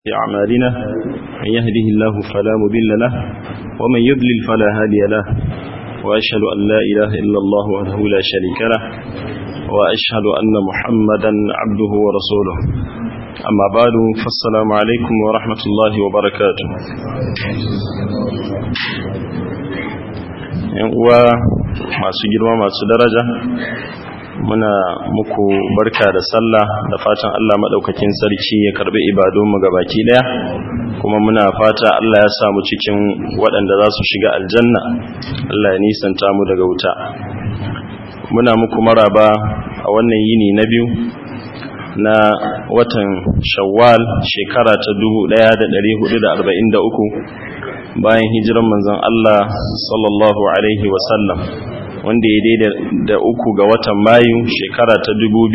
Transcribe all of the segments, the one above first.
أعمالنا من يهده الله فلا مضل له ومن يضلل فلا هادي له وأشهد أن لا إله إلا الله وحده لا شريك له وأشهد أن محمدا عبده ورسوله أما بعد فالسلام عليكم ورحمة الله وبركاته uwa masu girma masu daraja muna muku barka da sallah da fatan Allah madaukakin sarki ya karbi ibadunmu gabaki daya kuma muna fata Allah ya samu cikin waɗanda za su shiga aljanna Allah ya nisanta mu daga wuta muna muku maraba a wannan yini na biyu na watan shawwal shekara ta 1443 bayan hijiran manzon Allah sallallahu alaihi wasallam wanda ya daida da uku ga watan mayu shekara ta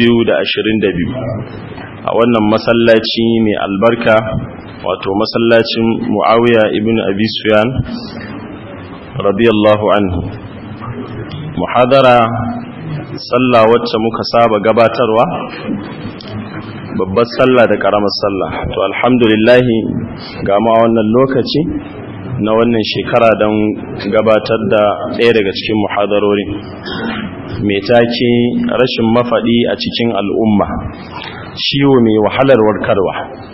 2022 a wannan masallaci mai albarka wato masallacin muawiya ibn abi sufyan radiyallahu anhu muhadara sallah wacce muka saba gabatarwa babbar sallah da karamar sallah to alhamdulillah ga mu a wannan lokaci na wannan shekara don gabatar da ɗaya daga cikin muhadarori mai take rashin mafaɗi a cikin al'umma ciwo mai wahalar warkarwa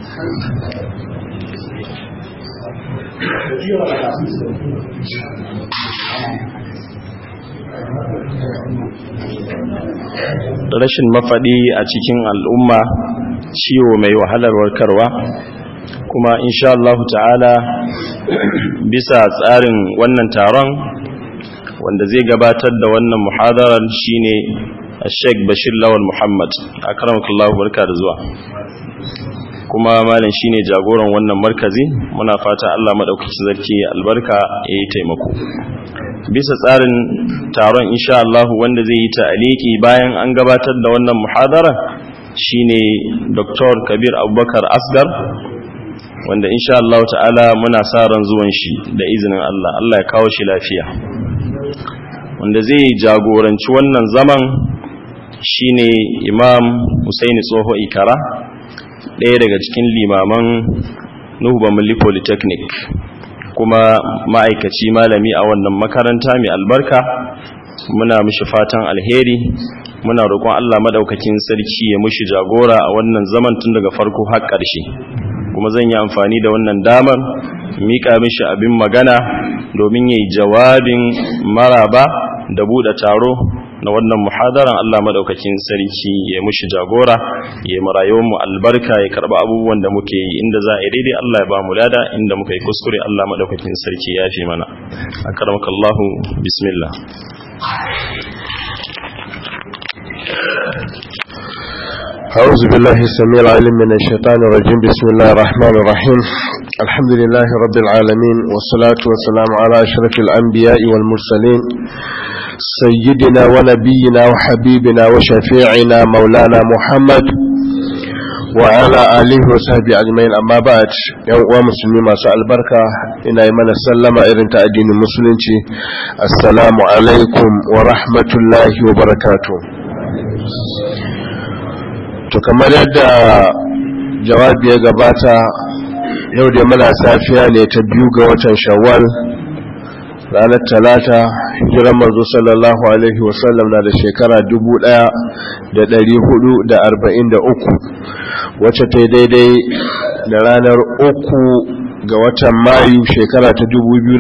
rashin mafaɗi a cikin al'umma ciwo mai wahalar warkarwa kuma insha Allah ta'ala bisa tsarin wannan taron wanda zai gabatar da wannan muhadarar shine Sheikh Bashir Lawal Muhammad akramakallahu barka da zuwa kuma malam shine jagoran wannan markazi muna fata Allah madaukakin sarki albarka yayi taimako bisa tsarin taron insha Allah wanda zai yi ta'aliki bayan an gabatar da wannan muhadara shine Dr. Kabir Abubakar Asgar wanda insha Allah ta'ala muna sa ran zuwan shi da izinin Allah Allah ya kawo shi lafiya wanda zai jagoranci wannan zaman shine Imam Husaini Tsoho Ikara ɗaya daga cikin limaman Nuhu Bamali Polytechnic kuma ma'aikaci malami a wannan makaranta mai albarka muna mishi fatan alheri muna roƙon Allah madaukakin sarki ya mushi jagora a wannan zaman tun daga farko har ƙarshe kuma zan yi amfani da wannan damar mika mishi abin magana domin yayi jawabin maraba da bude taro na wannan muhadaran Allah madaukakin sarki ya mushi jagora ya marayuwar mu albarka ya karba abubuwan da muke yi inda za a daidai Allah ya ba mu lada inda muka yi kuskure Allah madaukakin sarki ya fi mana akramakallahu bismillah أعوذ بالله السميع العليم من الشيطان الرجيم بسم الله الرحمن الرحيم الحمد لله رب العالمين والصلاة والسلام على أشرف الأنبياء والمرسلين سيدنا ونبينا وحبيبنا وشفيعنا مولانا محمد وعلى آله وصحبه أجمعين أما بعد يوم مسلمين ما سأل بركة إن إيمان السلام إذن تأدين المسلمين السلام عليكم ورحمة الله وبركاته to kamar yadda jawabi ya gabata yau da muna safiya ne ta biyu ga watan shawwal ranar talata hijiran manzo sallallahu alaihi wasallam na da shekara 1443 wacce ta daidai da ranar uku ga watan mayu shekara ta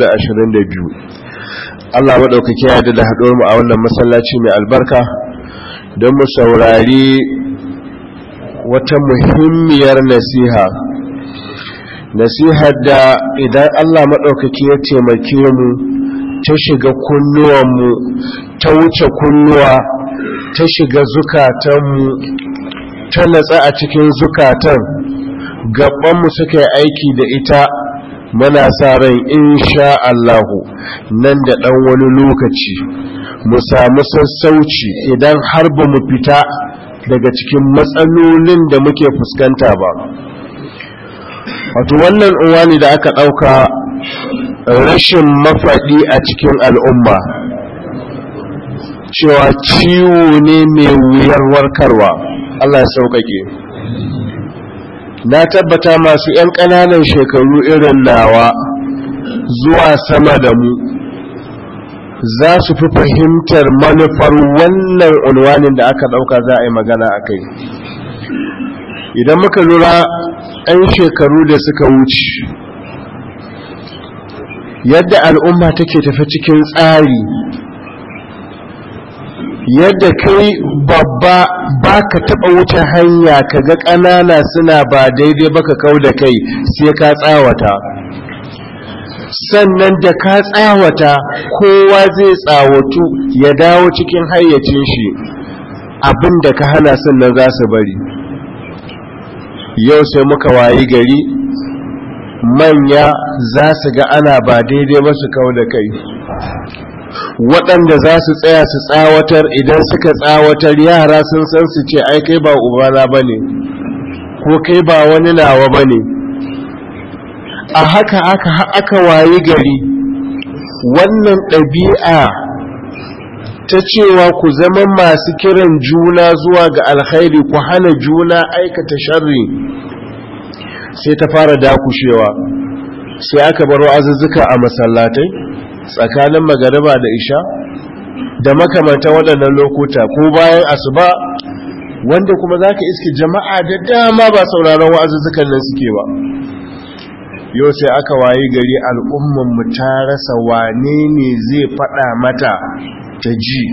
2022 Allah maɗaukaki ya da haɗuwar mu a wannan masallaci mai albarka don mu saurari wata muhimmiyar nasiha nasihar da idan Allah maɗaukaki ya taimake mu ta shiga kunnuwanmu ta wuce kunnuwa ta shiga zukatanmu ta natsa a cikin zukatan gabanmu suka yi aiki da ita muna sa ran insha Allahu nan da ɗan wani lokaci mu samu sassauci idan har ba mu fita daga cikin matsalolin da muke fuskanta ba wato wannan uwani da aka ɗauka rashin mafaɗi a cikin al'umma cewa ciwo ne mai wuyar warkarwa Allah ya sauƙaƙe na tabbata masu 'yan ƙananan shekaru irin nawa zuwa sama da mu za su fi fahimtar manufar wannan unwanin da aka ɗauka za a yi magana a kai idan muka lura 'yan shekaru da suka wuce yadda al'umma take tafi cikin tsari yadda kai babba ba ka taɓa wuce hanya ka ga ƙanana suna ba daidai ba ka kau da kai sai ka tsawata sannan da ka tsawata kowa zai tsawatu ya dawo cikin hayyacin shi abin da ka hana sannan za su bari yau sai muka wayi gari manya za su ga ana ba daidai ba su kau da kai waɗanda za su tsaya su tsawatar idan suka tsawatar yara sun san su ce ai kai ba ubana ba ne ko kai ba wani nawa ba ne a haka aka aka wayi gari wannan ɗabi'a ta cewa ku zama masu kiran juna zuwa ga alkhairi ku hana juna aikata sharri sai ta fara dakushewa sai aka baro azuzzuka a masallatai tsakanin magariba da isha da makamanta waɗannan lokuta ko bayan asuba wanda kuma za ka iske jama'a da dama ba sauraron wa'azuzzukan nan suke ba yau sai aka wayi gari al'ummanmu ta rasa wane ne zai faɗa mata ta ji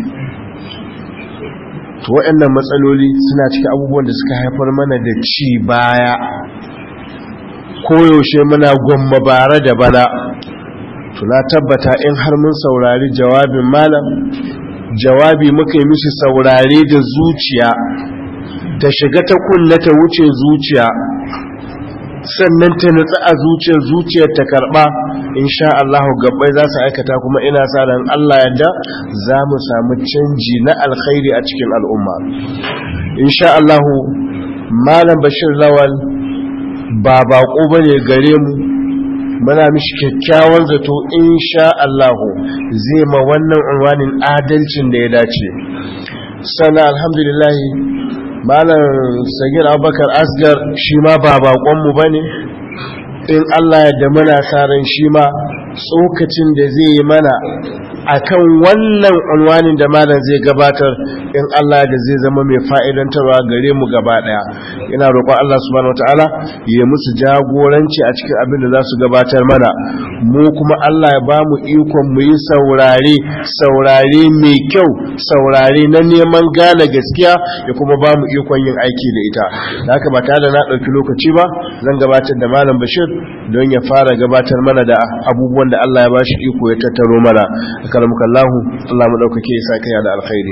to waɗannan matsaloli suna cikin abubuwan da suka haifar mana da ci baya koyaushe muna gwamma bara da bana to na tabbata in har mun saurari jawabin malam jawabi muka yi mishi saurare da zuciya ta shiga ta kulle ta wuce zuciya sannan ta nutsa a zuciyar zuciyar ta karba insha Allah gabbai za su aikata kuma ina sa ran Allah yadda za mu samu canji na alkhairi a cikin al'umma insha Allah malam bashir lawal ba bako bane gare mu muna mishi kyakkyawan zato insha Allah zai ma wannan unwanin adalcin da ya dace sana alhamdulillah malam sagir abubakar asgar shi ma ba bakonmu ba ne in allah yadda muna ran shi ma tsokacin da zai yi mana akan wannan unwanin da malam zai gabatar in Allah da zai zama mai fa'idantarwa gare mu gaba daya ina roƙon Allah subhanahu wataala ya musu jagoranci a cikin abin da za su gabatar mana mu kuma Allah ya ba mu ikon mu yi saurare saurare mai kyau saurare na neman gane gaskiya ya kuma ba mu ikon yin aiki da ita da haka ba tare da na ɗauki lokaci ba zan gabatar da malam bashir don ya fara gabatar mana da abubuwan da Allah ya ba shi iko ya tattaro mana karamuka Allah Allah mu daukake ya saka ya da alkhairi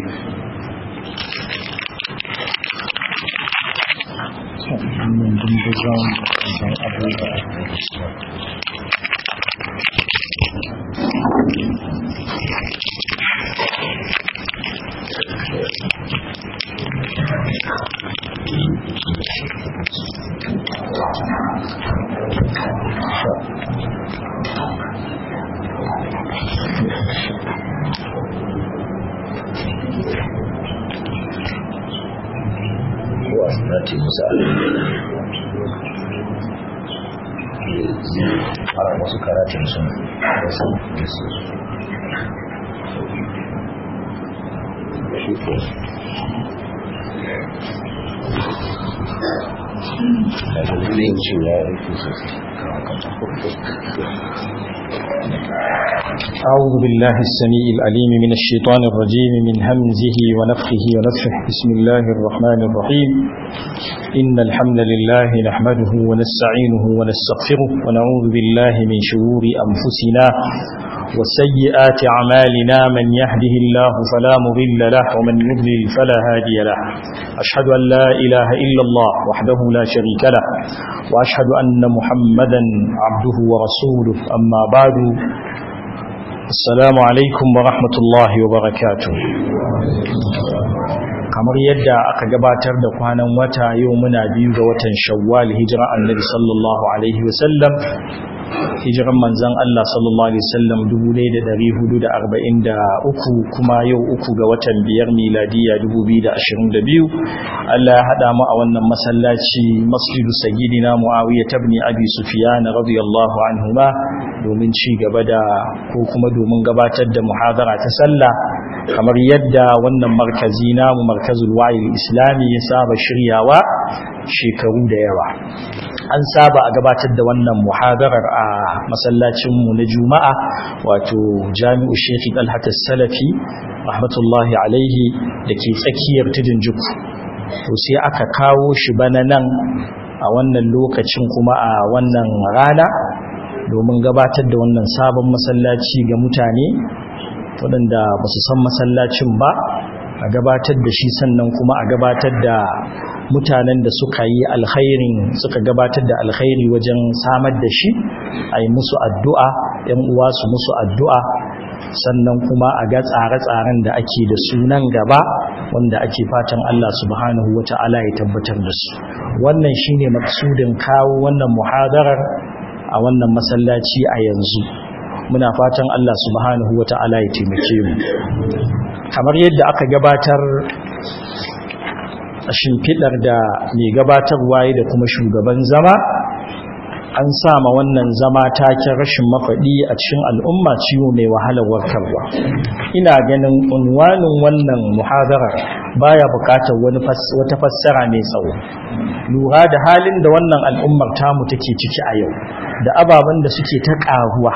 wasnati musa fara wasu karatun sun wasu wasu shi ko da dalilin cewa ya rufe sosai أعوذ بالله السميع العليم من الشيطان الرجيم من همزه ونفخه ونفخه بسم الله الرحمن الرحيم إن الحمد لله نحمده ونستعينه ونستغفره ونعوذ بالله من شرور أنفسنا وسيئات أعمالنا من يهده الله فلا مضل له ومن يضلل فلا هادي له أشهد أن لا إله إلا الله وحده لا شريك له وأشهد أن محمدا عبده ورسوله أما بعد Assalamu alaikum wa rahmatullahi wa barakatu. Kamar yadda aka gabatar da kwanan wata yau muna biyu ga watan Shawwal hijira Annabi sallallahu alaihi wasallam hijiran manzan Allah sallallahu Alaihi wasallam 1443 kuma yau uku ga watan biyar miladiya 2022 Allah ya haɗa mu a wannan masallaci masjidu sagidina muawiya tabni abi sufyan radiyallahu anhuma domin ci gaba da ko kuma domin gabatar da muhadara ta sallah kamar yadda wannan markazi namu markazul wa'il islami ya saba shiryawa shekaru da yawa an saba a gabatar da wannan muhadarar a masallacinmu na juma'a wato jami'u shekhi dalhata salafi rahmatullahi alaihi da ke tsakiyar tudun juku to sai aka kawo shi bana nan a wannan lokacin kuma a wannan rana domin gabatar da wannan sabon masallaci ga mutane waɗanda ba su san masallacin ba a gabatar da shi sannan kuma a gabatar da mutanen da suka yi alkhairin suka gabatar da alkhairi wajen samar da shi a yi musu addu'a ‘yan uwa su musu addu'a sannan kuma a ga tsare-tsaren da ake da sunan gaba wanda ake fatan Allah subhanahu wa ta'ala ya tabbatar da su wannan shi ne maksudin kawo wannan muhadarar a wannan masallaci a yanzu muna fatan Allah subhanahu wa ta'ala ya taimake mu kamar yadda aka gabatar a shimfiɗar da mai gabatarwa da kuma shugaban zama an sama wannan zama taken rashin mafaɗi a cikin al'umma ciwo mai wahalar warkarwa ina ganin unwanin wannan muhadarar baya buƙatar wani wata fassara mai tsawo lura da halin da wannan al'ummar tamu take ciki a yau da ababen da suke ta ƙaruwa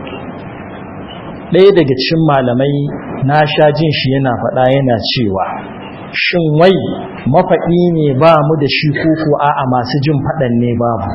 ɗaya daga cikin malamai na sha jin shi yana faɗa yana cewa shin wai mafaɗi ne ba mu da shi koko a'a masu jin faɗan ne babu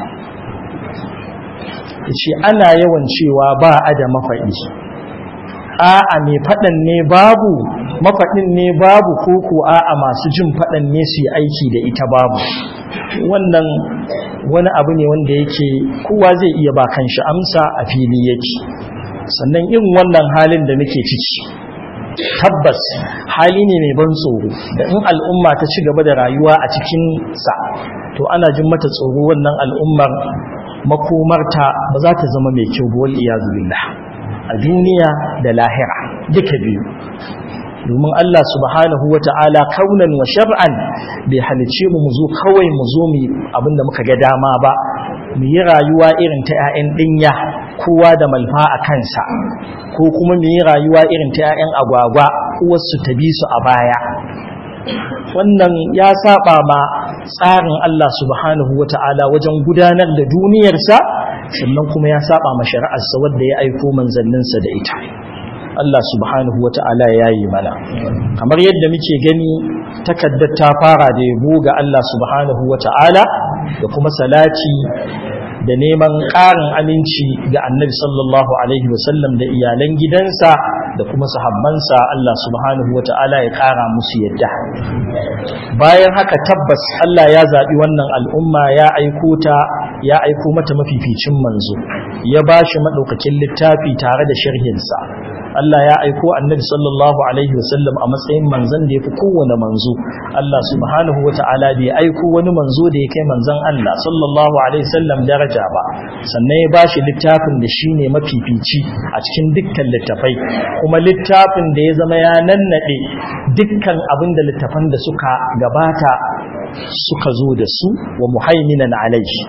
ce ana yawan cewa ba a da mafaɗi a'a mai faɗan ne babu mafaɗin ne babu koko a'a masu jin faɗan ne su yi aiki da ita babu wannan wani abu ne wanda yake kowa zai iya ba kan shi amsa a fili yake sannan irin wannan halin da muke ciki tabbas hali ne mai ban tsoro da in al'umma ta ci gaba da rayuwa a cikin sa to ana jin mata tsoro wannan al'ummar makomarta ba za ta zama mai kyau ba wal iyazu billah a duniya da lahira duka biyu domin Allah subhanahu wata'ala kaunan wa shar'an bai halice mu mu zo kawai mu zo mu abinda muka ga dama ba mu yi rayuwa irin ta 'ya'yan dinya kowa da malfa a kansa ko kuma mu yi rayuwa irin ta 'ya'yan agwagwa uwarsu ta bi su a baya wannan ya saba ma tsarin Allah subhanahu wata'ala wajen gudanar da duniyarsa sannan kuma ya saba ma shari'arsa wadda ya aiko manzanninsa da ita Allah subhanahu wata'ala ya yi mana kamar yadda muke gani takaddar ta fara da yabo ga Allah subhanahu wata'ala da kuma salati da neman ƙarin aminci ga annabi sallallahu alaihi wasallam da iyalan gidansa da kuma sahabbansa Allah subhanahu wa ta'ala ya ƙara musu yadda bayan haka tabbas Allah ya zaɓi wannan al'umma ya aiko ta ya aiko mata mafificin manzo ya ba shi maɗaukakin littafi tare da sharhinsa Allah ya aiko annabi sallallahu alaihi wasallam a matsayin manzon da ya fi kowane manzo Allah subhanahu wa ta'ala bai aiko wani manzo da ya kai manzon Allah sallallahu alaihi wasallam daraja ba sannan ya ba shi littafin da shi ne mafifici a cikin dukkan littafai kuma littafin da ya zama ya nannaɗe dukkan abin da littafan da suka gabata suka zo da su wa muhaiminan alaihi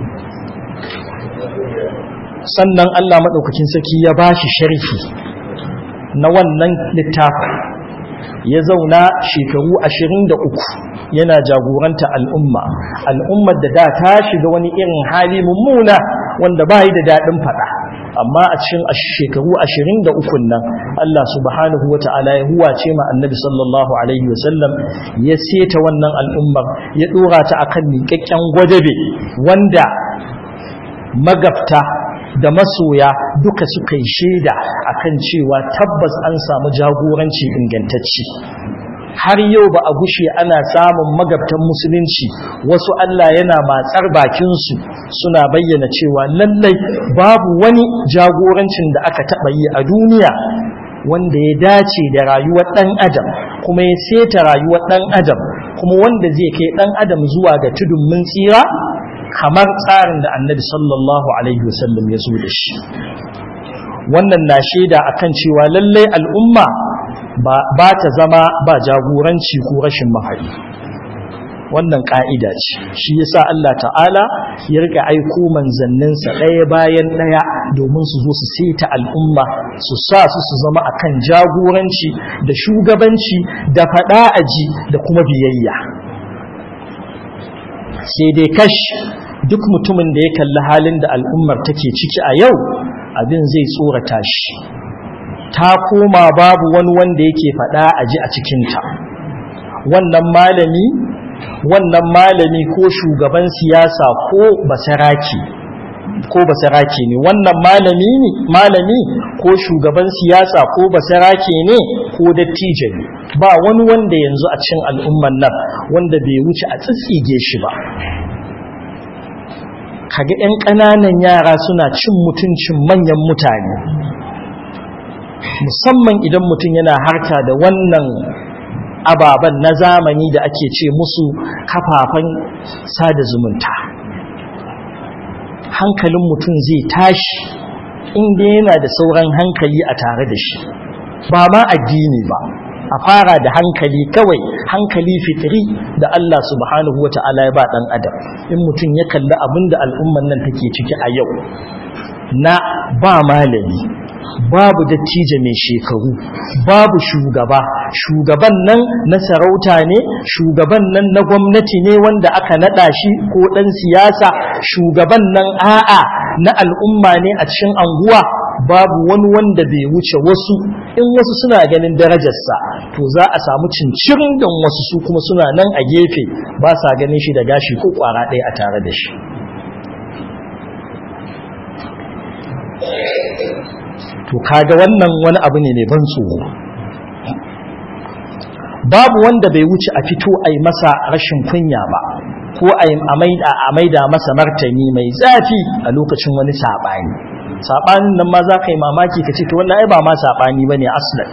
sannan Allah maɗaukakin sarki ya ba shi sharhi na wannan littafin ya zauna shekaru ashirin da uku yana jagoranta al'umma al'ummar da da ta shiga wani irin hali mummuna wanda ba yi da daɗin faɗa amma a cikin shekaru ashirin da ukun nan Allah subhanahu wa ta'ala ya huwace ma annabi sallallahu alaihi wasallam ya seta wannan al'ummar ya ɗora ta akan miƙaƙƙen gwadabe wanda magabta da masoya duka suka yi shaida akan cewa tabbas an samu jagoranci ingantacci har yau ba a gushe ana samun magabtan musulunci wasu Allah yana matsar bakinsu suna bayyana cewa lallai babu wani jagorancin da aka taɓa yi a duniya wanda ya dace da rayuwar ɗan adam kuma ya seta rayuwar ɗan adam kuma wanda zai kai ɗan adam zuwa ga tudun mun tsira kamar tsarin da annabi sallallahu alaihi wasallam ya zo da shi wannan na shaida akan cewa lallai al'umma ba ta zama ba jagoranci ko rashin mahari wannan ƙa'ida ce shi yasa Allah ta'ala ya rika aiko manzanninsa ɗaya bayan ɗaya domin su zo su seta al'umma su sa su su zama akan jagoranci da shugabanci da faɗa aji da kuma biyayya sai dai kash duk mutumin da ya kalli halin da al'ummar take ciki a yau abin zai tsorata shi ta koma babu wani wanda yake faɗa aji a cikinta wannan malami wannan malami ko shugaban siyasa ko basaraki ko basaraki ne wannan malami ne malami ko shugaban siyasa ko basaraki ne ko dattijo ne ba wani wanda yanzu a cikin al'umman nan wanda bai wuce a tsitsige shi ba kaga 'yan ƙananan yara suna cin mutuncin manyan mutane musamman idan mutum yana harka da wannan ababen na zamani da ake ce musu kafafen sada zumunta hankalin mutum zai tashi inda yana da sauran hankali a tare da shi ba ma addini ba a fara da hankali kawai hankali fitri da Allah subhanahu wa ta'ala ya ba ɗan adam in mutum ya kalli abin da al'umman nan take ciki a yau na ba malami babu dattijo mai shekaru babu shugaba shugaban nan na sarauta ne shugaban nan na gwamnati ne wanda aka nada shi ko dan siyasa shugaban nan a'a na al'umma ne a cikin anguwa babu wani wanda bai wuce wasu in wasu suna ganin darajarsa to za a samu cincirin don wasu su kuma suna nan a gefe ba sa ganin shi da gashi ko kwara ɗaya a tare da shi to kaga wannan wani abu ne mai ban tsoro babu wanda bai wuce a fito a yi masa rashin kunya ba ko a maida masa martani mai zafi a lokacin wani saɓani saɓanin nan ma za ka yi mamaki ka ce to wannan ai ba ma saɓani ba ne aslan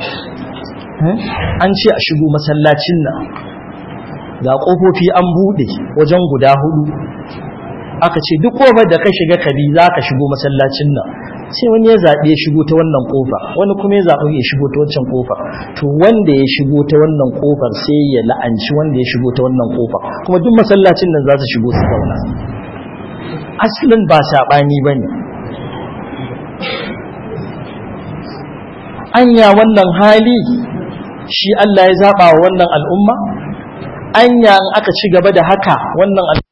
an ce a shigo masallacin nan ga ƙofofi an buɗe wajen guda hudu aka ce duk ƙofar da ka shiga kabi za ka shigo masallacin nan sai wani ya zaɓi ya shigo ta wannan ƙofa wani kuma ya zaɓi ya shigo ta wancan ƙofa to wanda ya shigo ta wannan ƙofar sai ya la'anci wanda ya shigo ta wannan ƙofa kuma duk masallacin nan za su shigo su zauna asalin ba saɓani ba ne anya wannan hali shi Allah ya zaɓa wa wannan al'umma anya in aka ci gaba da haka wannan al'umma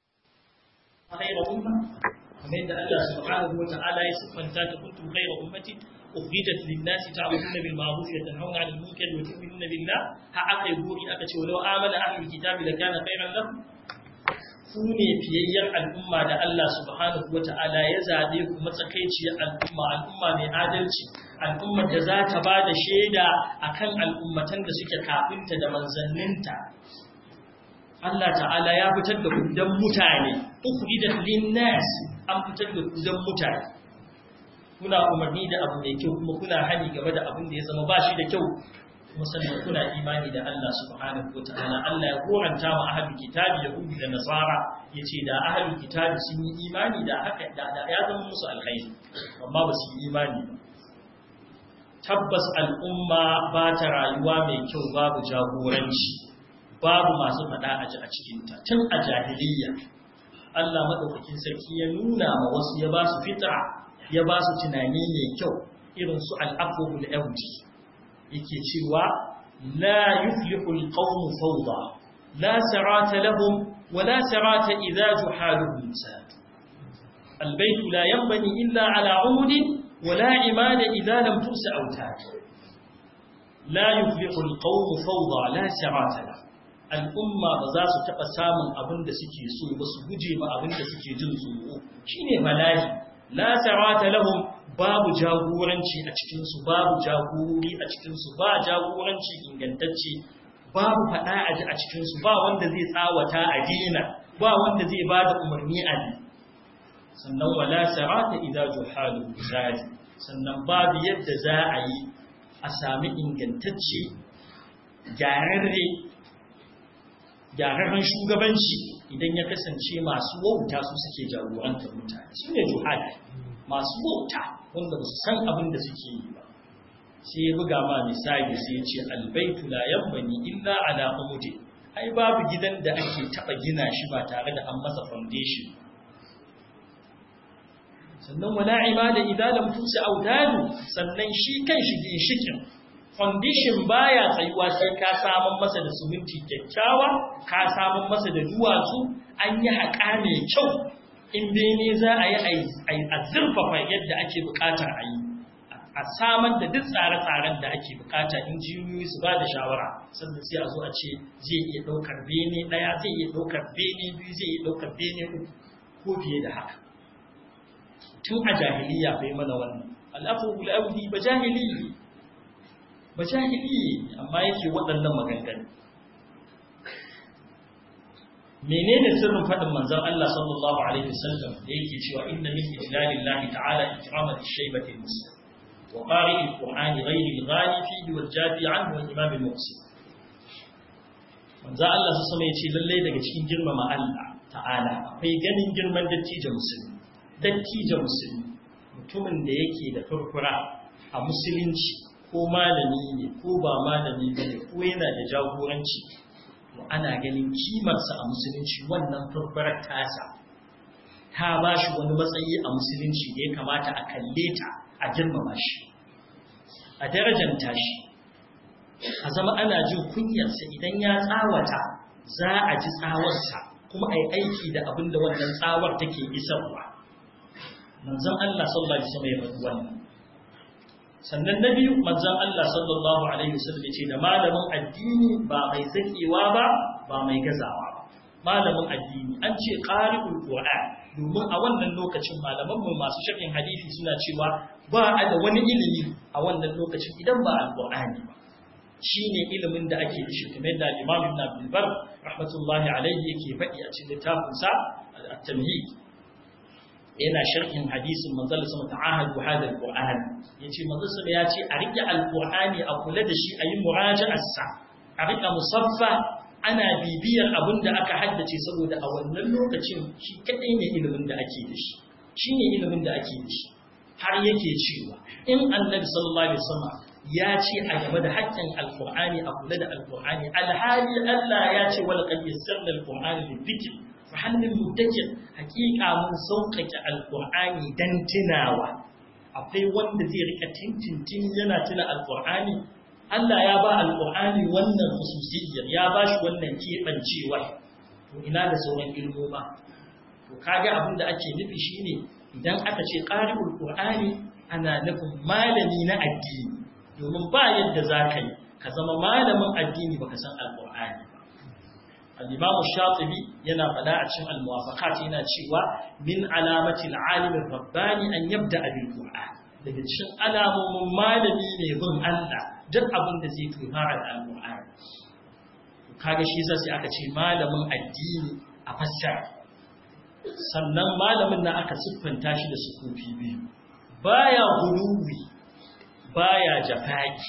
kamar yadda Allah subhanahu wa ta'ala ya siffanta ta kuntum khayra ummatin ukhrijat lin-nasi ta'muruna bil ma'ruf wa tanhauna 'anil munkar wa tu'minuna billah ha aka yi buri aka ce walau amana ahlul kitabi lakana khayran lahum ku ne fiyayyar al'umma da Allah subhanahu wa ta'ala ya zabe ku matsakaiciyar al'umma al'umma mai adalci al'ummar da za ta ba da shaida akan al'ummatan da suke kafinta da manzanninta Allah ta'ala ya fitar da ku dan mutane ukhrijat lin-nas an fitar da ku dan mutane kuna umarni da abu mai kyau kuma kuna hani game da abin da ya zama ba shi da kyau kuma sannan kuna imani da Allah subhanahu wataala Allah ya koranta ma ahlul kitabi yahudi da nasara yace da ahlul kitabi sun yi imani da haka da ya zama musu alkhairi amma ba su yi imani ba tabbas al'umma ba ta rayuwa mai kyau babu jagoranci babu masu faɗa a ji a cikinta tun a jahiliya Allah maɗaukakin sarki ya nuna ma wasu ya ba su fitra ya ba su tunani mai kyau irin su al'afuhul yaudi yake cewa la yuflihu alqawmu fawda la sarata lahum wa la sarata idza juhaluhum sad البيت لا ينبني إلا على عمود ولا عماد إذا لم ترس أوتاد لا يفلح القوم فوضى لا سرات له al'umma ba za su taɓa samun abin da suke so ba su guje ma abin da suke jin tsoro shi ne bala'i la sarata lahum babu jagoranci a cikinsu babu jagorori a cikinsu ba jagoranci ingantacce babu faɗa a ji a cikinsu ba wanda zai tsawata a dina ba wanda zai ba da umarni a ne sannan wala sarata idza juhalu zadi sannan babu yadda za a yi a sami ingantacce gyararre gyararren shugabanci idan ya kasance masu wauta su suke jagorantar mutane su ne juhal masu wauta wanda ba su san abin da suke yi ba sai ya buga ma misali sai ya ce albaitu la yabbani illa ala umudi ai babu gidan da ake taba gina shi ba tare da an masa foundation sannan wala ibada idan lam tusi audadu sannan shi kan shi ginshikin foundation baya tsayuwa sai ka samun masa da suminti kyakkyawa ka samun masa da duwatsu an yi haƙa mai kyau in bene za a yi a zurfafa yadda ake buƙatar a yi a samar da duk tsare-tsaren da ake bukata injiniyoyi su ba da shawara sannan sai a zo a ce zai iya ɗaukar bene ɗaya zai iya ɗaukar bene biyu zai iya ɗaukar bene uku ko fiye da haka tun a jahiliya bai mana wannan al'afu bul'audi ba jahili ba jahili amma yake waɗannan maganganu menene sirrin faɗin manzon Allah sallallahu alaihi wasallam da yake cewa inna min ijlalillahi ta'ala ikramat ash-shaybati muslim وقارئ القرآن غير الغالي فيه والجافي عنه والإمام المقصد manzo Allah su sama yace lalle daga cikin girmama Allah ta'ala akwai ganin girman dattijo musulmi dattijo musulmi mutumin da yake da furfura a musulunci ko malami ne ko ba malami ne ko yana da jagoranci to ana ganin kimarsa a musulunci wannan furfurar tasa ta ba shi wani matsayi a musulunci da ya kamata a kalle ta a girmama shi a darajanta shi a zama ana jin kunyarsa idan ya tsawata za a ji tsawarsa kuma a yi aiki da abin da wannan tsawar take isarwa manzon Allah sallallahu alaihi wasallam ya faɗi wannan sannan na biyu manzon Allah sallallahu alaihi wasallam ya ce da malamin addini ba mai zakewa ba ba mai gazawa ba malamin addini an ce qari'ul qur'an domin a wannan lokacin malaman mu masu sharhin hadisi suna cewa ba a da wani ilimi a wannan lokacin idan ba alqur'ani ba shine ilimin da ake da shi kamar da Imam Ibn Abdul Bar rahmatullahi alayhi yake faɗi a cikin littafin sa at-tamhid yana sharhin hadisin manzon sama ta'ahadu hada alqur'an yace manzon sama ya ce a rike alqur'ani a kula da shi a yi muraja'ar sa a rika musaffa ana bibiyar abin da aka haddace saboda a wannan lokacin shi kadai ne ilimin da ake da shi shi ne ilimin da ake da shi har yake cewa in annabi sallallahu alaihi wasallam ya ce a game da haƙƙin alqur'ani a kula da alqur'ani alhali Allah ya ce wal qad yassarna alqur'ana lidhikr fa hal min muddakir haqiqa mun sauƙaƙe alqur'ani dan tunawa akwai wanda zai rika tintintin yana tuna alqur'ani Allah ya ba alƙur'ani wannan khususiyyar ya ba shi wannan keɓancewa to ina da sauran ilmoma to kage abin da ake nufi shine idan aka ce ƙari'ul qur'ani ana nufin malami na addini domin ba yadda za ka yi ka zama malamin addini baka san alƙur'ani ba al-imam shatibi yana faɗa a cikin al-muwafaqat yana cewa min alamati al-alim ar-rabbani an yabda bil qur'an daga cikin alamomin malami ne bin Allah duk abin da zai kai fara da alƙur'ani kaga shi sai aka ce malamin addini a fassara sannan malamin nan aka siffanta shi da sukufi biyu baya guluwi baya jafaki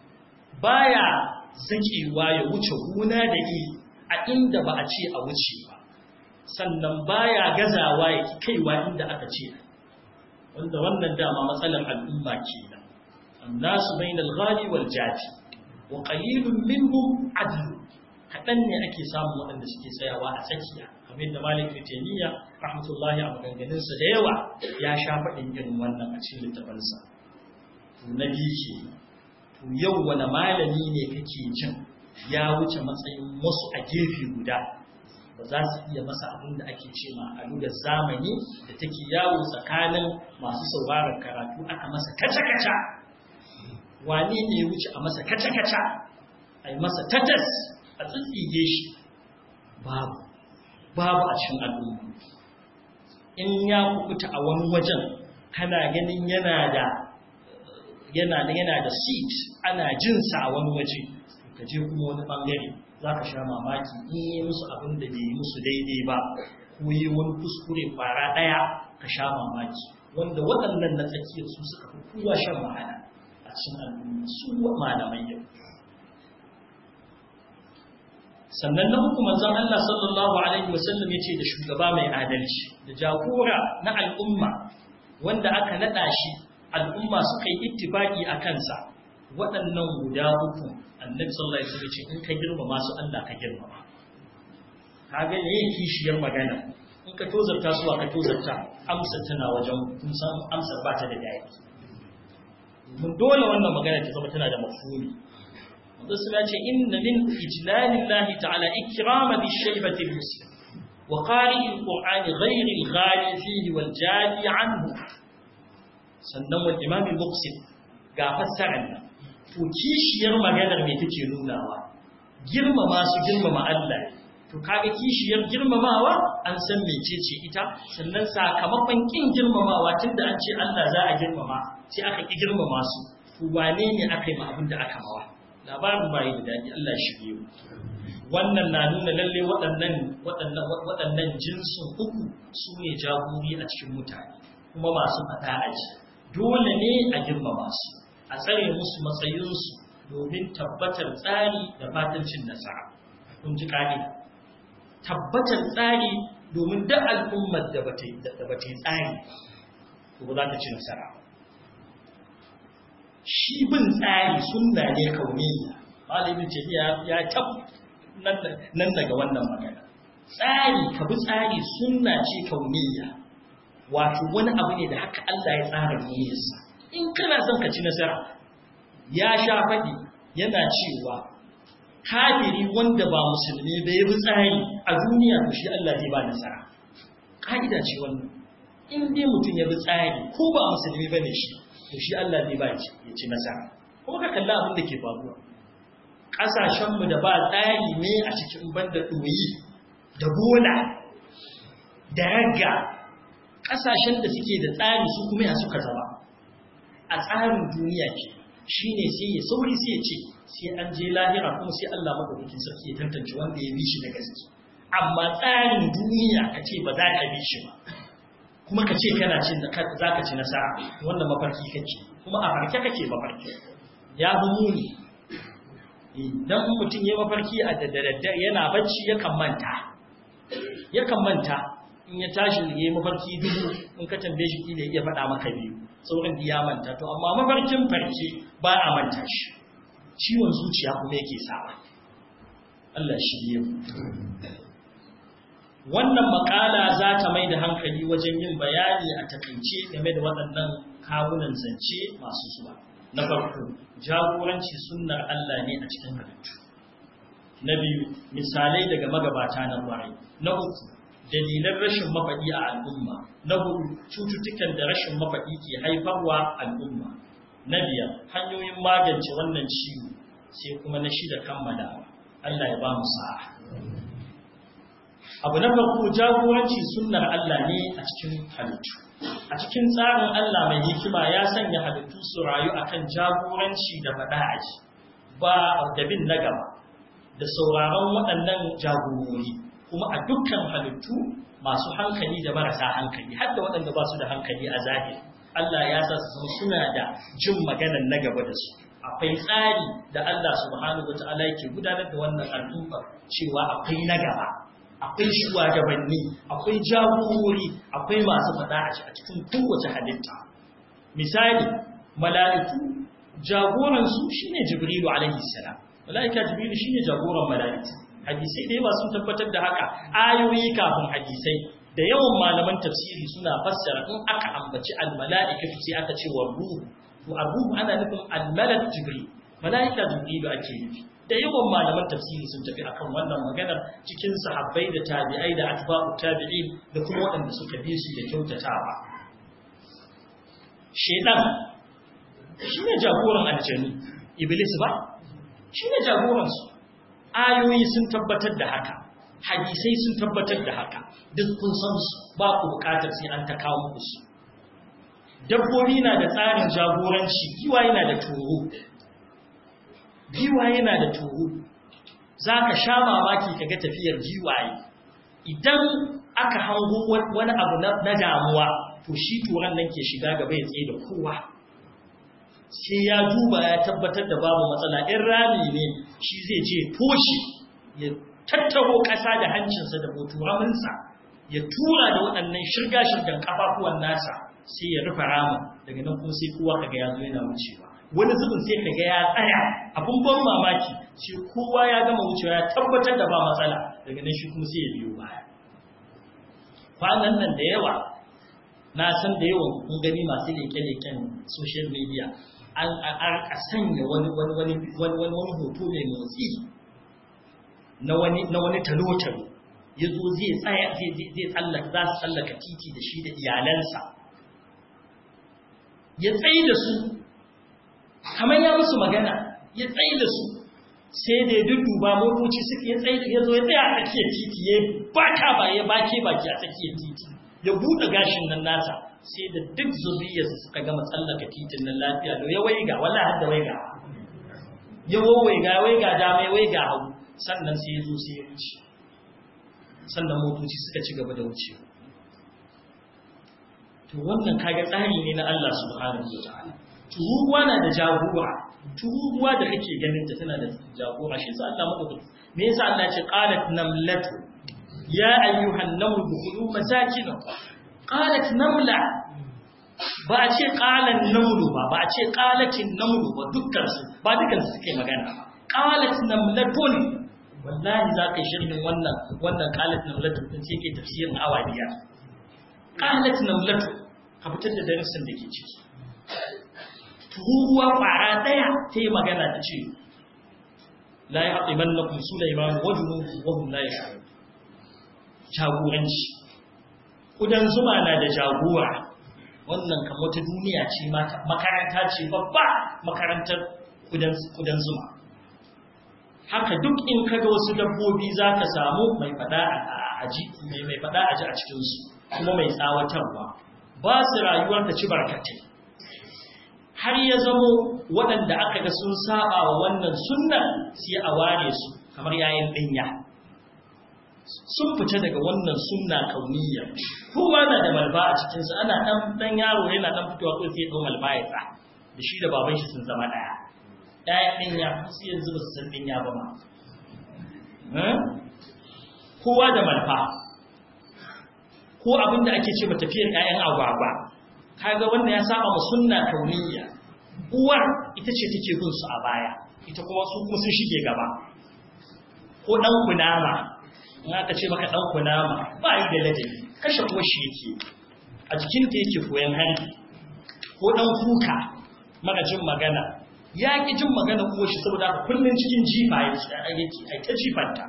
baya zakewa ya wuce gona da iri a inda ba a ce a wuce ba sannan baya gazawa ya kaiwa inda aka ce wanda wannan dama matsalar al'umma kenan annasu bainal ghali wal jati wa qalilun minhum adl kadan ne ake samu waɗanda suke tsayawa a tsakiya kamar da Malik Taymiya rahmatullahi a maganganun sa da yawa ya sha faɗin irin wannan a cikin littafansa to na biyu to yau wani malami ne kake jin ya wuce matsayin wasu a gefe guda ba za su iya masa abin da ake ce ma a lugar zamani da take yawo tsakanin masu sauraron karatu aka masa kaca-kaca wane ne ya wuce a masa kaca-kaca a yi masa tatas a tsitsige shi babu babu a cikin al'umma in ya kukuta a wani wajen kana ganin yana da yana da yana da seat ana jinsa a wani waje ka je kuma wani bangare za ka sha mamaki in yi musu abin da bai yi musu daidai ba ko yi wani kuskure fara ɗaya ka sha mamaki wanda waɗannan na tsakiyar su suka fi kowa shan wahala a cikin al'umma su malamai yau sannan na uku manzon Allah sallallahu alaihi wasallam yace da shugaba mai adalci da jagora na al'umma wanda aka nada shi al'umma suka yi ittifaki a kansa waɗannan guda uku annabi sallallahu alaihi wasallam ce in ka girmama su Allah ka girmama kaga ne kishiyar magana in ka tozarta su ka tozarta amsa tana wajen kun san amsar ba ta da dadi mun dole wannan magana ta zama tana da mafhumi wanda suna ce inna min ijlalillahi ta'ala ikrama bi shaybati muslim wa qari'i alqur'ani ghayri alghali fihi wal jali anhu sannan wal imam al-muqsim ga fassarar nan to kishiyar maganar me take nunawa girmama su girmama Allah to kaga kishiyar girmamawa an san mecece ita sannan sakamakon kin girmamawa tunda an ce Allah za a girmama sai aka ki girmama su to wane ne aka yi ma abin da aka mawa labarin bai da dadi Allah shi biyo wannan na nuna lalle waɗannan waɗannan waɗannan jinsin uku su ne jagori a cikin mutane kuma masu fada aji dole ne a girmama su a tsare musu matsayinsu domin tabbatar tsari da fatancin nasara kun ji kane tabbatar tsari domin da al'ummar da bata yi tsari to ba za ta ci nasara shi bin tsari sunna ne kauniya malamin ce ya tab nan daga wannan magana tsari ka bi tsari sunna ce kauniya wato wani abu ne da haka Allah ya tsara duniyarsa in kana son ka ci nasara ya sha faɗi yana cewa kafiri wanda ba musulmi bai bi tsari a duniya to shi Allah zai ba nasara ka'ida ce wannan in dai mutum ya bi tsari ko ba musulmi bane shi to shi Allah zai ba shi ya ci nasara kuma ka kalla abin da ke faruwa kasashen mu da ba tsari ne a cikin banda doyi da bola da ragga kasashen da suke da tsari su kuma ya suka zama a tsarin duniya ke shi ne sai ya sauri sai ya ce sai an je lahira kuma sai Allah maɗaukakin sarki ya tantance wanda ya bi shi da gaske amma tsarin duniya ka ce ba za ka bi shi ba kuma ka ce kana cin da za ka ci nasara wanda mafarki kake kuma a farke kake mafarki ya fi muni idan mutum ya mafarki a daddare yana bacci yakan manta yakan manta in ya tashi ya yi mafarki dubu in ka tambaye shi kila iya faɗa maka biyu sauran ya manta to amma mafarkin farke ba a manta shi ciwon zuciya kuma yake sawa Allah shi biyu wannan makala za ta mai da hankali wajen yin bayani a takaice game da waɗannan kawunan zance masu zuwa na farko jagoranci sunnar Allah ne a cikin halittu na biyu misalai daga magabata na kwarai na uku dalilan rashin mafaɗi a al'umma na hudu cututtukan da rashin mafaɗi ke haifarwa al'umma na biyar hanyoyin magance wannan ciwo sai kuma na shida kammala Allah ya ba mu sa'a abu na farko jagoranci sunnar Allah ne a cikin halittu a cikin tsarin Allah mai hikima ya sanya halittu su rayu akan jagoranci da faɗa aji ba da bin na gaba da sauraron waɗannan jagorori kuma a dukkan halittu masu hankali da marasa hankali har da waɗanda ba su da hankali a zahiri Allah ya sa su suna da jin maganar na gaba da su akwai tsari da Allah subhanahu wata'ala yake gudanar da wannan al'umma cewa akwai na gaba akwai shugabanni akwai jagorori akwai masu faɗa a cikin kowace halitta misali mala'iku jagoransu shine jibrilu alaihi salam mala'ika jibrilu shine jagoran mala'iku hadisai da yawa sun tabbatar da haka ayoyi kafin hadisai da yawan malaman tafsiri suna fassara in aka ambaci almala'ikatu sai aka ce wa ruhu to ruhu ana nufin almalak jibril mala'ika jibrilu ake nufi da yawan malaman tafsiri sun tafi akan wannan maganar cikin sahabbai da tabi'ai da atba'u tabi'in da kuma waɗanda suka bi su da kyautatawa shedan shine jagoran aljanu iblis ba shine jagoran su ayoyi sun tabbatar da haka hadisai sun tabbatar da haka duk kun san su ba ku bukatar sai an ta kawo muku su dabbobi na da tsarin jagoranci giwa yana da toro giwa yana da toro za ka sha mamaki ka ga tafiyar giwaye idan aka hango wani abu na damuwa to shi turan nan ke shiga gaba ya tsaye da kowa sai ya duba ya tabbatar da babu matsala in rami ne shi zai ce toshi tattaro ƙasa da hancinsa da boturaminsa ya tura da waɗannan shirga-shirgan ƙafafuwan nasa sai ya rufe ramin daga nan kuma sai kowa kaga ya zo yana wucewa wani zubin sai kaga ya tsaya abun ban mamaki sai kowa ya gama wucewa ya tabbatar da ba matsala daga nan shi kuma sai ya biyo baya kwanan nan da yawa na san da yawan kun gani masu leke-leken social media an a sanya wani wani wani wani wani hoto mai motsi na wani na wani talotalo ya zo zai tsaya zai zai tsallaka za su tsallaka titi da shi da iyalansa ya tsaye da su kamar ya musu magana ya tsaye da su sai da ya dudduba motoci suka ya tsaye ya zo ya tsaya a tsakiyar titi ya baka ba ya bake baki a tsakiyar titi ya buɗe gashin nan nasa sai da duk zuriyarsa suka gama tsallaka titin nan lafiya da ya waiga wala har da waiga ya waiga waiga dama ya waiga hagu sannan sai ya zo sai ya wuce sannan motoci suka ci gaba da wucewa to wannan kaga tsari ne na Allah subhanahu wa ta'ala turuwa na da jagora turuwa da kake ganin ta tana da jagora shi sa Allah maka me yasa Allah ya ce qalat namlatu ya ayyuhan namlu dukhulu masakinakum qalat namla ba a ce qalan namlu ba ba a ce qalatin namlu ba dukkan su ba dukkan su suke magana ba qalat namlatun wallahi za ka yi shirin wannan wannan qalat namlatun din sai ke tafsirin awa biyar qalat namlatun ka fitar da darasin da ke ciki tururuwa ƙwara ɗaya ta yi magana ta ce la ya haɗe mallakun Sulaiman wajen wahun la ya shaɗu jagoranci ƙudan zuma na da jagora wannan kamar ta duniya ce makaranta ce babba makarantar ƙudan zuma haka duk in kaga wasu dabbobi za ka samu mai faɗa a ji a cikinsu kuma mai tsawatarwa ba su rayuwar ta ci barkatai har ya zamo waɗanda aka ga sun saba wa wannan sunnan sai a ware su kamar yayin ɗinya sun fita daga wannan sunna kauniya kowa na da malba a cikinsa ana ɗan ɗan yaro yana ɗan fitowa ko sai ɗau malba ya tsa da shi da baban shi sun zama ɗaya ɗaya ɗinya su yanzu ba su san ɗinya ba ma kowa da malfa ko abin da ake ce ba tafiyar ƴaƴan agwagwa kaga wannan ya saba ma sunna kauniyya uwar ita ce take bin su a baya ita kuma su kuma sun shige gaba ko dan kunama in aka ce maka dan kunama ba yi da ladabi kashe kuwa shi yake a jikin ta yake koyan harbi ko dan kuka mara jin magana ya ki jin magana uwar shi saboda kullun cikin jifa yake ai ta jifanta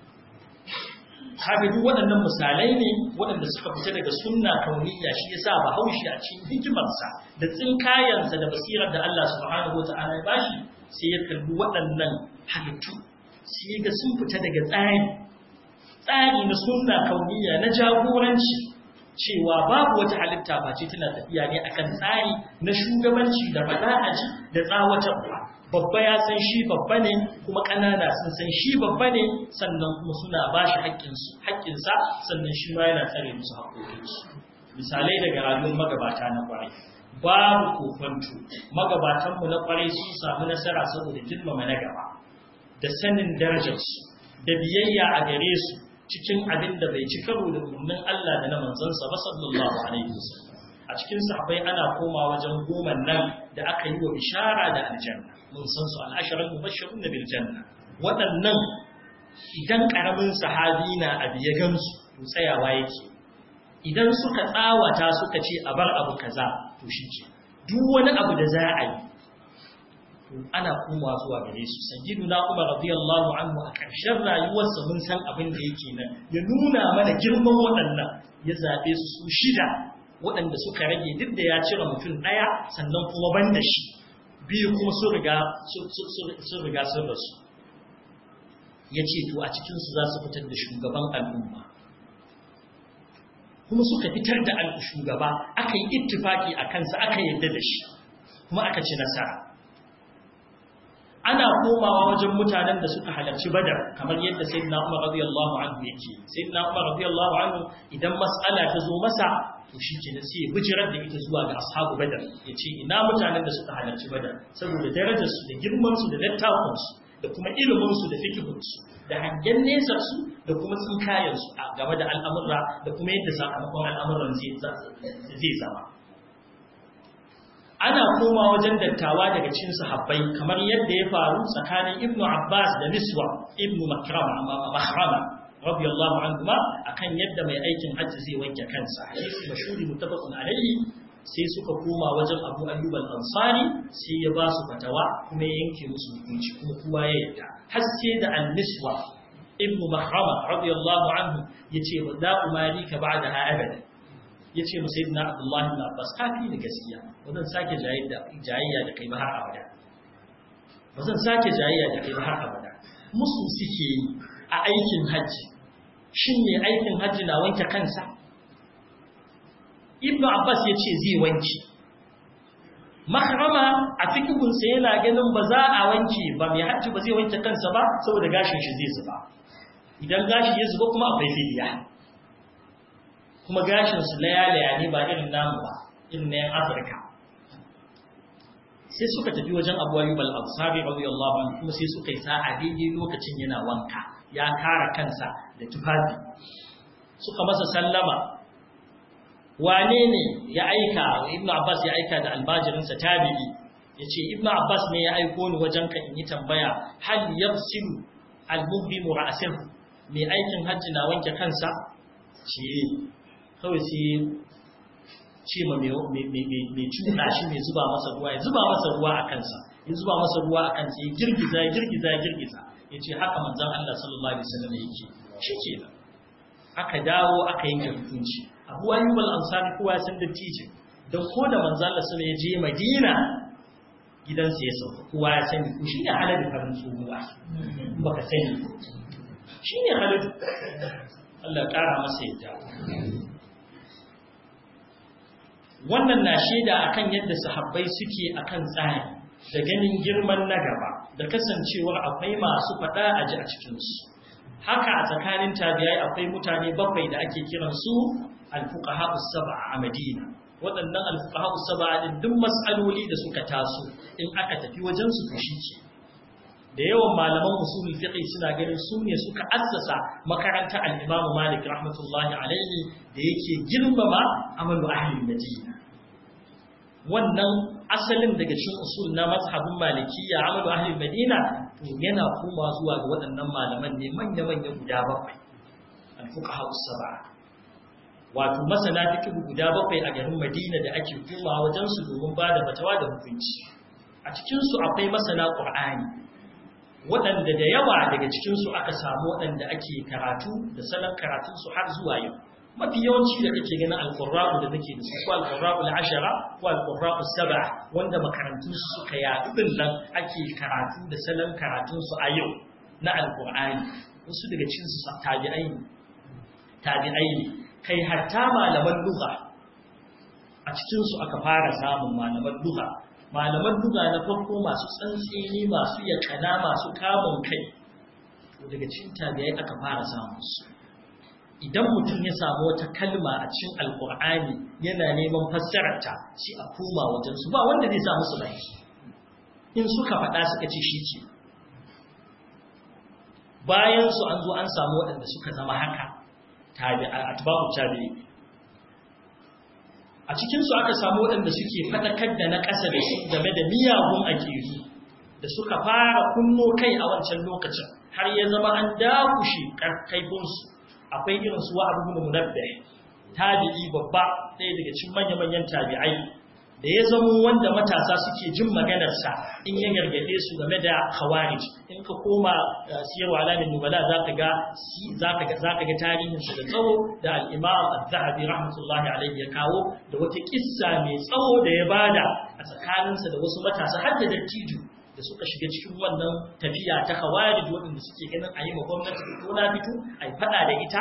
kaga duk waɗannan misalai ne waɗanda suka fita daga sunna kauniyya shi yasa bahaushe a cikin hikimarsa da tsinkayansa da basirar da Allah subhanahu wata'ala ya bashi sai ya kalli waɗannan halittu sai ga sun fita daga tsari tsari na sunna kauniyya na jagoranci cewa babu wata halitta face tana tafiya ne akan tsari na shugabanci da fada'aji da tsawatarwa babba ya san shi babba ne kuma ƙanana sun san shi babba ne sannan kuma suna ba shi haƙƙinsa sannan shi ma yana tsare musu haƙƙoƙinsu misalai daga rayuwar magabata na ƙwarai babu kofanto magabatanmu na ƙwarai sun samu nasara saboda girmama na gaba da sanin darajarsu da biyayya a gare su cikin abin da bai ci karo da umarnin Allah da na manzansa ba sallallahu alaihi wasallam a cikin sahabbai ana koma wajen goma nan da aka yi wa bishara da aljanna mun san su al'asharar mubashirun bil janna waɗannan idan ƙaramin sahabi na abu ya gamsu to tsayawa yake idan suka tsawata suka ce a bar abu kaza to shi ke duk wani abu da za a yi to ana komawa zuwa gare su sayyidu na umar radiyallahu anhu a ƙarshen rayuwarsa mun san abin da yake nan ya nuna mana girman waɗannan ya zaɓe su su shida waɗanda suka rage duk da ya cire mutum ɗaya sannan kuma ban da shi biyu kuma sun riga sun riga sun rasu ya ce to a cikinsu za su fitar da shugaban al'umma kuma suka fitar da shugaba aka yi ittifaki a kansa aka yadda da shi kuma aka ci nasara ana komawa wajen mutanen da suka halarci badar kamar yadda sayyidina Umar radiyallahu anhu yake sayyidina Umar radiyallahu anhu idan mas'ala ta zo masa to shi ke sai ya bijirar da ita zuwa ga ashabu badar ya ce ina mutanen da suka halarci badar saboda darajarsu da girmansu da dattakunsu da kuma iliminsu da fikihunsu da hangen nesarsu da kuma tsinkayensu a game da al'amurra da kuma yadda sakamakon al'amuran zai zama ana koma wajen dattawa daga cikin sahabbai kamar yadda ya faru tsakanin ibnu abbas da niswa ibnu makrama mahrama radiyallahu anhuma akan yadda mai aikin hajji zai wanke kansa hadisi mashhuri muttafaqun alayhi sai suka koma wajen Abu Ayyub al-Ansari sai ya ba su fatawa kuma ya yanke musu hukunci kuma kowa ya yarda har sai da an-niswa ibnu mahrama radiyallahu anhu yace wa da umari ka ba'da ha abada yace mu sayyidina Abdullah ibn Abbas kafi ni gaskiya ba zan sake jayayya da kai ba har abada ba zan sake jayayya da kai ba har abada musu suke yi a aikin hajji shin ne aikin hajji na wanke kansa ibn abbas ya ce zai wanke makarama a fikihunsa yana ganin ba za a wanke ba mai hajji ba zai wanke kansa ba saboda gashin shi zai zuba idan gashi ya zuba kuma akwai fidiya kuma gashin su laya-laya ne ba irin namu ba irin na yan afirka sai suka tafi wajen abu ayyub al-ansari radiyallahu anhu kuma sai suka yi sa'a daidai lokacin yana wanka ya kara kansa da tufafi suka masa sallama wane ne ya aika ibnu abbas ya aika da albajirinsa tabi'i yace ibnu abbas ne ya aiko ni wajen ka in yi tambaya hal yafsilu al-muhrimu ra'sahu mai aikin hajji na wanke kansa ce kawai sai ce ma mai cuɗa shi mai zuba masa ruwa ya zuba masa ruwa a kansa ya zuba masa ruwa a kansa ya girgiza ya girgiza ya girgiza ya ce haka manzan Allah sallallahu alaihi wasallam yake shi ke nan aka dawo aka yanke hukunci abu ayyub al-ansari kowa ya san dattijo don ko da manzan Allah sallallahu ya je Madina gidansa ya sauka kowa ya sani ko shi ne halal farin tsohuwa baka sani shi ne halal Allah ya kara masa yadda wannan na shaida akan yadda sahabbai suke akan tsari da ganin girman na gaba da kasancewar akwai masu faɗa a ji a cikinsu haka a tsakanin tabi'ai akwai mutane bakwai da ake kiran su alfuqaha sab'a a Madina waɗannan alfuqaha sab'a din duk mas'aloli da suka taso in aka tafi wajen su fushi ce da yawan malaman usulul fiqh suna ganin su ne suka assasa makarantar al-Imam Malik rahmatullahi alaihi da yake girmama amalu ahli Madina wannan asalin daga cikin usul na mazhabin Malikiyya amalu ahli Madina to yana koma zuwa ga waɗannan malaman ne manya manya guda bakwai al-fuqaha sab'a wato masana fiqh guda bakwai a garin Madina da ake koma wajen su domin ba da fatawa da hukunci a cikin su akwai masana Qur'ani waɗanda da yawa daga cikinsu aka samu waɗanda ake karatu da salon karatunsu har zuwa yau mafi yawanci da kake ganin alƙurra'u da nake da su ko alƙurra'u ashara ko alƙurra'u saba wanda makarantunsu suka yaɗu ɗin nan ake karatu da salon karatunsu a yau na alƙur'ani wasu daga cikinsu tabi'ai ne tabi'ai ne kai hatta malaman lugha a cikinsu aka fara samun malaman lugha malaman duga na farko masu tsantsini masu yakana masu kamun kai daga cikin tabi'ai aka fara samun su idan mutum ya samu wata kalma a cikin alkur'ani yana neman fassararta sai a koma wajen su ba wanda zai sa musu baki in suka faɗa suka ce shi ce bayan su an zo an samu waɗanda suka zama haka tabi'a atba'u tabi'i a cikinsu aka samu waɗanda suke faɗakar da na ƙasa da su game da miyagun aƙiru da suka fara kunno kai a wancan lokacin har ya zama an dakushe kaifinsu akwai irin su wa'abu bin munabbih tabi'i babba ɗaya daga cikin manya-manyan tabi'ai da ya zamo wanda matasa suke jin maganarsa in ya gargade su game da khawarij in ka koma siyarwa alamin nubala zaka ga zaka ga zaka ga tarihin sa da tsawo da al-imam az-zahabi rahmatullahi alayhi ya kawo da wata kissa mai tsawo da ya bada a tsakaninsa da wasu matasa har da dattijo da suka shiga cikin wannan tafiya ta khawarij waɗanda suke ganin a yi ma gwamnati ko na fito a yi faɗa da ita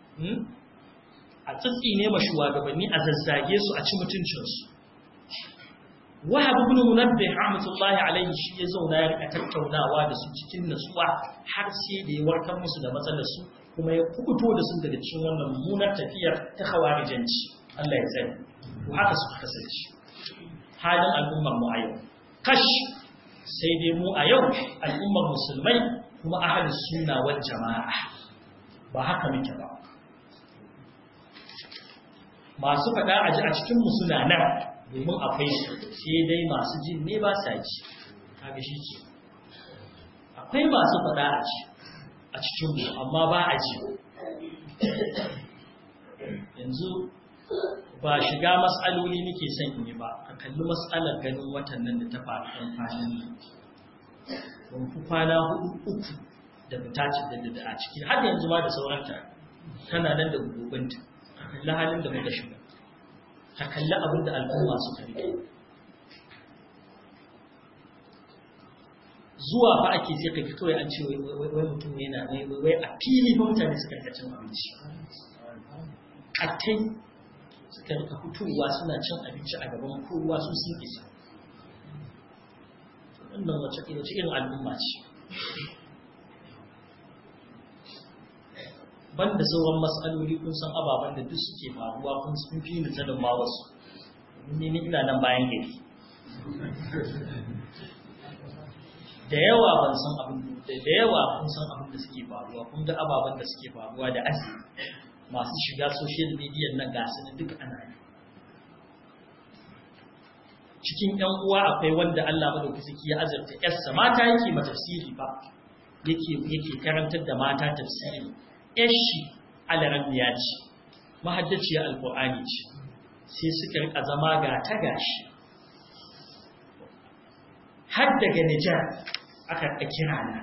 a tsitsi ne ma shugabanni a zazzage su a ci mutuncinsu wahab ibn munabbih rahmatullahi alayhi shi ya zauna ya rika tattaunawa da su cikin nasuwa har sai da ya warkar musu da matsalar su kuma ya kubuto da su daga cikin wannan mummunar tafiyar ta khawarijanci Allah ya tsare to haka suka kasance halin al'ummar mu a yau kash sai dai mu a yau al'ummar musulmai kuma ahlus sunna wal jama'a ba haka muke ba masu faɗa a ji a cikin mu suna nan domin akwai su sai dai masu jin ne ba sa ji kaga shi ke akwai masu faɗa a ji a cikin mu amma ba a ji yanzu ba shiga matsaloli nake son in yi ba ka kalli matsalar ganin watan nan da ta faru ɗan kwanan nan ban fi kwana hudu uku da fita da a ciki har yanzu ma da sauranta tana nan da gubanta ka kalli halin da muka shiga ka kalli abin da al'umma suka rike zuwa fa ake sai kai kawai an ce wai mutum yana wai a fili ba mutane suka rika cin abinci kattai suka rika fitowa suna cin abinci a gaban kowa su sun isa wannan wace irin al'umma ce banda sauran matsaloli kun san ababen da duk suke faruwa kun sun fi ni sanin ma wasu ni ni ina nan bayan gari da yawa ban san abin da yawa kun san abin da suke faruwa kun ga ababen da suke faruwa da azumi masu shiga social media nan ga su duk ana yi cikin ƴan uwa akwai wanda Allah madaukaki ya azurta ƴarsa mata yake ma tafsiri ba yake yake karantar da mata tafsiri ƴashi alarammiya ce mahaddaciya alqur'ani ce sai suka rika zama ga ta gashi har daga Nijar aka kira na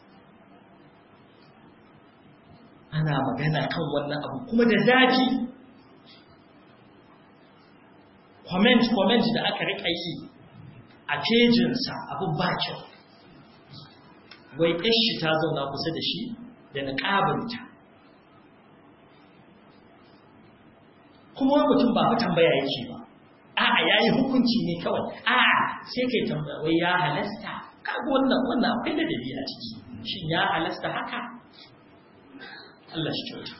ana magana kan wannan abu kuma da zafi comment comment da aka rika yi a pejinsa abu ba kyau wai ƙashi ta zauna kusa da shi da niƙabinta kuma wani mutum ba fa tambaya yake ba a'a yayi hukunci ne kawai a'a sai kai tambaya wai ya halasta kaga wannan wannan akwai da dalili a ciki shin ya halasta haka Allah shi kyauta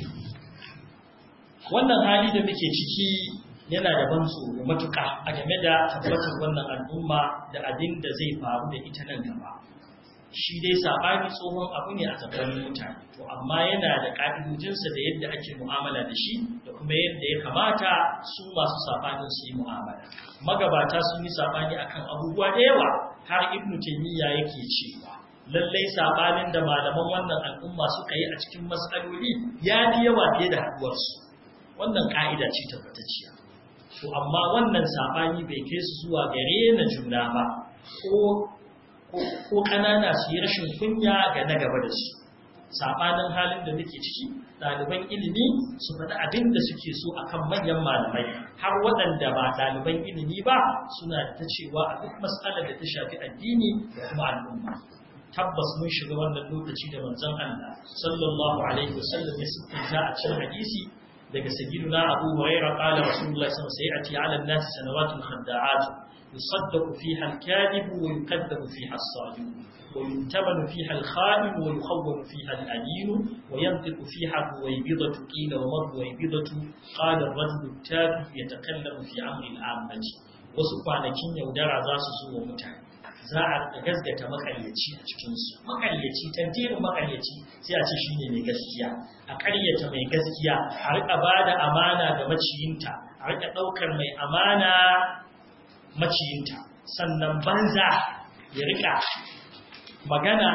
wannan hali da muke ciki yana da ban tsoro matuƙa a game da tabbatar wannan al'umma da abin da zai faru da ita nan gaba shi dai saɓani tsohon abu ne a tsakanin mutane to amma yana da ƙa'idojinsa da yadda ake mu'amala da shi da kuma yadda ya kamata su masu saɓanin su yi mu'amala magabata sun yi saɓani akan abubuwa da yawa har ibnu taymiya yake cewa lallai saɓanin da malaman wannan al'umma suka yi a cikin matsaloli ya fi yawa fiye da haɗuwarsu wannan ƙa'ida ce tabbatacciya to amma wannan saɓani bai kai su zuwa gare na juna ba ko ko ƙanana su yi rashin kunya ga na gaba da su saɓanin halin da muke ciki ɗaliban ilimi su faɗi abin da suke so akan manyan malamai har waɗanda ba ɗaliban ilimi ba suna ta cewa a duk matsalar da ta shafi addini da kuma al'umma tabbas mun shiga wannan lokaci da manzon Allah sallallahu alaihi wasallam ya siffanta a cikin hadisi daga sayyiduna Abu Hurairah qala Rasulullah sallallahu alaihi wasallam sayati 'ala an-nas sanawatun khadda'at يصدق فيها الكاذب ويكذب فيها الصادق وينتبن فيها الخائن ويخون فيها الأمين وينطق فيها الرويبضة قيل وما الرويبضة قال الرجل التافه يتكلم في أمر العامة wasu kwanakin yaudara za su zo wa mutane za a gasgata makaryaci a cikinsu makaryaci tantirin makaryaci sai a ce shine mai gaskiya a karyata mai gaskiya a rika ba da amana ga maciyinta a rika ɗaukar mai amana maciyinta sannan banza ya rika magana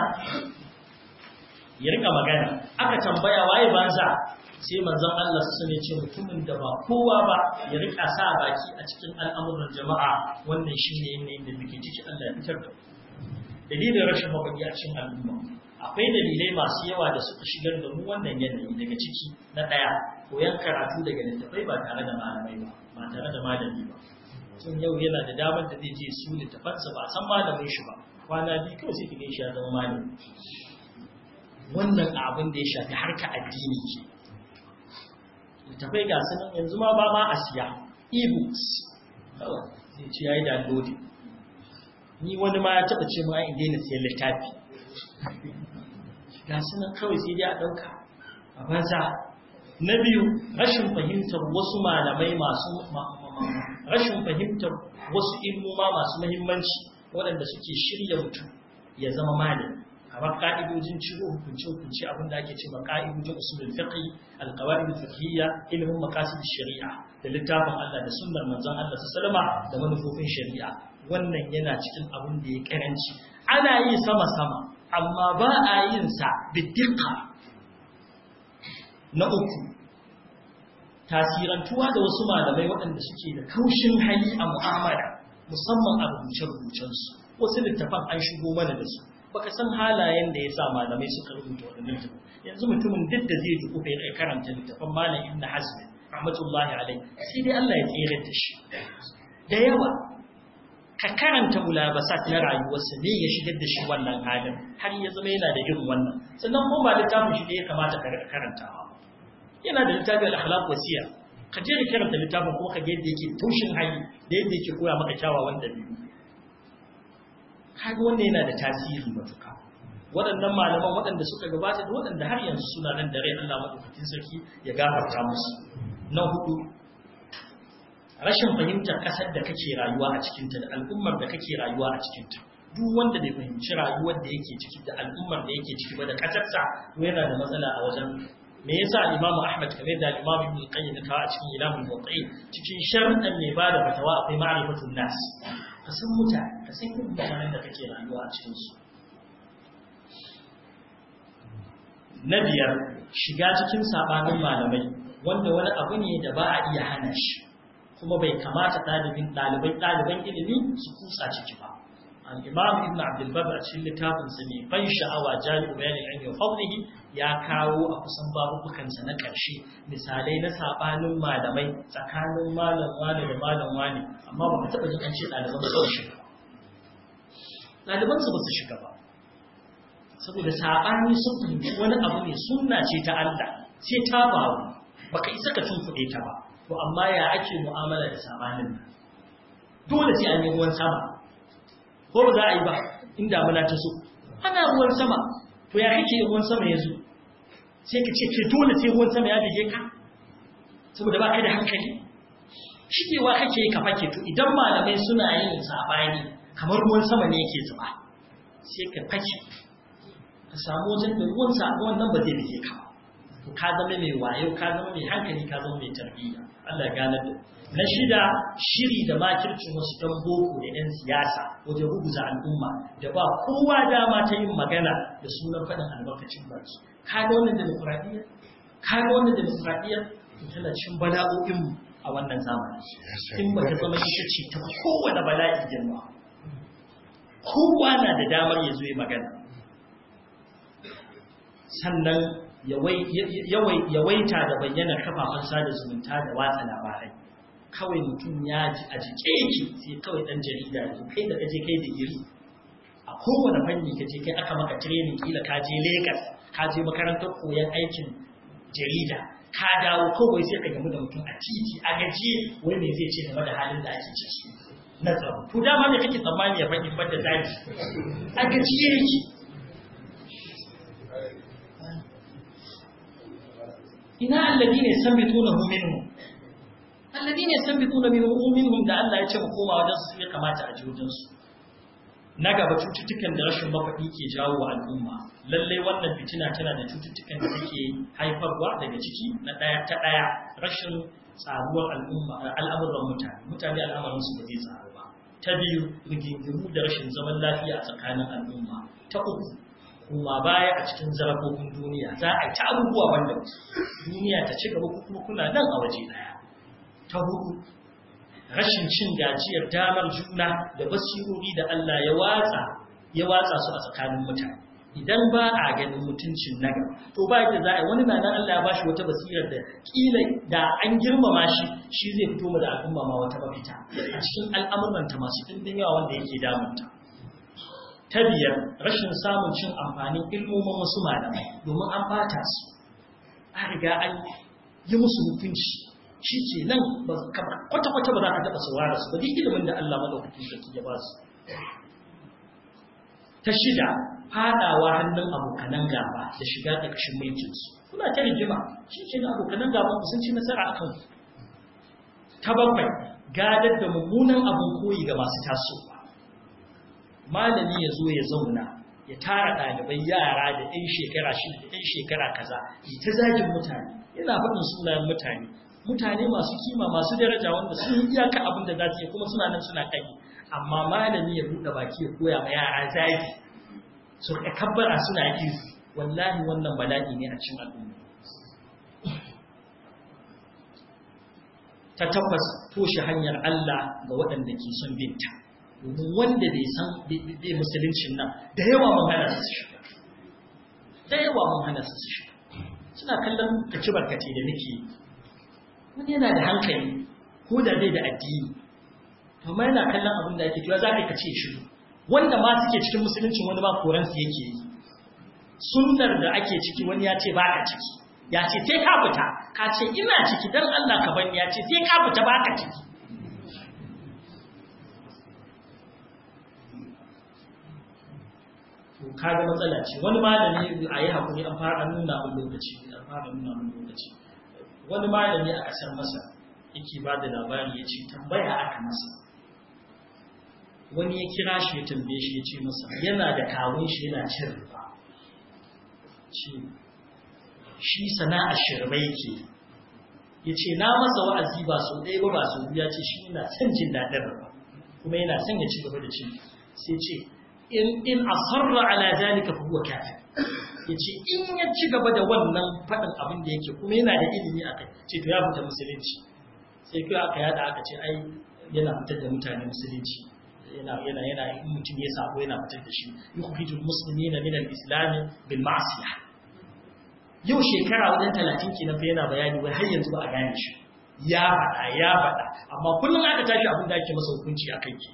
ya rika magana aka tambaya waye banza sai manzon Allah su ne ce mutumin da ba kowa ba ya rika sa baki a cikin al'amuran jama'a wannan shine yanayin da muke ciki Allah ya fitar da dalilin rashin mabaki a cikin al'umma akwai dalilai masu yawa da suka shigar da mu wannan yanayi daga ciki na ɗaya koyan karatu daga littattafai ba tare da malamai ba ba tare da malami ba tun yau yana da damar da zai je su littafansa ba san malamin shi ba kwana biyu kawai sai ka shi ya zama malami wannan abin da ya shafi harka addini ke littafai ga su nan yanzu ma ba ma a siya e-books kawai zai ce ya yi downloading ni wani ma ya taɓa ce ma in daina siyan littafi ga su nan kawai sai dai a ɗauka a banza na biyu rashin fahimtar wasu malamai masu rashin fahimtar wasu ilmoma masu muhimmanci waɗanda suke shirya mutum ya zama malami kamar ka'idojin ciro hukunce hukunce abin da ake cewa ka'idojin usulul fiqh al-qawaid al-fiqhiyya ilmin maqasid shari'a da littafin Allah da sunnar manzon Allah sallama da manufofin shari'a wannan yana cikin abin da ya karanci ana yi sama sama amma ba a yin sa biddiqa na uku tasirantuwa da wasu malamai waɗanda suke da kaushin hali a mu'amala musamman a rubuce-rubucensu wasu littafan an shigo mana da su baka san halayen da ya sa malamai suka rubuta waɗannan littafan yanzu mutumin duk da zai duku kai karanta littafan malam ibn hazm rahmatullahi alaihi sai dai Allah ya tsere da shi da yawa ka karanta mulabasat na rayuwarsa ne ya shigar da shi wannan halin har ya zama yana da irin wannan sannan kuma ba littafin shi ne ya kamata ka karantawa yana da littafin al-akhlaq wasiya ka je ka karanta littafin kuma ka ga yadda yake taushin hali da yadda yake koya maka kyawawan dabi'u kaga wannan yana da tasiri matuka waɗannan malaman waɗanda suka gabata da waɗanda har yanzu suna nan da rai Allah madaukakin sarki ya gafarta musu na hudu rashin fahimtar ƙasar da kake rayuwa a cikinta da al'ummar da kake rayuwa a cikinta duk wanda bai fahimci rayuwar da yake ciki da al'ummar da yake ciki ba da ƙasarsa to yana da matsala a wajen me yasa Imam Ahmad kamar da Imam Ibn Qayyim ta a cikin Ilamul Muwaqqi'in cikin sharuɗan mai bada fatawa akwai ma'rifatun nas ka san mutane ka san irin mutanen da kake rayuwa a cikin su na biyar shiga cikin sabanin malamai wanda wani abu ne da ba a iya hana shi kuma bai kamata ɗalibin ɗalibai ɗaliban ilimi su kusa ciki ba al-imam ibn abdul bar a cikin littafin sa ne ban sha'awa jami'u bayanin ilmi wa fadlihi ya kawo a kusan babukan sa na ƙarshe misalai na sabanin malamai tsakanin malam wani da malam wani amma ba mu taɓa jin an ce ɗaliban su shiga ɗaliban su ba su shiga ba saboda sabani sun fahimci wani abu ne sunna ce ta Allah sai ta faru baka isa ka tunkuɗe ta ba to amma ya ake mu'amala da sabanin nan dole sai an yi ruwan sama ko ba za a yi ba in damuna ta so ana ruwan sama to ya kake ruwan sama ya zo sai ka ce ke dole sai ruwan sama ya bige ka saboda ba kai da hankali shigewa kake ka fake to idan malamai suna yin sabani kamar ruwan sama ne yake zuba sai ka fake ka samu wajen da ruwan sa wannan ba zai bige ka to ka zama mai wayo ka zama mai hankali ka zama mai tarbiyya Allah ya gane da na shida shiri da makircin wasu ɗan boko da 'yan siyasa wajen rubuta al'umma da ba kowa dama ta yin magana da sunan faɗin albarkacin baki ka ga wannan demokuraɗiyya ka ga wannan demokuraɗiyya tana cin bala'o'inmu a wannan zamani in ba ta zama ita ce ta kowane bala'i girma kowa na da damar ya zo ya magana sannan yawaita da bayyana kafafen sada zumunta da watsa labarai kawai mutum ya ji a jike yake sai kawai dan jarida ne kai da kaje kai digiri a kowane fanni kaje kai aka maka training kila ka je Lagos ka je makarantar koyon aikin jarida ka dawo kawai sai ka gamu da mutum a titi a gaje wai me zai ce game da halin da ake ciki na tsaro to dama me kake tsammani ya faɗi banda zaki a gaje yake ina alladine yasamitunahu minhum alladine yasamituuna minhum da Allah ya ce mu koma wajen su ya kamata a ji wajen su na gaba cututtukan da rashin mafaɗi ke jawo wa al'umma lalle wannan fitina tana da cututtukan da take haifarwa daga ciki na ɗaya ta ɗaya rashin tsaruwar al'umma al'amuran mutane mutane al'amarin su ba zai tsaru ba ta biyu rigingimu da rashin zaman lafiya a tsakanin al'umma ta uku kuma baya a cikin zarafofin duniya za a yi ta abubuwa wanda duniya ta ci gaba kuma kuna nan a waje daya ta hudu rashin cin gajiyar damar juna da basirori da Allah ya watsa ya watsa su a tsakanin mutane idan ba a ganin mutuncin naga to ba yadda za a yi wani na nan Allah ya bashi wata basirar da kila da an girmama shi shi zai fito mu da al'umma ma wata mafita a cikin al'amuranta masu ɗimbin yawa wanda yake damunta ta biyar rashin samun cin amfanin ilmomin wasu malamai domin an bata su a riga an yi musu hukunci shi ke nan kwata-kwata ba za ka taɓa saurara su ba duk ilimin da Allah madaukakin sarki ya ba su ta shida fadawa hannun abokanan gaba da shiga ƙarƙashin mulkinsu kuna ta rigima shi ke abokanan gaban ku sun ci nasara a kanku ta bakwai gadar da mummunan abin koyi ga masu tasowa malami ya zo ya zauna ya tara ɗalibai yara da 'yan shekara shida da 'yan shekara kaza yi ta zagin mutane yana faɗin sunayen mutane mutane masu kima masu daraja wanda sun yi iyaka abin da za su yi kuma suna nan suna kai amma malami ya buɗe baki ya koya ma yara zagi su ka kabbara suna yi wallahi wannan bala'i ne a cikin al'umma ta tabbas toshe hanyar Allah ga waɗanda ke son binta domin wanda bai san bai musuluncin nan da yawa mun hana su shiga da yawa mun hana su shiga suna kallon kaci barkace da nake wani yana da hankali ko da zai da addini amma yana kallon abin da ake cewa za ka kace shi wanda ma suke cikin musuluncin wani ma koransu yake yi sunnar da ake ciki wani ya ce ba ka ciki ya ce sai ka fita ka ce ina ciki dan Allah ka bani ya ce sai ka fita ba ka ciki to kaga matsala ce wani malami a yi hakuri an fara nuna mun lokaci an fara nuna mun lokaci wani malami a kasar masa yake ba da labari ya ce tambaya aka masa wani ya kira shi ya tambaye shi ya ce masa yana da kawun shi yana cin riba ce shi sana'a shirme yake ya ce na masa wa'azi ba sau ɗaya ba ba sau biyu ya ce shi yana son jin daɗin riba kuma yana son ya ci gaba da cin sai ce in asarra ala zalika fa huwa kafir yace in ya ci gaba da wannan fadin abin da yake kuma yana da ilimi akai ce to ya fita musulunci sai kai aka yada aka ce ai yana fitar da mutane musulunci yana yana yana in mutum ya sabo yana fitar da shi yukhrijul muslimina min al-islam bil ma'siyah yau shekara wajen 30 kenan fa yana bayani wai har yanzu ba a gane shi ya faɗa ya faɗa amma kullum aka tashi abin da ake masa hukunci akai ke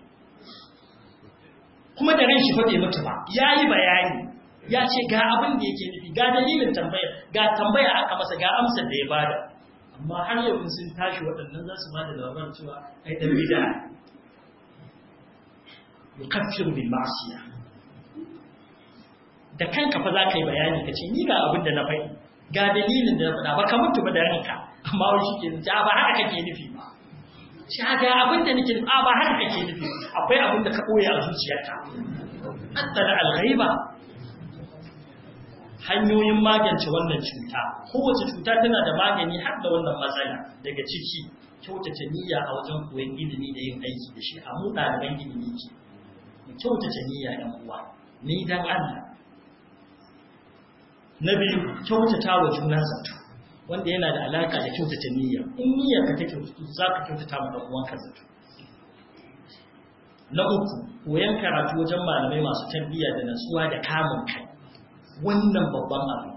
kuma da ran shi fa bai mutu ba yayi bayani ya ce ga abin da yake nufi ga dalilin tambaya ga tambaya aka masa ga amsar da ya bada amma har yau in sun tashi waɗannan za su bada labarin cewa ai dan bid'a yukaffiru bil ma'siyah da kanka fa za ka yi bayani ka ce ni ga abin da na faɗi ga dalilin da na faɗa ba ka mutu ba da ranka amma wani shi ke nufi ba haka kake nufi ba shi ga abin da nake nufi ba haka kake nufi akwai abin da ka ɓoye a zuciyarka haddana alghaiba hanyoyin magance wannan cuta kowace cuta tana da magani har da wannan matsala daga ciki kyautata niyya a wajen koyon ilimi da yin aiki da shi a mu ɗaliban ilimi ke mu kyautata niyya ɗan uwa ni dan Allah na biyu kyautata wa juna zato wanda yana da alaka da kyautata niyya in niyyar ka ta kyautata za ka kyautata ma ɗan uwanka zato na uku koyon karatu wajen malamai masu tarbiyya da natsuwa da kamun kai wannan babban abu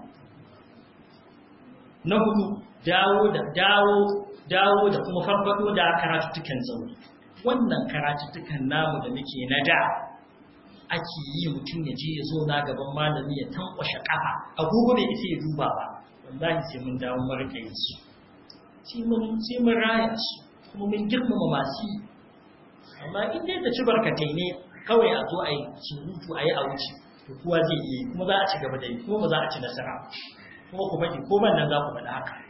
na hudu dawo da dawo dawo da kuma farfado da karatuttukan zaune wannan karatuttukan namu da muke na da ake yi mutum ya je ya zo na gaban malami ya tankwashe kafa agogo bai isa ya duba ba wallahi sai mun dawo mu rika yin su sai mun sai mun raya su kuma mun girmama masu yi amma in dai ta ci barkatai ne kawai a zo a yi surutu a yi a wuce to kowa zai iya kuma za a ci gaba da yi kuma ba za a ci nasara kuma ku faɗi ko nan za ku faɗi haka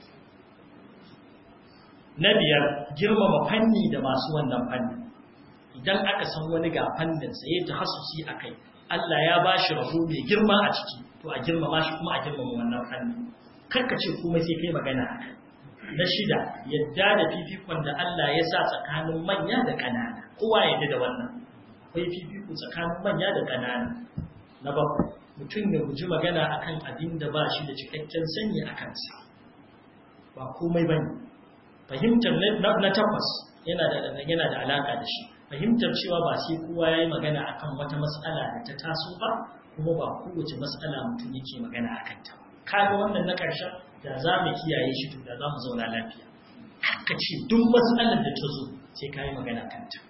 na biyar girmama fanni da masu wannan fanni idan aka san wani ga fannin sa yayin tahassusi akai Allah ya ba shi rabo mai girma a ciki to a girmama shi kuma a girmama wannan fanni karka ce komai sai kai magana akai na shida yadda da fifikon da Allah ya sa tsakanin manya da ƙanana kowa yadda da wannan akwai fifiko tsakanin manya da ƙanana na bakwai mutum ya guji magana akan abin da ba shi da cikakken sani a kansa ba komai ba ne fahimtar na takwas yana da yana da alaka da shi fahimtar cewa ba sai kowa ya yi magana akan wata matsala da ta taso ba kuma ba kowace matsala mutum yake magana a kanta kaga wannan na ƙarshen da za mu kiyaye shi to da za mu zauna lafiya haka ce duk matsalar da ta zo sai ka yi magana kanta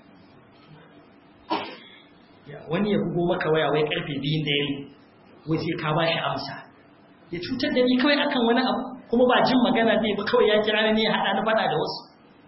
wani ya bugo maka waya wai karfe biyun da yayi wai sai ka ba shi amsa ya cutar da ni kawai akan wani abu kuma ba jin magana zai ba kawai ya kira ni ya haɗa ni faɗa da wasu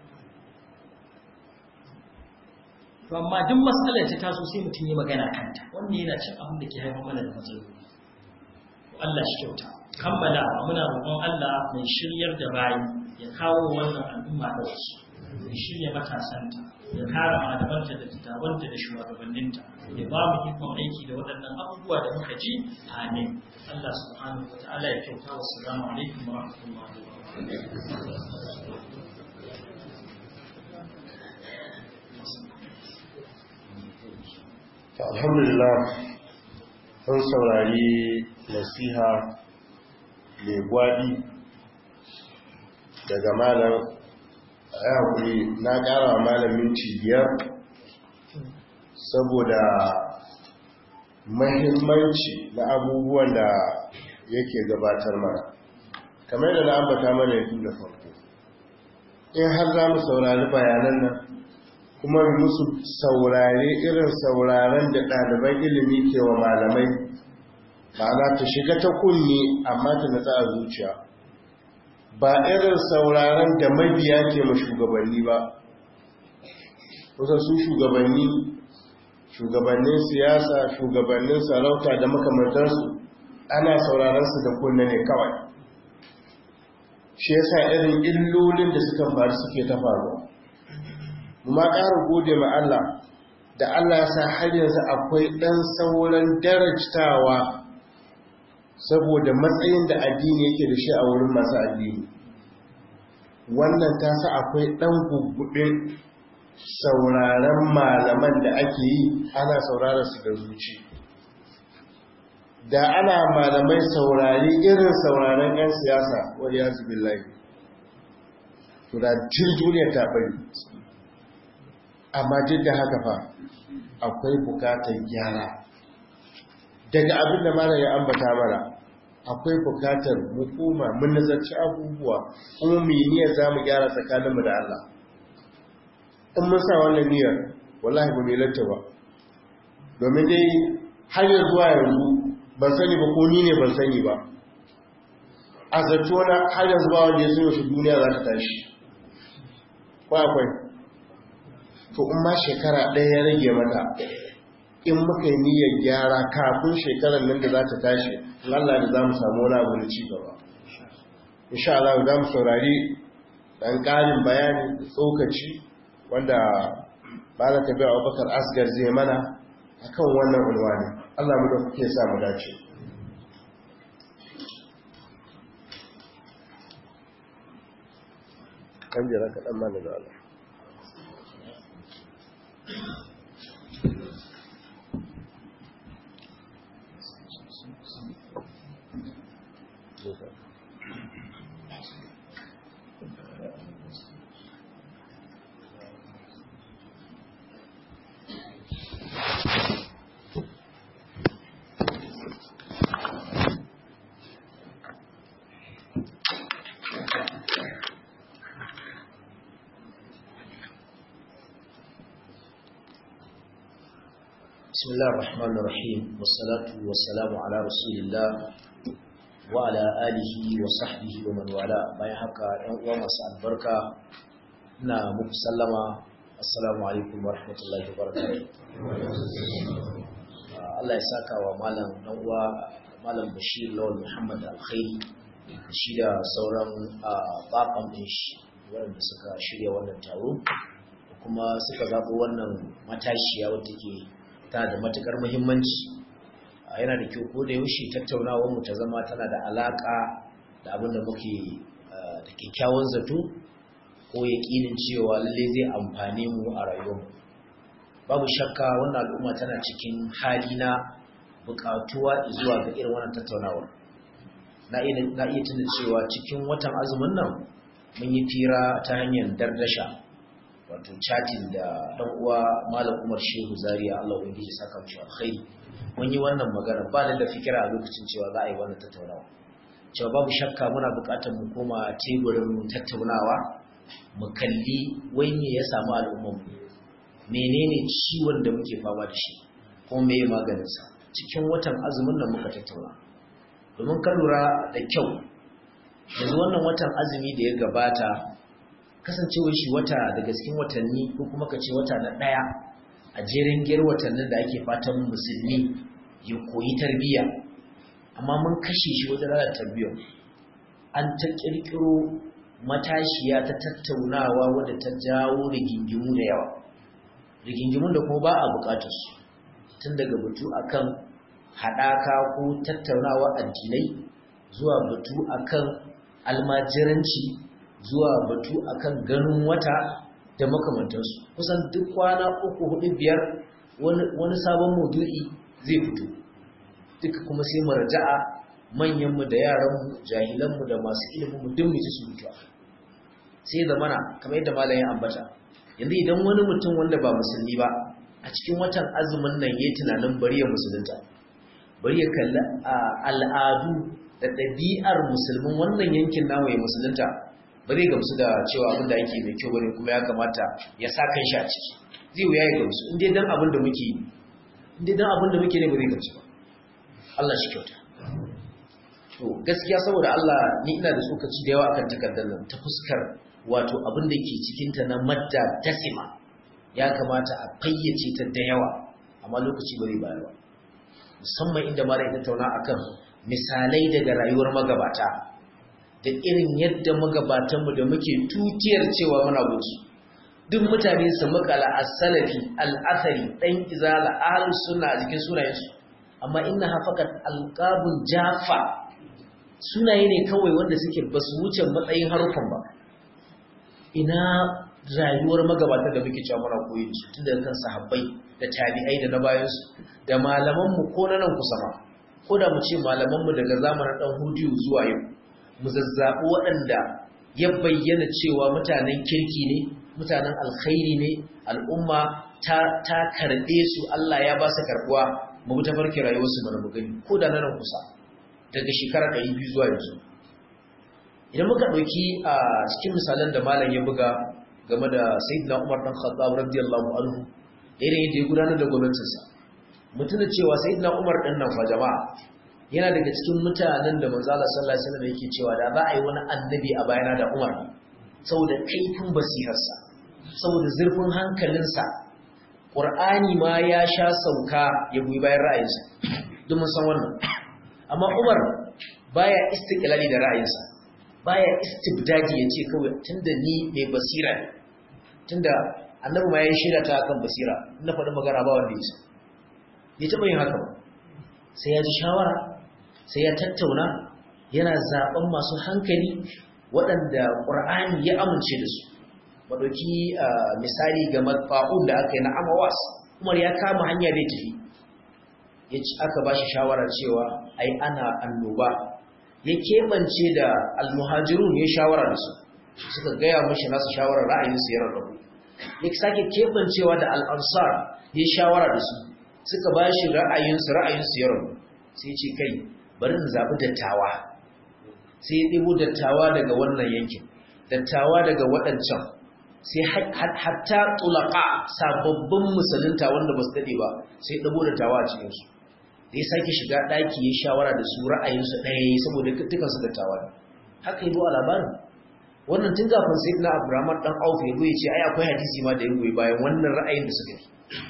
to amma duk matsalar ta taso sai mutum yi magana kanta wannan yana cin abin da ke haifar mana da matsaloli Allah shi kyauta kammala muna roƙon Allah mai shiryar da bayi ya kawo wannan al'umma da wasu ya shirya matasanta ya kara malamanta da kitabanta da shugabanninta ya ba mu ikon aiki da waɗannan abubuwa da muka ji amin Allah subhanahu wa ta'ala ya kyauta wa salamu alaikum wa rahmatullahi wa barakatuh alhamdulillah sun saurari nasiha mai gwadi daga malam a yi haƙuri na ƙara wa malam minti biyar saboda mahimmanci na abubuwan da yake gabatar mana kamar da na ambata mana yanzu da farko in har za mu saurari bayanan nan kuma musu saurare irin sauraren da ɗaliban ilimi ke wa malamai ma'ana ta shiga ta kunne amma ta natsa a zuciya ba irin sauraren da mabiya ke ma shugabanni ba kusa su shugabanni shugabannin siyasa shugabannin sarauta da makamantarsu ana sauraren su da kunne ne kawai shi yasa irin illolin da suka faru suke ta faruwa ma ƙara gode ma Allah da Allah ya sa har yanzu akwai ɗan sauran darajtawa saboda matsayin da addini yake da shi a wurin masu addini wannan ta sa akwai ɗan gugguɗin sauraren malaman da ake yi ana sauraron su da zuci da ana malamai saurari irin sauraren 'yan siyasa wani ya zubi layi to da jin duniyar ta bari amma duk da haka fa akwai bukatar gyara daga abin da mara ya ambata mana akwai bukatar hukuma mun nazarci abubuwa kuma mu yi niyyar za mu gyara tsakaninmu da Allah in mun sa wannan niyyar wallahi ba mai lanta ba domin dai har yanzu zuwa yanzu ban sani ba ko ni ne ban sani ba a zato na har yanzu ba wanda ya sanya shi duniya za ta tashi ko akwai to in ma shekara ɗaya ya rage mata in muka yi niyyar gyara kafin shekarar nan da za ta tashi Allah da za mu samu wani abu da ci gaba insha Allah za mu saurari ɗan ƙarin bayani da tsokaci wanda ba za ta biya abubakar asgar zai mana akan wannan ulwani Allah mu da kuke sa mu dace kan jira kaɗan mana da Allah بسم الله الرحمن الرحيم والصلاة والسلام على رسول الله وعلى آله وصحبه ومن والاه bayan haka ɗan uwa masu albarka ina muku sallama assalamu alaikum wa rahmatullahi wa barakatuh Allah ya saka wa malam ɗan uwa malam Bashir Lawal Muhammad Alkhairi shi da sauran baban ɗin shi waɗanda suka shirya wannan taro kuma suka zaɓi wannan matashiya wadda ke ta da matukar muhimmanci yana da kyau ko da yaushe tattaunawar mu ta zama tana da alaka da abin da muke da kyakkyawan zato ko yaƙinin cewa lalle zai amfane mu a rayuwarmu babu shakka wannan al'umma tana cikin hali na buƙatuwa zuwa ga irin wannan tattaunawar na iya tuna cewa cikin watan azumin nan mun yi fira ta hanyar dardasha wato chatting da dan uwa malam Umar Shehu Zaria Allah ubangiji saka mu alkhairi mun yi wannan magana ba da fikira a lokacin cewa za a yi wannan tattaunawa cewa babu shakka muna buƙatar mu koma teburin tattaunawa mu kalli wai me ya samu al'ummar mu menene ciwon da muke fama da shi ko me ya maganin sa cikin watan azumin nan muka tattauna domin ka lura da kyau yanzu wannan watan azumi da ya gabata kasancewar shi wata daga cikin watanni ko kuma ka ce wata na ɗaya a jerin giyar watannin da ake fatan musulmi ya koyi tarbiyya amma mun kashe shi wajen rana tarbiyyar an ta ƙirƙiro matashiya ta tattaunawa wadda ta jawo rigingimu da yawa rigingimun da kuma ba a bukatar su tun daga batu akan haɗaka ko tattaunawa addinai zuwa batu akan almajiranci zuwa batu akan ganin wata da makamantansu kusan duk kwana uku hudu biyar wani sabon maudu'i zai fito duka kuma sai marja'a manyanmu da yaranmu jahilanmu da masu iliminmu duk mu ji su mutu sai da mana kamar yadda malam ya ambata yanzu idan wani mutum wanda ba musulmi ba a cikin watan azumin nan yayi tunanin bari ya musulunta bari ya kalli al'adu da ɗabi'ar musulmin wannan yankin namu ya musulunta ba zai gamsu da cewa abin da ake mai kyau bane kuma ya kamata ya sa kan shi a ciki zai wuya ya gamsu in dai dan abin da muke yi in dai dan abin da muke ne ba zai gamsu ba Allah shi kyauta to gaskiya saboda Allah ni ina da tsokaci da yawa akan takardar nan ta fuskar wato abin da ke cikin ta na madda dasima ya kamata a fayyace ta da yawa amma lokaci ba zai bayar ba musamman inda mara ya tattauna akan misalai daga rayuwar magabata da irin yadda magabatanmu da muke tutiyar cewa muna gunsu duk mutane su makala as-salafi al-athari dan izala ahlus sunna a jikin sunayensu amma inna hafakat alqabun jafa sunaye ne kawai wanda suke basu wuce matsayin harufan ba ina rayuwar magabata da muke cewa muna koyi da su tun daga kan sahabbai da tabi'ai da na bayansu da malamanmu ko na nan kusa ma ko da mu ce malamanmu daga zamanin dan hudiyu zuwa yau mu zazzaɓi waɗanda ya bayyana cewa mutanen kirki ne mutanen alkhairi ne al'umma ta, ta karɓe su Allah ya ba su karɓuwa mu bi tafarki rayuwarsu mana mu gani ko da nan kusa daga shekara ɗari biyu zuwa yanzu idan muka ɗauki a cikin misalan da malam ya buga game da sayyidina Umar dan Khattab radiyallahu anhu da irin yadda ya gudanar da gwamnatinsa mutuna cewa sayyidina Umar ɗin nan fa jama'a yana daga cikin mutanen da manzo Allah sallallahu alaihi wasallam yake cewa da za a yi wani annabi a bayana da Umar saboda kaifin basirarsa saboda zurfin hankalinsa Qur'ani ma ya sha sauka ya goyi bayan ra'ayinsa duk mun san wannan amma Umar baya istiqlali da ra'ayinsa baya istibdadi yace kawai tunda ni mai basira ne tunda annabi ma ya shirya ta kan basira na faɗi magana ba wanda ya bai taɓa yin haka ba sai ya ji shawara sai ya tattauna yana zaben masu hankali waɗanda ƙur'ani ya amince da su maɗauki misali ga matfa'un da aka yi na amawas umar ya kama hanya bai tafi ya ci aka ba shi shawarar cewa ai ana annoba ya keɓance da almuhajirun ya shawara da su suka gaya mashi nasu shawarar ra'ayinsu ya rarrabu ya sake keɓancewa da al'ansar ya shawara da su suka ba shi ra'ayinsu ra'ayinsu ya rabu sai ce kai bari in zaɓi dattawa sai ya ɗibo dattawa daga wannan yankin dattawa daga waɗancan sai hatta tulaka sababbin musulunta wanda ba su daɗe ba sai ɗabo dattawa a cikinsu da ya sake shiga ɗaki ya shawara da su ra'ayinsu ɗaya saboda dukansu dattawa ne haka yi a labarin wannan tun kafin sai na abdurrahman ɗan auf ya ya ce ai akwai hadisi ma da ya goyi bayan wannan ra'ayin da suka yi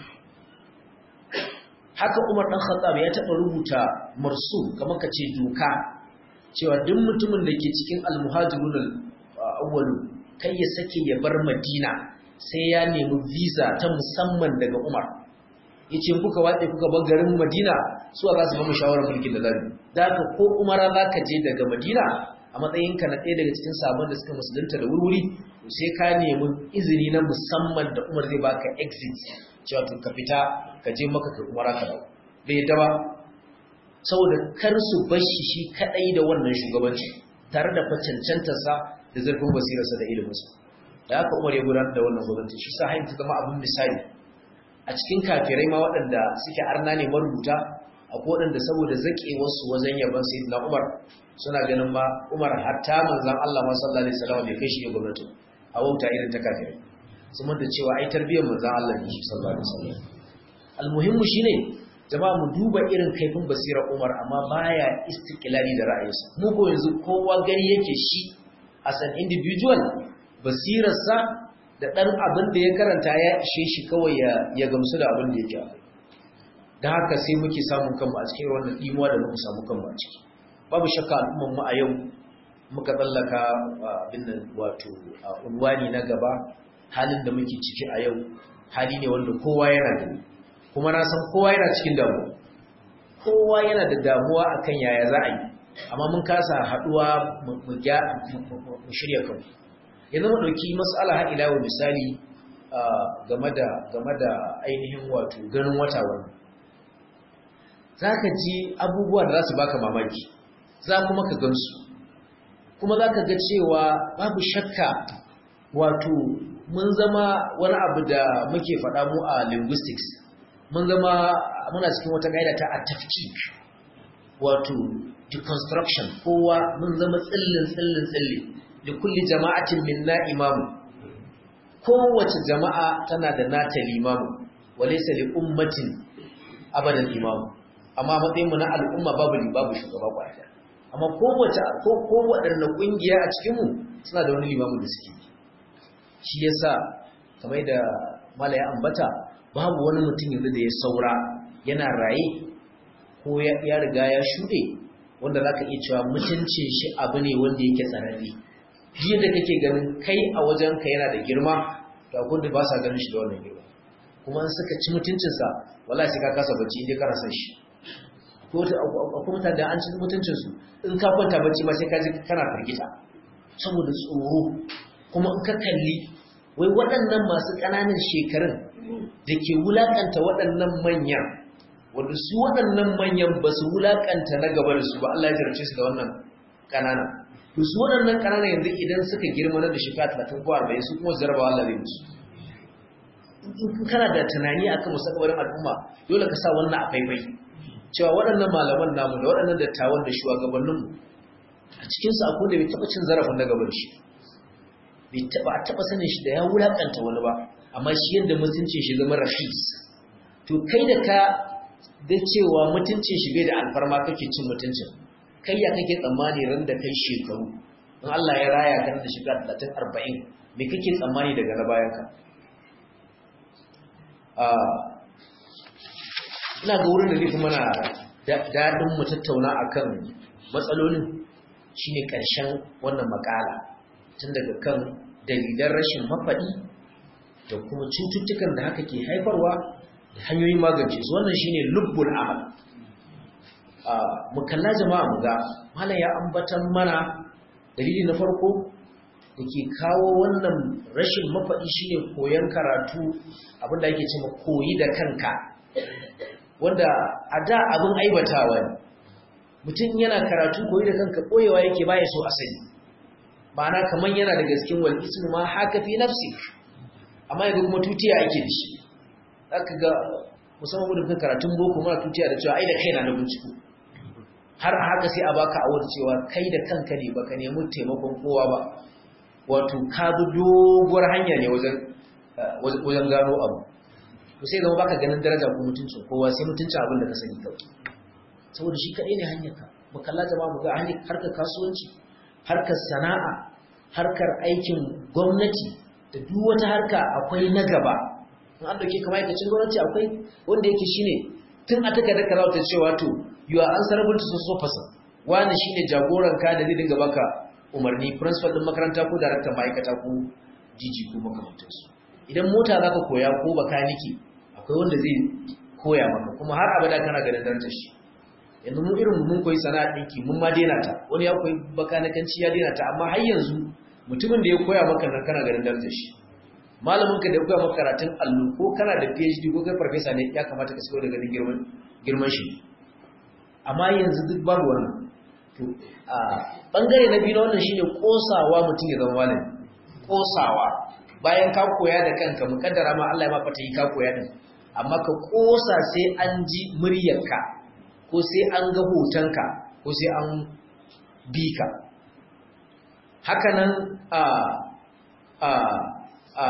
haka Umar dan Khattab ya taba rubuta marsum kamar kace doka cewa duk mutumin da ke cikin al-muhajirun al-awwal kai ya sake ya bar Madina sai ya nemi visa ta musamman daga Umar yace kuka watsa kuka bar garin Madina su za su ba mu shawarar mulkin da zabi da haka ko Umara zaka je daga Madina a matsayin ka na ɗaya daga cikin sabon da suka musulunta da wurwuri sai ka nemi izini na musamman da Umar zai baka exit cewa to ka fita ka je maka ka umara ka dawo bai yadda ba saboda kar su bashi shi kadai da wannan shugabanci tare da facancantar sa da zurfin basirarsa da ilimin sa da haka Umar ya gudanar da wannan gwamnati shi sa hayin ta zama abin misali a cikin kafirai ma waɗanda suke arna ne marubuta akwai waɗanda saboda zaƙewar su wajen yaban sayyidina Umar suna ganin ma Umar hatta manzon Allah ma sallallahu alaihi wasallam bai kai shi gwamnati a wauta irin ta kafirai sun manta cewa ai tarbiyyar manzon Allah ne sallallahu alaihi wasallam almuhimmu shine jama'a mu duba irin kaifin basirar Umar amma baya istiqlali da ra'ayinsa mu ko yanzu kowa gari yake shi as an individual basirarsa da dan abin da ya karanta ya ishe shi kawai ya ya gamsu da abin da yake da haka sai muke samun kanmu a cikin wannan dimuwa da muka samu kanmu a ciki babu shakka al'umman mu a yau muka tsallaka abin nan wato unwani na gaba halin da muke ciki a yau hali ne wanda kowa yana da kuma na san kowa yana cikin damuwa kowa yana da damuwa akan yaya za a yi amma mun kasa haduwa mu shirya kan yanzu mu dauki mas'ala har ila misali game da game da ainihin wato ganin wata wannan zaka ji abubuwa da za su baka mamaki za kuma ka gansu kuma za ka ga cewa babu shakka wato mun zama wani abu da muke faɗa mu a linguistics mun zama muna cikin wata ƙa'ida ta atafkik wato deconstruction kowa mun zama tsillin tsillin tsilli da kulli jama'atin minna imamu kowace jama'a tana da nata limamu walaysa li ummatin abadan imamu amma matsayin mu na al'umma babu babu shugaba kwaya amma kowace ko ko waɗanne ƙungiya a cikin mu suna da wani limamu da suke shi yasa kamar da mala ya ambata babu wani mutum yanzu da ya saura yana raye ko ya riga ya shuɗe wanda za ka iya cewa mutuncin shi abu ne wanda yake tsararre jiya da kake ganin kai a wajen ka yana da girma to akwai da ba sa ganin shi da wannan girma kuma in suka ci mutuncinsa wala sai ka kasa bacci inda kana san shi ko akwai mutane da an ci mutuncinsu in ka kwanta bacci ma sai ka ji kana firgita saboda tsoro kuma in ka kalli wai waɗannan masu ƙananan shekarun da ke wulaƙanta waɗannan manyan wanda su waɗannan manyan ba su wulaƙanta na gaba da su ba Allah ya jarce su da wannan ƙanana to su waɗannan ƙanana yanzu idan suka girma na da shekara talatin ko arba'in su kuma jarabawa Allah zai musu in kana da tunani akan musakabarin al'umma dole ka sa wannan a faifai cewa waɗannan malaman namu da waɗannan dattawan da shugabanninmu a cikinsu akwai da bai taɓa cin zarafin na gaba da shi bai taɓa a taɓa sanin shi da ya wulaƙanta wani ba amma shi yadda mutuncin shi zama rafis to kai da ka da cewa mutuncin shi bai da alfarma kake cin mutuncin kai ya kake tsammani ran da kai shekaru in Allah ya raya kan da shiga 30 40 me kake tsammani daga na bayan ka ina ga wurin da zai fi mana daɗin mu tattauna akan matsalolin shine ƙarshen wannan makala tun daga kan dalilan rashin mafaɗi da kuma cututtukan da haka ke haifarwa da hanyoyin magance su wannan shine lubbul amal mu kalla jama'a mu ga malam ya ambatan mana dalili na farko da ke kawo wannan rashin mafaɗi shine koyon karatu abinda ake cewa koyi da kanka wanda a da abin aibatawa ne mutum yana karatu koyi da kanka koyewa yake baya so asali ma'ana kaman yana da gaskin wal ismu ma haka fi nafsik amma yanzu kuma tutiya ake da shi zaka ga musamman gudun kan karatun boko muna tutiya da cewa ai da kaina na binciko har a haka sai a baka awar cewa kai da kanka ne baka nemi taimakon kowa ba wato ka bi doguwar hanya ne wajen wajen gano abu to sai zama baka ganin daraja ko mutuncin kowa sai mutuncin abin da ka sani kawai saboda shi kadai ne hanyar ka mu kalla jama'a mu ga hanyar harkar kasuwanci harkar sana'a harkar aikin gwamnati da duk wata harka akwai na gaba in an dauke kamar aikacin gwamnati akwai wanda yake shine tun a taka da karauta cewa to you are answerable to so person wani shine jagoran ka da zai dinga baka umarni principal din makaranta ko daraktan ma'aikata ko DG ko makamantansu idan mota zaka koya ko bakaniki akwai wanda zai koya maka kuma har abada kana ganin darajar shi yanzu mu irin mun koyi sana'a dinki mun ma daina ta wani ya koyi bakanikanci ya daina ta amma har yanzu mutumin da ya koya maka nan kana ganin darajar shi malamin ka da ya koya maka karatun allo ko kana da PhD ko kai farfesa ne ya kamata ka shigo da ganin girman girman shi amma yanzu duk babu wannan to a bangare na biyu na wannan shine kosawa mutum ya zama malami kosawa bayan ka koya da kanka mukaddara ma Allah ya ma fata yi ka koya din amma ka kosa sai an ji muryarka ko sai an ga hotonka ko sai an bi ka hakanan a a a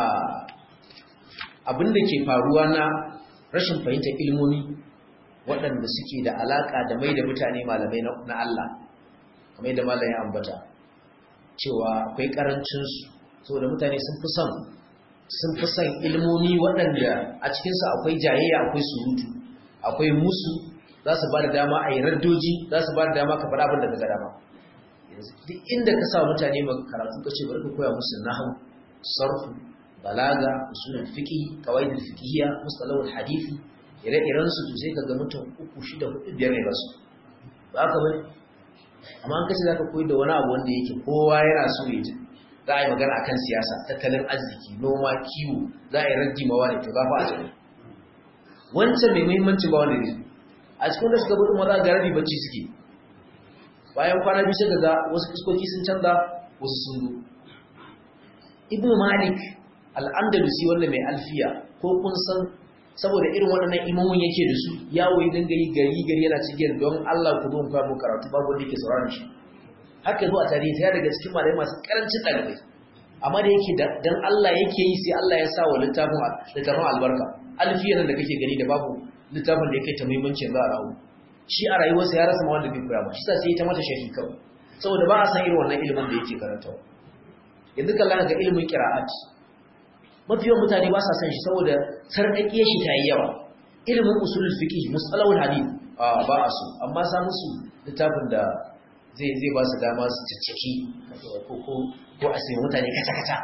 abinda ke faruwa na rashin fahimtar ilmomi waɗanda suke da alaƙa da mai da mutane malamai na Allah kamar yadda malam ya ambata cewa akwai ƙarancinsu saboda mutane sun fi son sun fi son ilmomi waɗanda a cikinsu akwai jayayya akwai surutu akwai musu za su ba da dama a yi raddoji za su ba da dama ka faɗa abin da ka ga dama duk inda ka sa mutane maka karatu ka ce bari ka koya musu nahu sarfu balaga usulul fiqh qawaidul fiqhiyya mustalahul hadisi ire-iren su to sai kaga mutum uku shida hudu biyar ne ba su ba ka bane amma an kace zaka koyi da wani abu wanda yake kowa yana so ya ji za a yi magana akan siyasa tattalin arziki noma kiwo za a yi raddi mawa ne to ba fa a jira wancan mai muhimmanci ba wanda ne a cikin da suka gudu maza ga rabi bacci suke bayan kwana biyu sai ga wasu fuskoki sun canza wasu sun zo ibn malik al-andalusi wanda mai alfiya ko kun san saboda irin waɗannan imamun yake da su yawo ya dinga yi gari gari yana cikin don Allah ku zo mu fara karatu babu wanda yake sauraron shi haka zo a tarihi ta daga cikin malamai masu karancin ɗalibai amma da yake dan Allah yake yi sai Allah ya sa wa littafin littafin albarka alfiya nan da kake gani da babu littafin da yake ta muhimmancin za a rawu shi a rayuwarsa ya rasa ma wanda bai koya ba shi sa sai ta mata sharhi kawai saboda ba a san irin wannan ilimin da yake karantawa yanzu kallon ga ilimin qira'at mafi yawan mutane ba sa san shi saboda sarƙaƙiyar shi ta yi yawa ilimin usulul fiqh musalahul hadith a ba a so amma sa musu littafin da zai zai ba su dama su cicciki ko ko ko a sai mutane kata kata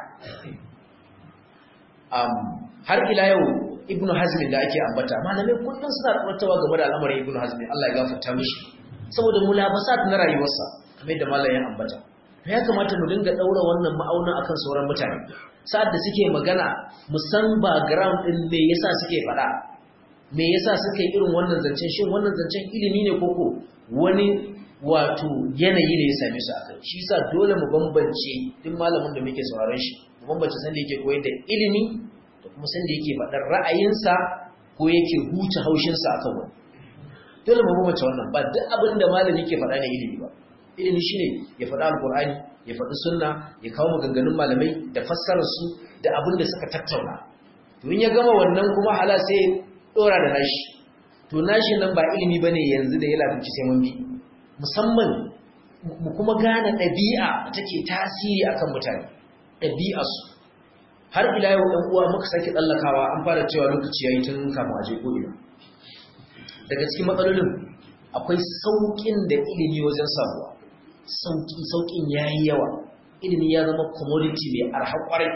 um har ila yau ibnu hazm da ake ambata malamai kullun suna tsawaitawa game da al'amarin ibnu hazm Allah ya gafarta mishi saboda mulabasat na rayuwarsa kamar da malamin ambata ya kamata mu dinga daura wannan ma'aunin akan sauran mutane sa'ad da suke magana mu san background din me yasa suke faɗa me yasa suke irin wannan zancen shin wannan zancen ilimi ne koko wani wato yanayi ne ya same su akai shi yasa dole mu bambance duk malamin da muke sauraron shi mu bambance san da yake koyar da ilimi da kuma san da yake faɗar ra'ayinsa ko yake huce haushinsa akan wani dole mu bambance wannan ba duk abin da malami yake faɗa ne ilimi ba ilimi shine ya faɗa alqur'ani ya faɗi sunna ya kawo maganganun malamai da fassarar su da abin da suka tattauna to in ya gama wannan kuma hala sai dora da nashi to nashi nan ba ilimi bane yanzu da ya lafinci sai mun bi musamman mu kuma gane ɗabi'a da take tasiri akan mutane ɗabi'a su har ila yau ɗan uwa muka sake tsallakawa an fara cewa lokaci yayi tun kafin a je ko ina daga cikin matsalolin akwai sauƙin da ilimi wajen samuwa sauƙi sauƙin yayi yawa ilimi ya zama commodity mai arha ƙwarai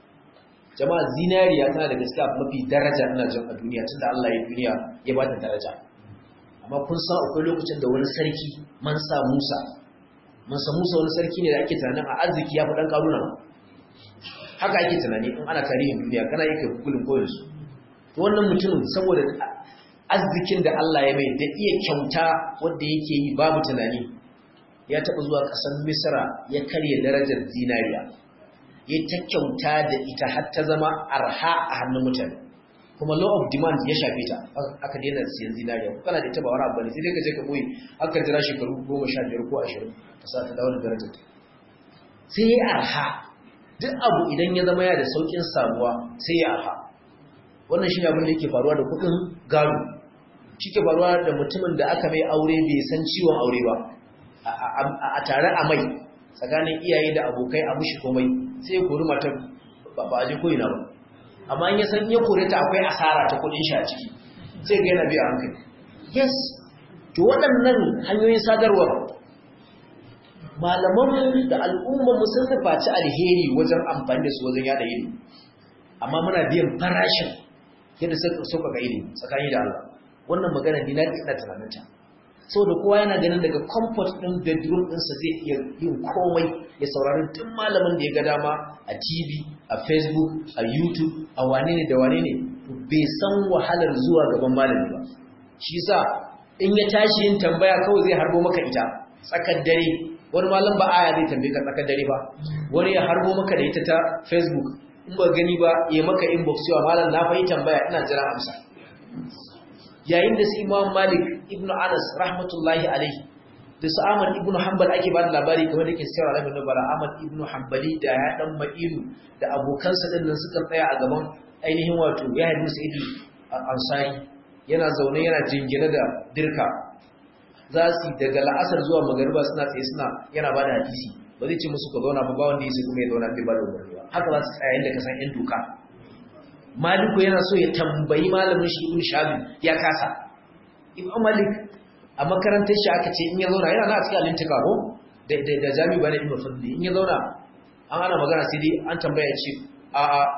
jama'a zinariya tana da gaskiya mafi daraja ina jin a duniya tunda Allah ya duniya ya ba ta daraja amma kun san akwai lokacin da wani sarki mansa Musa mansa Musa wani sarki ne da ake tunanin a arziki ya fi dan karuna haka ake tunani in ana tarihin duniya kana yi kai gugulin koyar su to wannan mutumin saboda arzikin da Allah ya mai da iya kyauta wanda yake yi babu tunani ya taɓa zuwa ƙasar Misra ya karya darajar zinariya ya ta kyauta da ita har ta zama arha a hannun mutane kuma law of demand ya shafe ta aka daina siyan zinariya ko kana da ita ba wani abu ne sai dai ka je ka boye aka jira shekaru goma sha biyar ko ashirin ka sa ta dawo da darajar ta sai ya arha duk abu idan ya zama ya da saukin samuwa sai ya arha wannan shi ne abin da yake faruwa da kuɗin gado shi ke faruwa da mutumin da aka mai aure bai san ciwon aure ba a tare a mai tsakanin iyaye da abokai a mushi komai sai ya kori matar ba a je ko'ina ba amma in ya san ya kore ta akwai asara ta kudin shi a ciki sai ga yana biya hankali yes to waɗannan hanyoyin sadarwar malaman da al'umma sun nufaci alheri wajen amfani da su wajen yada ilimi amma muna biyan farashin yadda suka ga ilimi tsakani da Allah wannan magana ni na ina tunaninta saboda kowa yana ganin daga comfort din bedroom ɗinsa zai iya yin komai ya saurari duk malamin da ya ga dama a TV a Facebook a YouTube a wane ne da wane ne bai san wahalar zuwa gaban malami ba shi yasa in ya tashi yin tambaya kawai zai harbo maka ita tsakar dare wani malam ba aya zai tambaye ka tsakar dare ba wani ya harbo maka da ita ta Facebook in ba gani ba ya maka inbox cewa malam na fahimta tambaya ina jira amsa yayin da su Imam Malik ibn Anas rahmatullahi alaihi da su Ahmad ibn Hanbal ake ba da labari kamar da ke cewa Rabbi Nubala Ahmad ibn Hanbali da ya dan Ma'inu da abokansa din nan suka tsaya a gaban ainihin wato ya ibn Sa'id al-Ansari yana zaune yana jingine da dirka za su daga la'asar zuwa magariba suna tsaye suna yana ba da hadisi ba zai ce musu ka zauna ba ba wanda ya sai kuma ya zauna bai ba da umarni ba haka za su tsaya inda ka san yan doka Maliku yana so ya tambayi malamin shi Ibn Shabi ya kasa. Ibn Malik a makarantar shi aka ce in ya zauna yana na a cikin alintika ko da da jami bane Ibn Fadli in ya zauna an ana magana sai dai an tambaya ce a a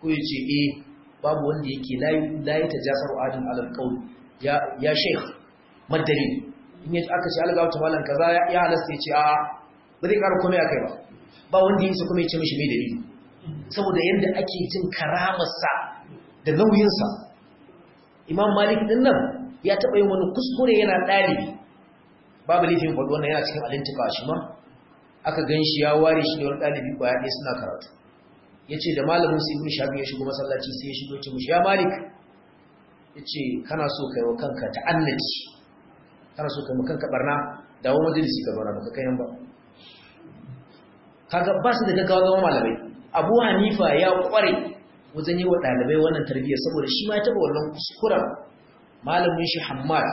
ko ya ce eh babu wanda yake layi ta jasar adin alal qaul ya ya sheikh madalil in ya aka ce alga wata malan kaza ya halasta ya ce a ba zai ƙara komai akai ba ba wanda yake kuma ya ce mishi mai dalili saboda yadda ake jin karamarsa da nauyinsa imam malik din nan ya taɓa yin wani kuskure yana ɗalibi babu laifin faɗi wannan yana cikin alintika shi ma aka gan shi ya ware shi da wani ɗalibi kwaya ɗaya suna karatu ya ce da malamin su ibn shafi ya shigo masallaci sai ya shigo ce mushi ya malik ya ce kana so kai wa kanka ta'annaci kana so kai wa kanka barna dawo majalisi ka zauna baka kai ba kaga ba su da gaggawa zama malamai abu hanifa ya kware wajen yi wa ɗalibai wannan tarbiyyar saboda shi ma ya taɓa wannan kuskuren malamin shi hammad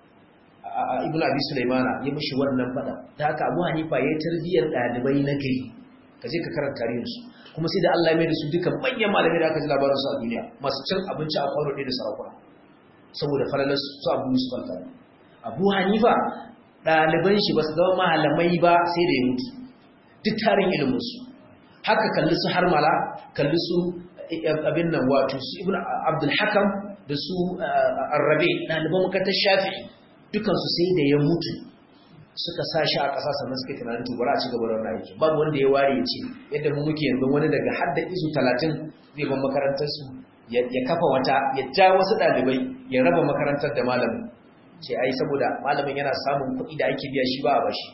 ibn abi sulaimana ya mishi wannan fada da haka abu hanifa ya yi tarbiyyar ɗalibai na gari ka je ka karanta tarihinsu kuma sai da allah mai da su duka manyan malamai da aka ji labarinsu a duniya masu cin abinci a kwano ɗaya da sarakuna saboda falalar su abu yusuf alfani abu hanifa ɗaliban shi ba su zama malamai ba sai da ya mutu duk tarin iliminsu haka kalli su harmala kalli su abin nan wato su ibn abdul hakam da su arrabe ɗaliban makatar shafi'i dukansu sai da ya mutu suka sa shi a ƙasa sannan suka tunanin tubara a ci gaba da wannan aiki babu wanda ya ware ya ce yadda mu muke yanzu wani daga hadda izu talatin zai ban makarantarsu ya kafa wata ya ja wasu ɗalibai ya raba makarantar da malamin ce ai saboda malamin yana samun kuɗi da ake biya shi ba a bashi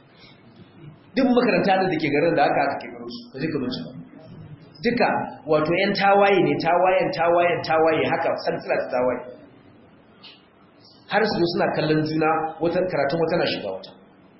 duk makaranta da ke garin da aka aka kekaro su ba zai ka bincika duka wato yan tawaye ne tawayen tawayen tawaye haka santila ta tawaye har su suna kallon juna wata karatun wata na shiga wata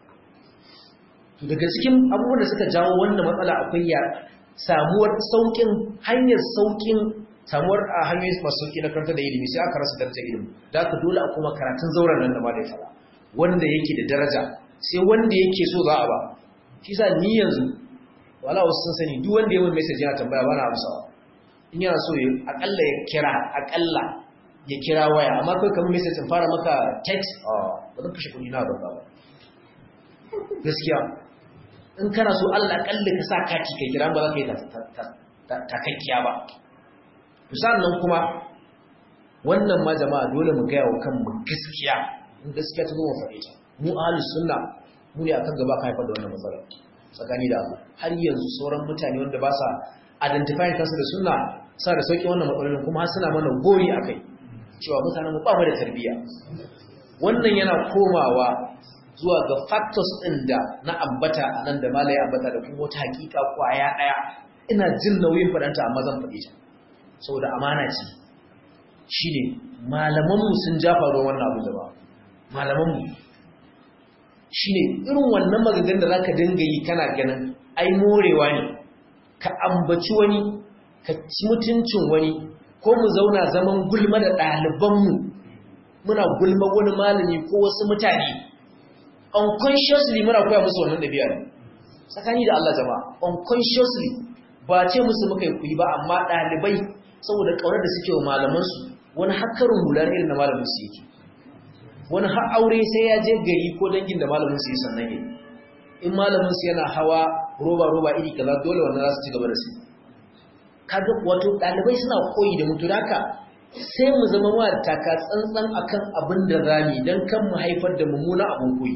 to daga cikin abubuwan da suka jawo wannan matsala akwai ya samuwar saukin hanyar saukin samuwar a hanyoyin masu sauki na karanta da ilimi sai aka rasa darajar ilimi da aka dole a kuma karatun zauren nan da ma da ya fara wanda yake da daraja sai wanda yake so za a ba shi sa ni yanzu wala wasu sun sani duk wanda ya wani message yana tambaya bana amsawa in yana so ya akalla ya kira akalla ya kira waya amma kai kamar message in fara maka text ah ba zan kashe kuɗi na ba ba gaskiya in kana so Allah akalla ka sa kati kai kira ba za ka yi takakkiya ba sannan kuma wannan ma jama'a dole mu gaya wa kanmu gaskiya in gaskiya ta zo mu faɗe ta mu ahlus sunna mu ne akan gaba ka haifar da wannan matsala tsakani da Allah har yanzu sauran mutane wanda ba sa identifying kansu da sunna sa da sauki wannan matsalolin kuma suna mana gori akai cewa mutanen mu ba mu da tarbiyya wannan yana komawa zuwa ga factors ɗin da na ambata a nan da malai ambata da kuma wata hakika kwaya ɗaya ina jin nauyin faɗanta amma zan faɗi ta saboda amana ce shine malamanmu sun jafa ruwan wannan abu da ba malamanmu shine irin wannan magagan da zaka dinga yi kana ganin ai morewa ne ka ambaci wani ka ci mutuncin wani ko mu zauna zaman gulma da ɗalibanmu muna gulma wani malami ko wasu mutane unconsciously muna koya musu wannan ɗabi'a ne tsakani da Allah jama'a unconsciously ba ce musu muka yi kuyi ba amma ɗalibai saboda ƙaunar da suke wa malamansu wani hakarin hular irin na malamin su yake wani har aure sai ya je gari ko dangin da malamin su yi sannan yi in malamin su yana hawa roba roba iri kaza dole wannan za su ci gaba da su kaga wato ɗalibai suna koyi da mutu haka sai mu zama wa taka tsantsan akan abin da rami don kan mu haifar da mummuna abin koyi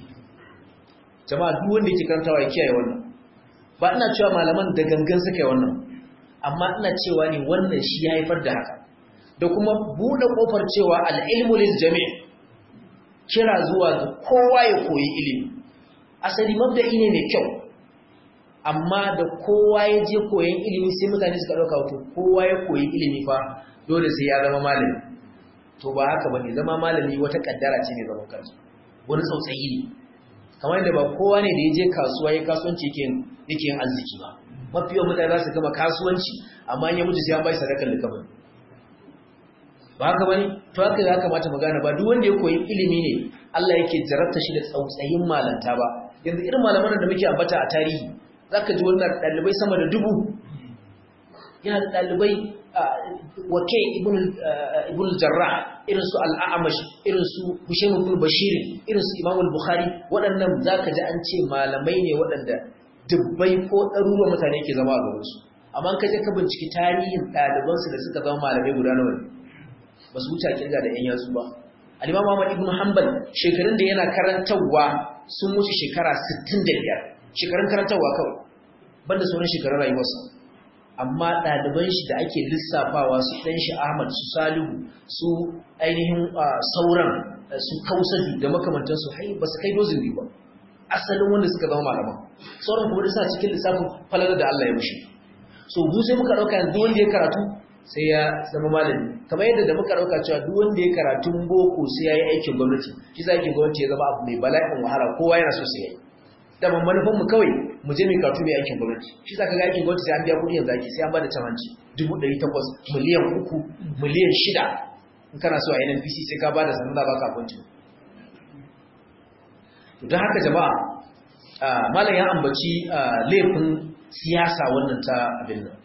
jama'a duk wanda yake karantawa ya kiyaye wannan ba ina cewa malaman da gangan suka yi wannan amma ina cewa ne wannan shi ya haifar da haka da kuma buɗe ƙofar cewa al'ilmu lil jami' kira zuwa ga kowa ya koyi ilimi asali mabda'i ne mai kyau amma da kowa ya je koyan ilimi sai mutane suka ɗauka wato kowa ya koyi ilimi fa dole sai ya zama malami to ba haka bane zama malami wata kaddara ce ne zaman kansu wani tsautsayi ne kamar yadda ba kowa ne da ya je kasuwa ya kasuwanci yake yin arziki ba mafi yawan mutane za su gama kasuwanci amma ya mutu sai an bai sadakar likafin ba haka bane to haka ya kamata mu gane ba duk wanda ya koyi ilimi ne Allah yake jarabta shi da tsautsayin malanta ba yanzu irin malaman da muke ambata a tarihi zaka ji wannan dalibai sama da dubu yana da dalibai wake ibn jarrah irin su al-a'mash irin su husayn ibn bashir irin su imam al-bukhari waɗannan zaka ji an ce malamai ne waɗanda dubbai ko ɗaruruwan mutane ke zama a gaban su amma ka je ka binciki tarihin ɗalibansu da suka zama malamai guda nawa ne ba su wuce kirga da 'yan yatsu ba al-imam Ahmad ibn Hanbal shekarun da yana karantarwa sun wuce shekara 65 shekarun karantarwa kawai banda sauran shekarun rayuwarsa amma ɗaliban shi da ake lissafawa su ɗan shi Ahmad su Salihu su ainihin sauran su Kausari da makamantansu hai ba su kai dozin biyu ba asalin wanda suka zama malaman sauran kuma da sa cikin lissafin falala da Allah ya mushi so mu sai muka ɗauka yanzu wanda ya karatu sai ya zama malami kamar yadda da muka ɗauka cewa duk wanda ya karatun boko sai ya yi aikin gwamnati shi za aikin gwamnati ya zama abu mai bala'in wahala kowa yana so sai ya yi da manufan mu kawai mu je mu karatu mai aikin gwamnati shi za ka ga aikin gwamnati sai an biya kuɗi yanzu ake sai an bada camanci dubu ɗari takwas miliyan uku miliyan shida in kana so a NNPC sai ka bada sanar da baka kwanci to don haka jama'a malam ya ambaci laifin siyasa wannan ta abin nan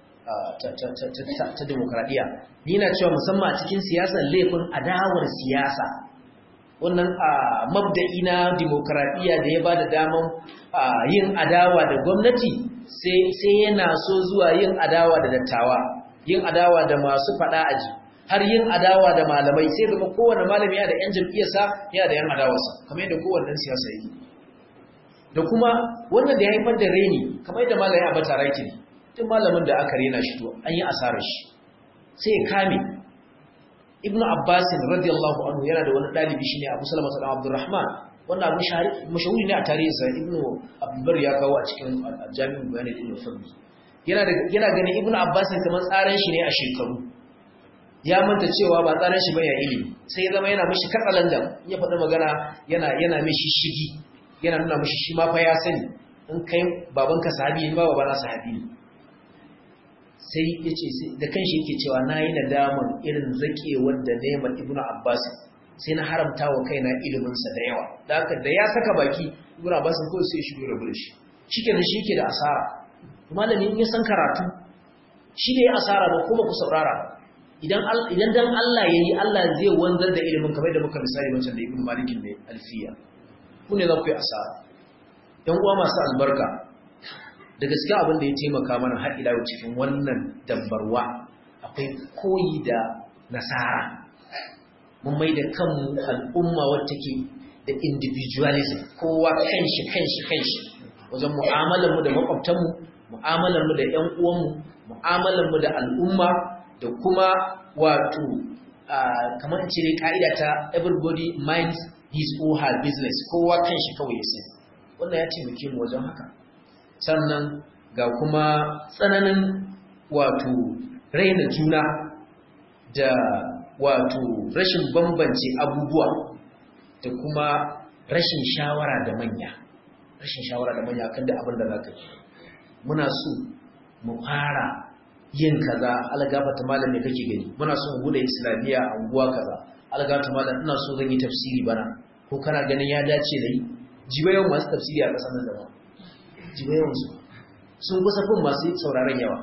ta demokradiyya ni na cewa musamman a cikin siyasar laifin adawar siyasa wannan mabda'i na demokradiyya da ya ba da daman yin adawa da gwamnati sai yana so zuwa yin adawa da dattawa yin adawa da masu fada aji har yin adawa da malamai sai zama kowane malami yana da yan jam'iyyarsa yana da yan adawarsa kamar yadda kowane siyasa yake da kuma wannan da ya haifar da reni kamar yadda malami a bata raki ne duk malamin da aka rena shi to an yi asarar shi sai ya kame ibnu abbas radiyallahu anhu yana da wani dalibi shine abu salama sallam abdurrahman wannan abu mashahuri ne a tarihinsa ibnu abdulbar ya kawo a cikin jami'in bayanin ibnu fadli yana da yana ganin ibnu abbas kamar tsaran shi ne a shekaru ya manta cewa ba tsaran shi bane ilimi sai ya zama yana mishi katsalandan ya faɗi magana yana yana mishi shigi yana nuna mishi shi ma fa ya sani in kai babanka sahabi ne ba babana sahabi ne sai ya ce da kanshi yake cewa na yi nadaman irin zakewar da neman ibnu abbas sai na haramta wa kaina iliminsa da yawa da haka da ya saka baki ibnu abbas ko sai shi rabu da shi shikenan shi yake da asara malami in ya san karatu shi ne asara ba kuma ku saurara idan idan dan Allah yayi Allah zai wanzar da ilimin kamar da muka misali wancan da ibnu malik ne alfiya ku ne za ku yi asara yan uwa masu albarka da gaske abin da ya taimaka mana har ila cikin wannan dambarwa akwai koyi da nasara mun mai da kanmu al'umma wacce ke da individualism kowa kanshi kanshi kanshi wajen mu'amalarmu da makwabtanmu mu'amalarmu da ƴan uwanmu mu'amalarmu da al'umma da kuma wato kamar in cire ka'ida ta everybody minds his or her business kowa kanshi kawai ya sani wannan ya taimake mu wajen haka sannan ga kuma tsananin wato raina juna da wato rashin bambance abubuwa da kuma rashin shawara da manya rashin shawara da manya kan da abin da za ka yi muna so mu fara yin kaza algafata malam ne kake gani muna so mu bude islamiyya a unguwa kaza algafata malam ina so zan yi tafsiri bana ko kana ganin ya dace da yi jiba yawan masu tafsiri a ƙasar nan da ba jiba yawan su sun kusa fin masu sauraron yawa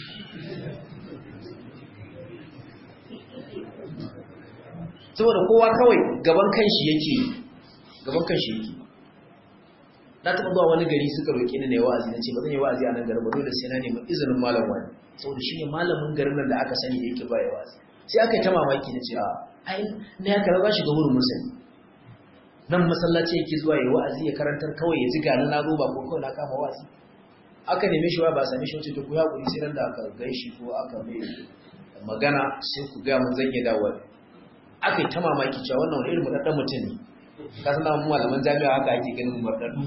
saboda kowa kawai gaban kanshi yake gaban kanshi yake na taɓa zuwa wani gari suka roƙi ni na yi wa'azi na ce ba zan yi wa'azi a nan garin ba dole sai na nemi izinin malam wani saboda shi ne malamin garin nan da aka sani da yake ba ya wa'azi sai aka yi ta mamaki na ce a ai na ya karɓa shi ga wurin musulmi nan masallaci yake zuwa ya wa'azi ya karantar kawai ya ji gani na zo ba ko kawai na kama wa'azi aka neme shi wa ba same shi wace to ku ya kuri sai da aka gaishi ko aka mai magana sai ku ga mun zan iya dawo aka yi ta mamaki cewa wannan wani irin mudaddan mutum ne ka san mu malaman jami'a haka ake ganin mudaddu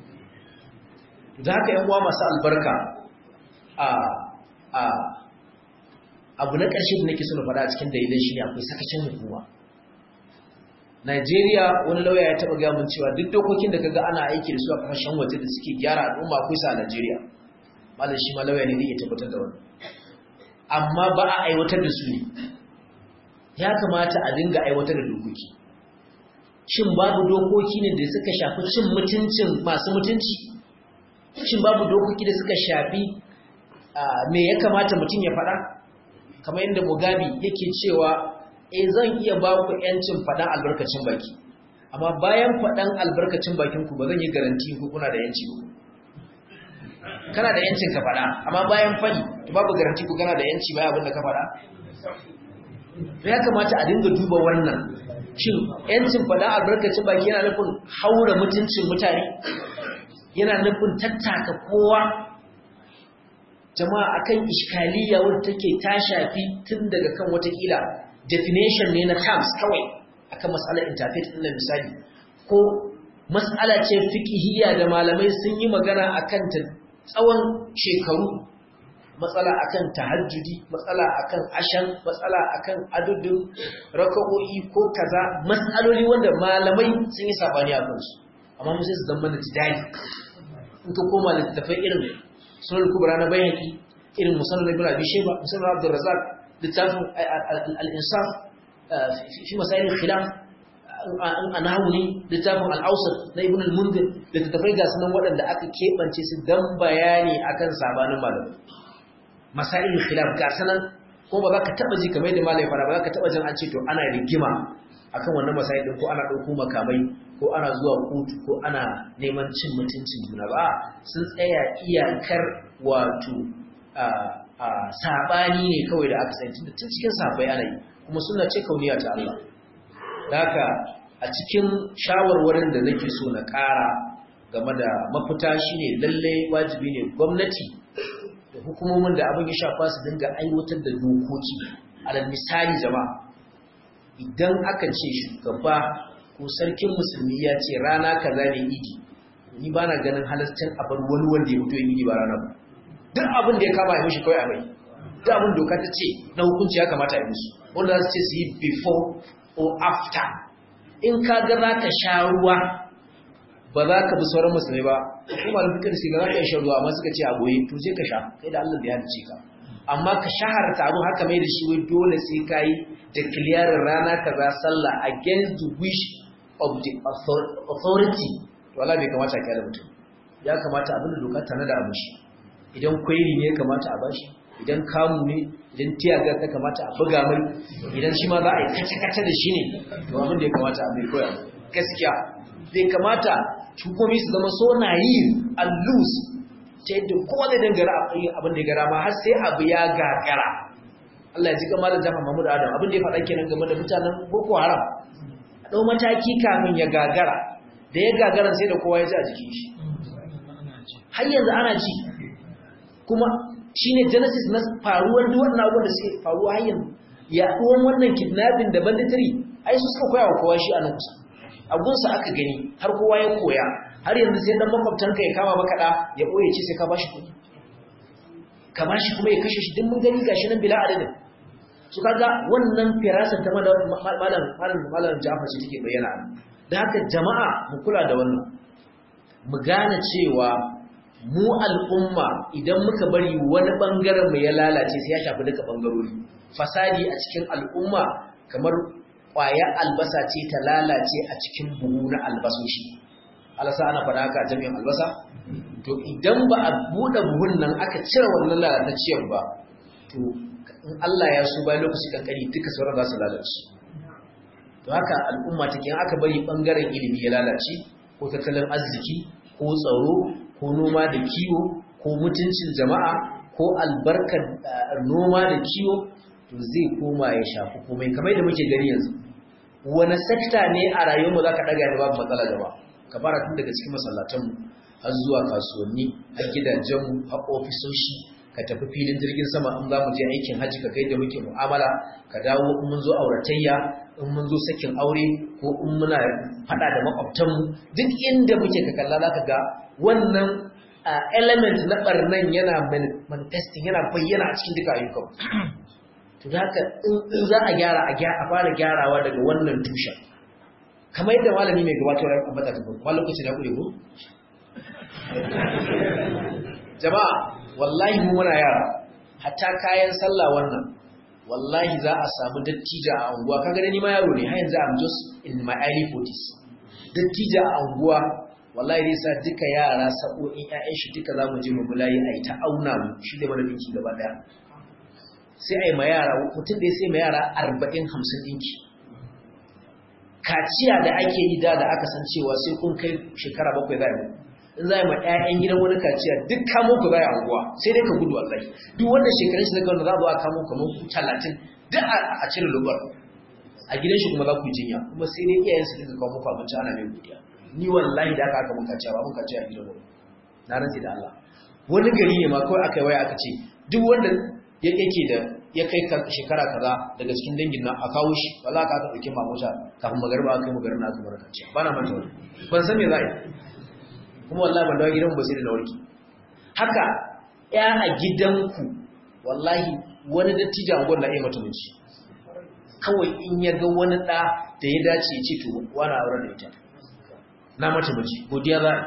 da haka yan uwa masu albarka a a abu na ƙarshe da nake so na faɗa a cikin dalilan shi ne akwai sakacin hukuma Najeriya wani lauya ya taɓa gaya mun cewa duk dokokin da kaga ana aiki da su a ƙasashen waje da suke gyara al'umma akwai sa a Najeriya. Malam shi ma lauya ne zai iya tabbatar da wannan. Amma ba a aiwatar da su ne. Ya kamata a dinga aiwatar da dokoki. Shin babu dokoki ne da suka shafi cin mutuncin masu mutunci? Shin babu dokoki da suka shafi me ya kamata mutum ya faɗa? Kamar yadda Mugabe yake cewa e zan iya ba ku ‘yancin faɗan albarkacin baki, amma bayan faɗan albarkacin bakinku ba zan yi garanti ku kuna da ‘yanci ba. kana da yancin ka faɗa amma bayan fadi to babu garanti ko kana da yanci bayan abin da ka faɗa to ya kamata a dinga duba wannan shin yancin faɗa albarkacin baki yana nufin haura mutuncin mutane yana nufin tattaka kowa jama'a akan iskaliya wadda take ta shafi tun daga kan watakila definition ne na terms kawai akan matsalar interfaith ɗin misali ko matsala ce fiqhiyya da malamai sun yi magana akan ta tsawon shekaru matsala akan tahajjudi matsala akan ashan matsala akan adudin raka'o'i ko kaza matsaloli wanda malamai sun yi sabani a kansu amma mu sai su zama da tidali in ka koma littafai irin sunan kubra na bayhaqi irin musannad ibn abi shayba musannad abdur razzaq littafin al-insaf fi masail al-khilaf an hauni littafin al-awsat na ibn al-munzir littafai ga sunan waɗanda aka keɓance su dan bayani akan sabanin malamai masail al-khilaf ga sanan ko ba za ka taɓa ji kamar da malai fara ba za ka taɓa jin an ce to ana rigima akan wannan masail din ko ana ɗauko makamai ko ana zuwa kotu ko ana neman cin mutuncin juna ba sun tsaya iyakar wato saɓani ne kawai da aka sani tun cikin sabai ana yi kuma suna ce kauniya ta Allah haka a cikin shawarwarin da nake so na ƙara game da mafita shine lalle wajibi ne gwamnati da hukumomin da abin ya shafa su dinga aiwatar da dokoki alal misali jama'a idan aka ce shugaba ko sarkin musulmi ya ce rana kaza ne idi ni ba na ganin halascin a bar wani wanda ya fito ya idi ba rana ba duk abin da ya kama ya mishi kawai a mai duk abin doka ta ce na hukunci ya kamata a yi musu wanda za su ce su yi before or after in ka ga za ka sha ruwa ba za ka bi sauran musulmai ba kuma da fikir sai ga za ka sha ruwa amma suka ce a goye to sai ka sha kai da Allah da ya halice ka amma ka shaharta abu haka mai da shi wai dole sai ka yi declaring rana kaza sallah against the wish of the authority to Allah bai kamata ka yi mutum ya kamata abin da doka tana da abu shi idan kwairi ne ya kamata a bashi idan kamu ne idan tiyaga ta kamata a buga mai idan shi ma za a yi kace-kace da shi ne to abin da ya kamata a bai koya gaskiya bai kamata hukumomi su zama so na yi and lose ta yadda kowa zai dangara abin da ya gara ma har sai abu ya gagara Allah ya ji kamar da jama'a Mahmud Adam abin da ya faɗa kenan game da mutanen Boko Haram a ɗau mataki kafin ya gagara da ya gagara sai da kowa ya ji a jikin shi har yanzu ana ci kuma shine genesis na faruwar duk wannan abubuwan da suke faruwa har yanzu yaɗuwan wannan kidnapping da banditry ai su suka koya wa kowa shi a nan kusa abunsa aka gani har kowa ya koya har yanzu sai dan makwabtanka ya kama maka da ya ɓoye ce sai ka bashi kuɗi ka bashi kuma ya kashe shi duk mun gani gashi nan bila adadin su kaga wannan firasar ta malam malam malam Ja'far ce take bayyana da haka jama'a mu kula da wannan mu gane cewa mu al'umma idan muka bari wani bangaren mu ya lalace sai ya shafi duka bangarori fasadi a cikin al'umma kamar ƙwaya albasa ce ta lalace a cikin buhu na albasoshi alasa ana faɗa haka jami'in albasa to idan ba a buɗe buhun nan aka cire wannan lalatacciyar ba to in Allah ya so bayan lokaci kankani duka sauran za su lalace to haka al'umma take aka bari bangaren ilimi ya lalace ko tattalin arziki ko tsaro ko noma da kiwo ko mutuncin jama'a ko albarkar noma da kiwo to zai koma ya shafi komai kamar da muke gani yanzu wani sekta ne a rayuwarmu za ka ɗaga da babu matsala gaba ka fara tun daga cikin masallatanmu har zuwa kasuwanni har gidajenmu har ofisoshi ka tafi filin jirgin sama in za mu je aikin hajji ka kai da muke mu'amala ka dawo in mun zo auratayya in mun zo sakin aure ko in muna faɗa da makwabtanmu duk inda muke ka kalla za ka ga wannan element na ɓarnan yana manifesting yana bayyana a cikin duka ayyukan to haka in za a gyara a fara gyarawa daga wannan tushen kamar yadda malami mai gabatar ya ambata ta kuma lokacin ya kure ko jama'a wallahi mu muna yara hatta kayan sallah wannan wallahi za a samu dattija a unguwa kaga da ni ma yaro ne har yanzu I'm just in my early 40s dattija a unguwa wallahi zai sa duka yara sa'o'in ƴaƴan shi duka za mu je mu bulayi a yi ta auna mu shi da mana dinki gaba daya sai a yi ma yara mutum da ya sai ma yara arba'in hamsin dinki kaciya da ake yi da da aka san cewa sai kun kai shekara bakwai za a in za a yi ma 'ya'yan gidan wani kaciya duk kamo ku za a anguwa sai dai ka gudu wallahi duk wanda shekarun shi daga wanda za a zo a kamo kamar ku talatin duk a cire lubar a gidan shi kuma za ku jinya kuma sai dai iyayen su dinga kawo muku abinci ana mai godiya ni wallahi da aka aka mun kaciya ba mun kaciya a gidan wani na rantsi da Allah wani gari ne ma kawai aka yi waya aka ce duk wanda ya yake da ya kai shekara kaza daga cikin dangin nan a kawo shi wala ka aka dauke mamuta kafin magarba aka yi magarba aka bar kaciya ba na manta wani ban san me za a yi kuma wallahi ban dawo gidan ba sai da na warki haka ya a gidanku wallahi wani dattijo a gwamna iya mata miji kawai in ya ga wani ɗa da ya dace ya ce to wani auren da ita na mata miji godiya za a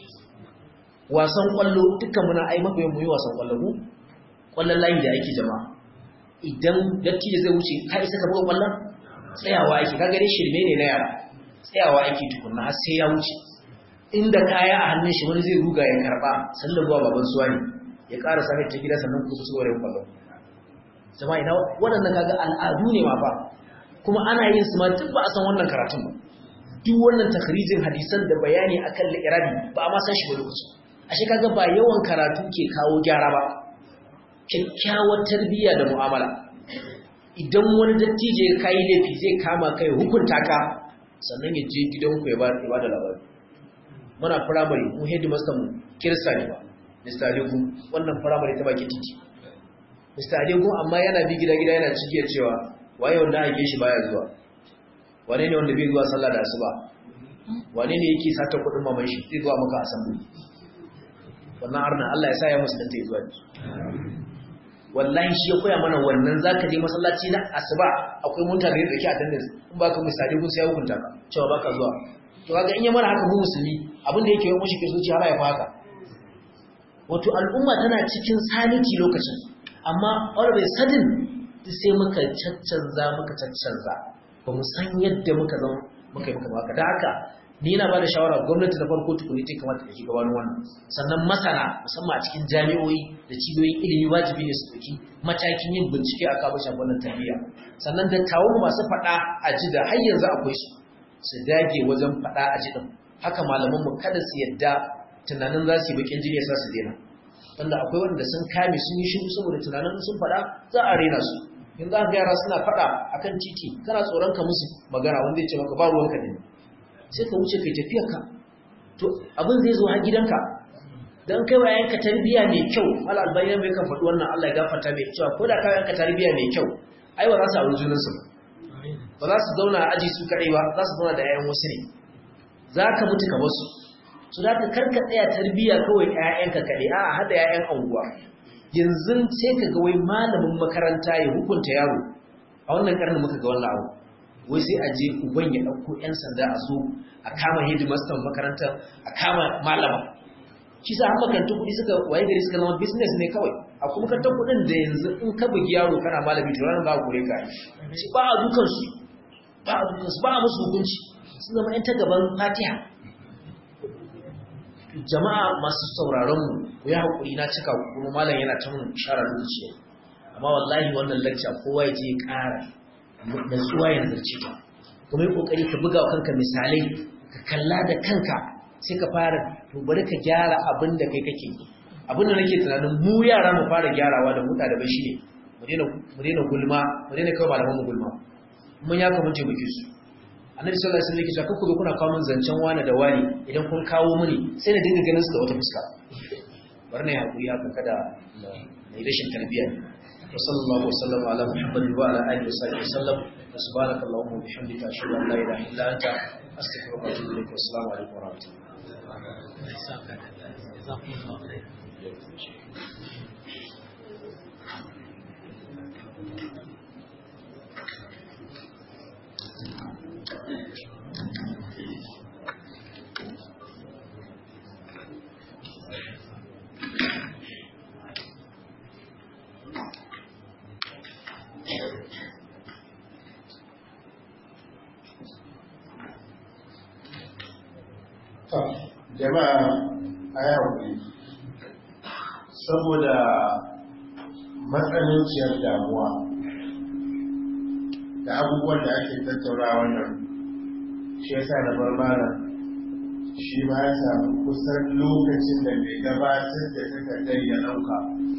wasan kwallo dukkan muna ai mafi mu yi wasan kwallo mu kwallon layi da ake jama'a idan dattijo zai wuce ka isa ka buga kwallon tsayawa ake ka gare shirme ne na yara tsayawa ake tukunna har sai ya wuce inda kaya a hannun shi wani zai ruga ya karba sallar zuwa baban suwa ne ya ƙara sa ta gida sannan ku su wurin kwallo jama'a ina waɗannan kaga al'adu ne ma fa kuma ana yin su ma duk ba a san wannan karatun ba duk wannan takhrijin hadisan da bayani akan li'irabi ba a ma san shi ba lokacin ashe kaga ba yawan karatu ke kawo gyara ba kyakkyawar tarbiyya da mu'amala idan wani dattijo ya kai laifi zai kama kai hukunta ka sannan ya je gidanku ya ba da labari muna firamare mu headmaster mu kirista ne ba Mr. Adegu wannan firamare ta baki titi Mr. Adegu amma yana bi gida gida yana cigiyar cewa waye wanda ake shi baya zuwa wane ne wanda bai zuwa sallah da asuba wane ne yake sata kudin maman shi zai zuwa maka asambu wannan arna Allah ya sa ya musulunta ya zuwa wallahi shi ya koya mana wannan zaka je masallaci na asuba akwai mutane da ke attendance in baka misali kun sai hukunta ka cewa baka zuwa to kaga in ya mana haka mu musulmi abin da yake yi mushi kirsoci har ya haka wato al'umma tana cikin sanity lokacin amma all of a sudden sai muka caccanza muka caccanza ba mu san yadda muka zama muka yi muka baka da haka ni na ba da shawara gwamnati na farko tukuni ta kamata ta gabanin wannan sannan masana musamman a cikin jami'o'i da cibiyoyin ilimi wajibi ne su ɗauki matakin yin bincike a kawo shafin wannan tarbiyya sannan dattawan masu faɗa a ji da har yanzu akwai su su dage wajen faɗa a ji ɗin haka malamanmu kada su yadda tunanin za su yi bakin jini ya sa su daina wanda akwai wanda sun kame sun yi shiru saboda tunanin sun faɗa za a rena su in za ka yara suna faɗa akan titi kana tsoron ka musu magana wanda ya ce maka ba ruwanka ne sai ka wuce kai tafiyar ka to abin zai zo har gidanka dan kai wa yanka tarbiya mai kyau al albayyan mai kan faɗi wannan Allah ya gafarta mai cewa ko da ka yanka tarbiya mai kyau ai ba za su auri junan su ba za su zauna a aji su kadai ba za su zauna da yayan wasu ne za ka mutu ka wasu su za ka karka tsaya tarbiya kawai ƴaƴanka kadai a hada ƴaƴan anguwa yanzu sai ka ga wai malamin makaranta ya hukunta yaro a wannan karnin muka ga wannan abu wai sai a je uban ya ɗauko 'yan sanda a zo a kama hidimastan makaranta a kama malama shi sa makarantun kuɗi suka waye gari suka zama business ne kawai a kuma makarantar kuɗin da yanzu in ka bugi yaro kana malami to ranar za a kore ka shi ba a dukan su ba a dukan su ba a musu hukunci sun zama 'yan ta gaban fatiha jama'a masu sauraron mu ku yi haƙuri na cika kuma malam yana ta mun ishara lokaci amma wallahi wannan lacca kowa ya je ya ƙara natsuwa ya nazarci ta kuma yi kokari ka buga wa kanka misalai ka kalla da kanka sai ka fara to bari ka gyara abin da kai kake abin da nake tunanin mu yara mu fara gyarawa da muta da bashi ne mu daina mu daina gulma mu daina kawai malaman mu gulma mun ya kamar je muke su annabi sallallahu alaihi wasallam yake cewa kuka kuna kawo min zancen wani da wani idan kun kawo mini sai na dinga ganin su da wata fuska bari na hakuri haka kada na yi rashin tarbiyya وصلى الله وسلم على محمد وعلى اله وصحبه وسلم سبحانك اللهم وبحمدك اشهد ان لا اله الا انت استغفرك واتوب اليك والسلام عليكم ورحمه الله jama'a a yawon saboda matsananciyar damuwa da abubuwan da ake tattaura wannan shi yasa na bar mana shi ma ya samu kusan lokacin da mai gabatar da takardar ya ɗauka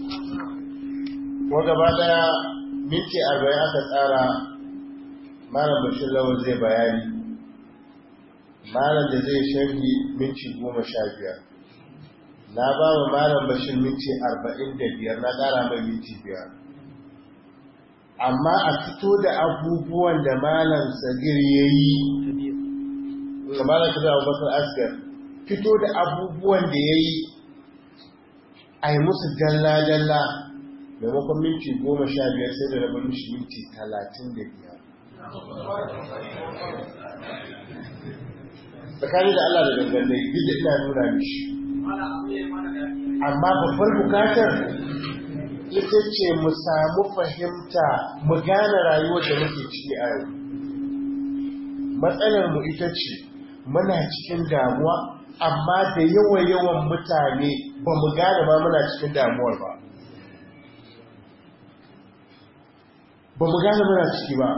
ko gaba daya minti arba'in aka tsara malam bashir lawal zai bayani malam da zai sharhi minti goma sha biyar na ba wa malam bashir minti arba'in da biyar na ƙara mai minti biyar amma a fito da abubuwan da malam sagir ya yi da malam sagir abubakar asgar fito da abubuwan da ya yi a yi musu dalla-dalla maimakon minti goma sha biyar sai da rabin shi minti talatin da biyar tsakani da Allah da dangane duk da ina nuna mishi amma babbar bukatar ita ce mu samu fahimta mu gane rayuwar da muke ciki a yau matsalar mu ita ce muna cikin damuwa amma da yawan-yawan mutane ba mu gane ma muna cikin damuwar ba ba mu gane muna ciki ba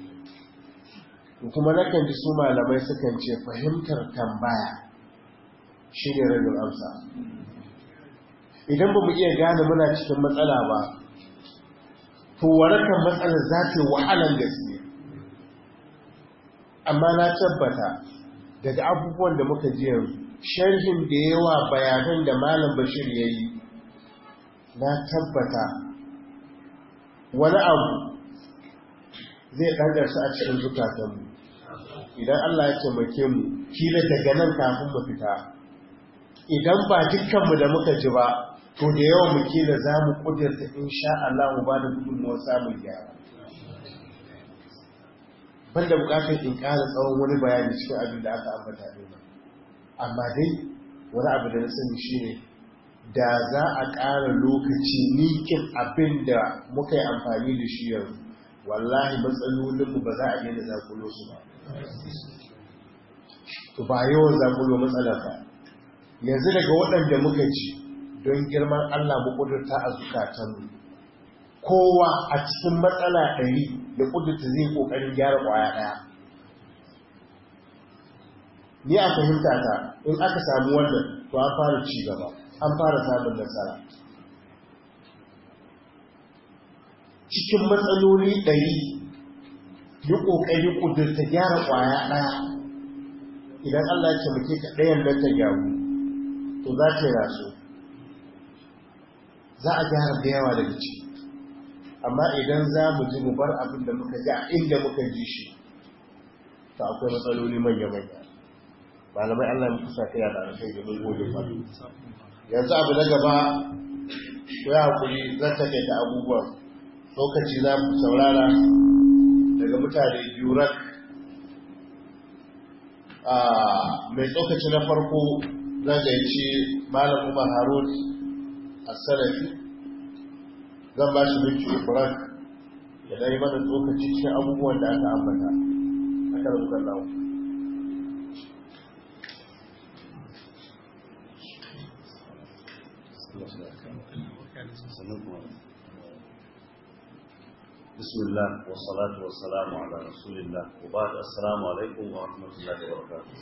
kuma nakan ji su malamai sukan ce fahimtar tambaya shi ne rabin amsa idan ba mu iya gane muna cikin matsala ba to warakan matsalar za ta yi wahalar gaske amma na tabbata daga abubuwan da muka ji yanzu sharhin da yawa bayanan da malam bashir ya yi na tabbata wani abu zai ɗangarsa a cikin zukatanmu idan Allah ya taimake mu kila daga nan kafin mu fita idan ba dukkanmu da muka ji ba to da yawan mu kila za mu kudurta insha Allah mu ba da gudunmuwar samun gyara banda bukatar in ƙara tsawon wani bayani cikin abin da aka ambata ne amma dai wani abu da na sani shine da za a ƙara lokaci nikin abin da muka yi amfani da shi yanzu wallahi matsalolinmu ba za a daina zakulo su ba to ba yawan zakulo matsalar ba yanzu daga waɗanda muka ji don girman Allah mu ƙudurta a zukatanmu kowa a cikin matsala ɗari da ƙudurta zai ƙoƙarin gyara ƙwaya ɗaya ni a fahimta ta in aka samu wannan to an fara ci gaba an fara samun nasara cikin matsaloli ɗari yi ƙoƙari ƙudurta gyara ƙwaya ɗaya idan Allah ce muke ka ɗayan nan ta gyaru to za ta yi raso za a gyara da yawa daga ciki amma idan za mu ji mu bar abin da muka ji a inda muka ji shi to akwai matsaloli manya-manya malamai Allah ya kusa kai da alkai da mun gode ba yanzu abu na gaba ko ya hakuri zan take da abubuwan lokaci za mu saurara daga mutane biyu rak mai tsokaci na farko zan gaici malam umar harun a salafi zan ba shi minti ukurak ya dai mana tsokaci cikin abubuwan da aka ambata a kan rukun lawo بسم الله والصلاة والسلام على رسول الله وبعد السلام عليكم ورحمة الله وبركاته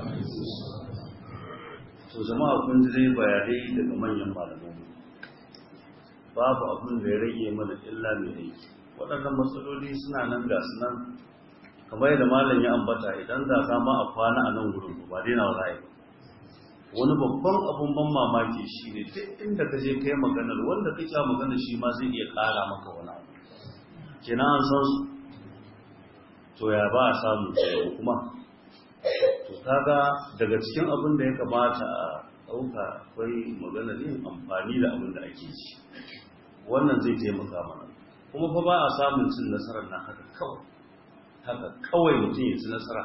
to jama'a kun ji dai bayanai daga manyan malamai babu abin da ya rage mana illa mai aiki waɗannan matsaloli suna nan ga su nan kamar yadda malam ya ambata idan da za ma a kwana a nan gurin ba dai na wani wani babban abun ban mamaki shi ne duk inda ka je kai maganar wanda kake maganar shi ma zai iya ƙara maka wani abu kina an san su to ya ba a samu tsaye kuma to kaga daga cikin abin da ya kamata a ɗauka akwai maganar yin amfani da abin da ake ci wannan zai taimaka mana kuma fa ba a samun cin nasarar na haka kawai haka kawai mutum ya ci nasara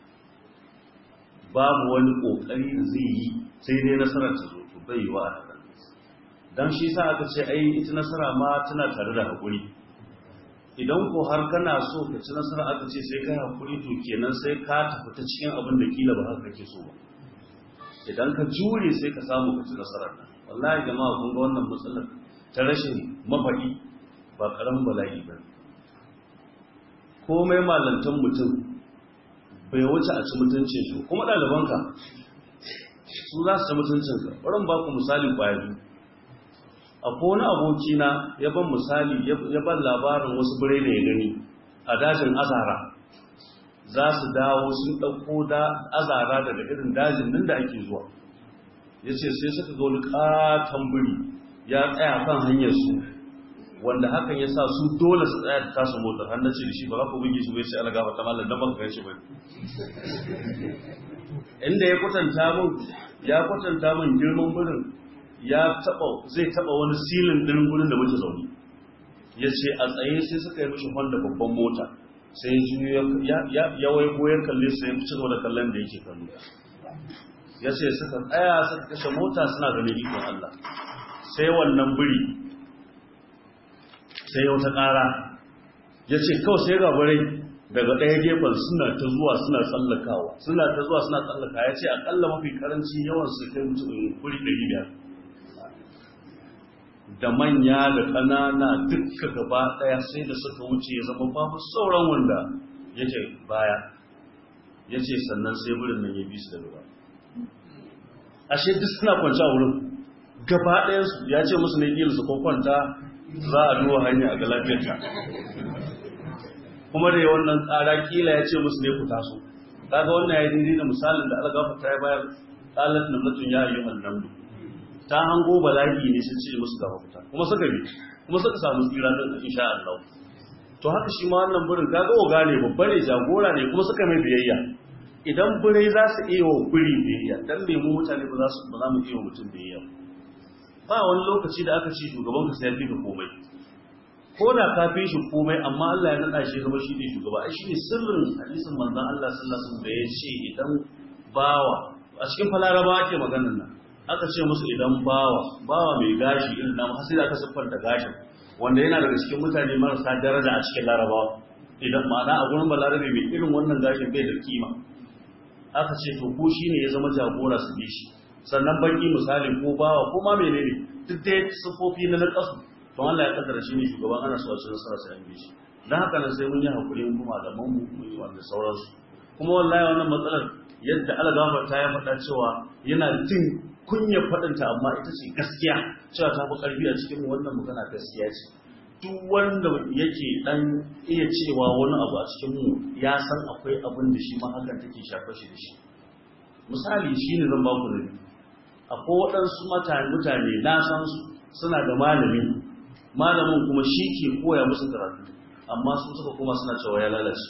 babu wani ƙoƙari da zai yi sai dai nasarar ta zo to bai yi wa a haka don shi sa aka ce ai ita nasara ma tana tare da haƙuri idan ko har kana so ka ci nasara aka ce sai kai hakuri to kenan sai ka tafi ta cikin abin da kila ba haka kake so ba idan ka jure sai ka samu ka ci nasarar nan wallahi jama'a kun ga wannan matsalar ta rashin mafaɗi ba karamin bala'i ba komai malantan mutum bai wuce a ci mutuncin shi kuma ɗalibanka su za su ci mutuncinka wurin ba ku misali kwaya biyu akwai wani abokina ya ban misali ya ban labarin wasu birai da ya gani a dajin azara za su dawo sun ɗauko da azara daga irin dajin nan da ake zuwa ya ce sai suka ga wani ƙaton biri ya tsaya kan hanyar su wanda hakan ya sa su dole su tsaya da tasu motar hannun ce da shi ba za ku bugi shi bai ce algaba ta mallar don baka shi bai inda ya kwatanta min ya kwatanta min girman birin ya taba zai taba wani silin din gurin da muke zaune ya ce a tsaye sai suka yi mishi honda babban mota sai ya wai goyon kalle sai ya ci gaba da kallon da yake kallo ya ce suka tsaya suka kashe mota suna ganin ikon Allah sai wannan biri sai ya wata ƙara ya ce kawai sai ga barai daga ɗaya gefen suna ta zuwa suna tsallakawa suna ta zuwa suna tsallaka ya ce aƙalla mafi karanci yawan su kai mutum kuri ɗari biyar da manya da ƙanana dukka gaba ɗaya sai da suka wuce ya zama babu sauran wanda yake baya ya ce sannan sai wurin nan ya bi su da gaba ashe duk suna kwanci a wurin gaba ɗayansu ya ce musu ne ƙila su kwanta za a duwa hanya a ga lafiyarta kuma da wannan tsara kila ya ce musu ne ku taso kaga wannan ya dindi da misalin da algafa ta yi bayar qalat namlatun ya ayyuhan namlu ta hango bala'i ne sun ce musu gaba fita kuma suka bi kuma suka samu tsira din insha Allah to haka shi ma wannan burin kaga oga ne babba ne jagora ne kuma suka mai biyayya idan birai za su iya wa biri biyayya dan me mu mutane ba za su ba za mu iya wa mutum biyayya ba wani lokaci da aka ce shugaban ka sai ya fi komai ko da ka fi shi komai amma Allah ya nada shi zama shi ne shugaba ai shine sirrin hadisin manzon Allah sallallahu alaihi wasallam da ya ce idan bawa a cikin falaraba ake maganar nan aka ce musu idan bawa bawa mai gashi irin namu har sai aka siffanta gashin wanda yana daga cikin mutane marasa daraja a cikin larabawa idan ma'ana a gurin balarabe mai irin wannan gashin bai da kima aka ce to ko shine ya zama jagora su bi shi sannan baki misali ko bawa ko ma menene duk dai siffofi na nakasu don Allah ya kaddara shi ne shugaban ana so a ci nasara sai an bi shi dan haka nan sai mun yi hakuri mun kuma da mun mu yi wanda sauransu kuma wallahi wannan matsalar yadda algafar ta ya faɗa cewa yana jin kunya faɗinta amma ita ce gaskiya cewa ta fi ƙarfi a cikin wannan magana gaskiya ce duk wanda yake dan iya cewa wani abu a cikin mu ya san akwai abin da shi ma hakan take shafa shi da shi misali shine zan ba ku da akwai waɗansu mutane na san su suna da malami malamin kuma shi ke koya musu karatu amma sun suka kuma suna cewa ya lalace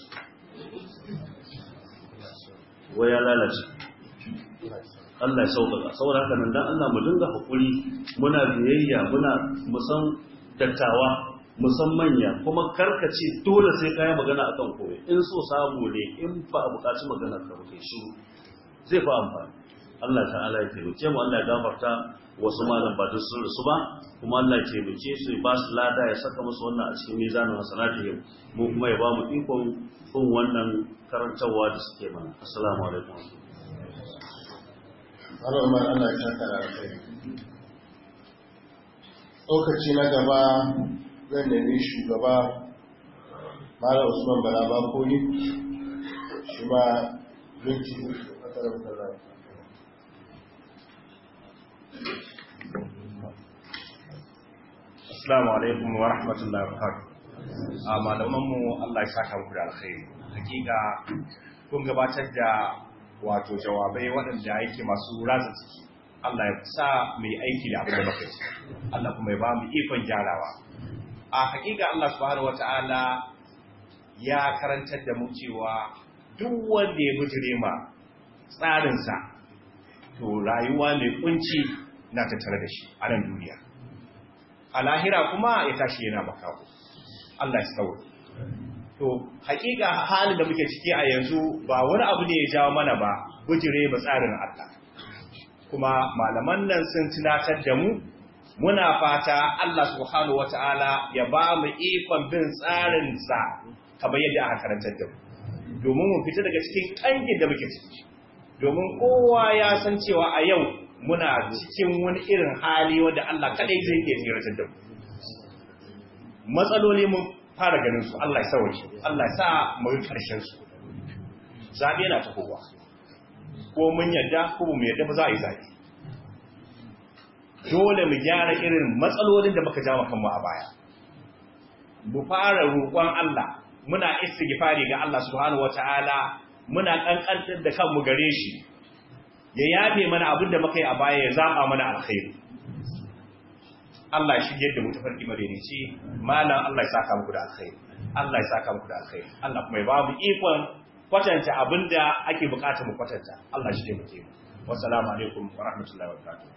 wai ya lalace Allah ya sauƙaƙa saboda haka nan dan Allah mu dinga hakuri muna biyayya muna musan dattawa musan manya kuma karkace dole sai kai magana akan koyi in so samu ne in fa a buƙaci magana ka kai shiru zai fa amfani Allah ta'ala ya taimake mu Allah ya gafarta wasu malam ba duk sun rasu ba kuma Allah ya taimake su ba su lada ya saka musu wannan a cikin mizanin hasanatihim mu kuma ya ba mu ikon bin wannan karantarwa da suke mana assalamu alaikum Allah ma Allah ya saka da kai lokaci na gaba zan nemi shugaba Malam Usman Bala Bakoli shi ma minti uku a tsarar da Assalamu alaikum wa rahmatullahi wa barakatuh. A malamanmu Allah ya saka muku da alkhairi. Hakika kun gabatar da wato jawabai waɗanda yake masu raza ciki. Allah ya sa mai aiki da abin da muka ci. Allah kuma ya ba mu ikon gyarawa. A hakika Allah subhanahu wata'ala ya karantar da mu cewa duk wanda ya bujire ma tsarinsa to rayuwa mai kunci na tattare da shi a nan duniya. a lahira kuma ya tashi yana makawo Allah ya tsawo to hakika halin da muke ciki a yanzu ba wani abu ne ya jawo mana ba bujire ba tsarin Allah kuma malaman nan sun tunatar da mu muna fata Allah subhanahu wataala ya ba mu ikon bin tsarin sa kamar yadda aka karantar da mu domin mu fita daga cikin kangin da muke ciki domin kowa ya san cewa a yau muna cikin wani irin hali wanda Allah kadai zai iya tsiratar da mu matsaloli mun fara ganin su Allah ya sauke Allah ya sa mu yi karshen su zabe na tafowa ko mun yadda ko mu yadda ba za a yi zaɓe dole mu gyara irin matsalolin da muka jama kanmu a baya mu fara roƙon Allah muna istighfari ga Allah subhanahu wataala muna kankantar da kanmu gare shi ya yafe mana abin da muka yi a baya ya zaba mana alkhairi Allah shi yadda mu tafarki madaidaici malam Allah ya saka muku da alkhairi Allah ya saka muku da alkhairi Allah kuma ya ba mu ikon kwatanta abinda ake bukata mu kwatanta Allah shi taimake mu wassalamu alaikum wa rahmatullahi wa barakatuh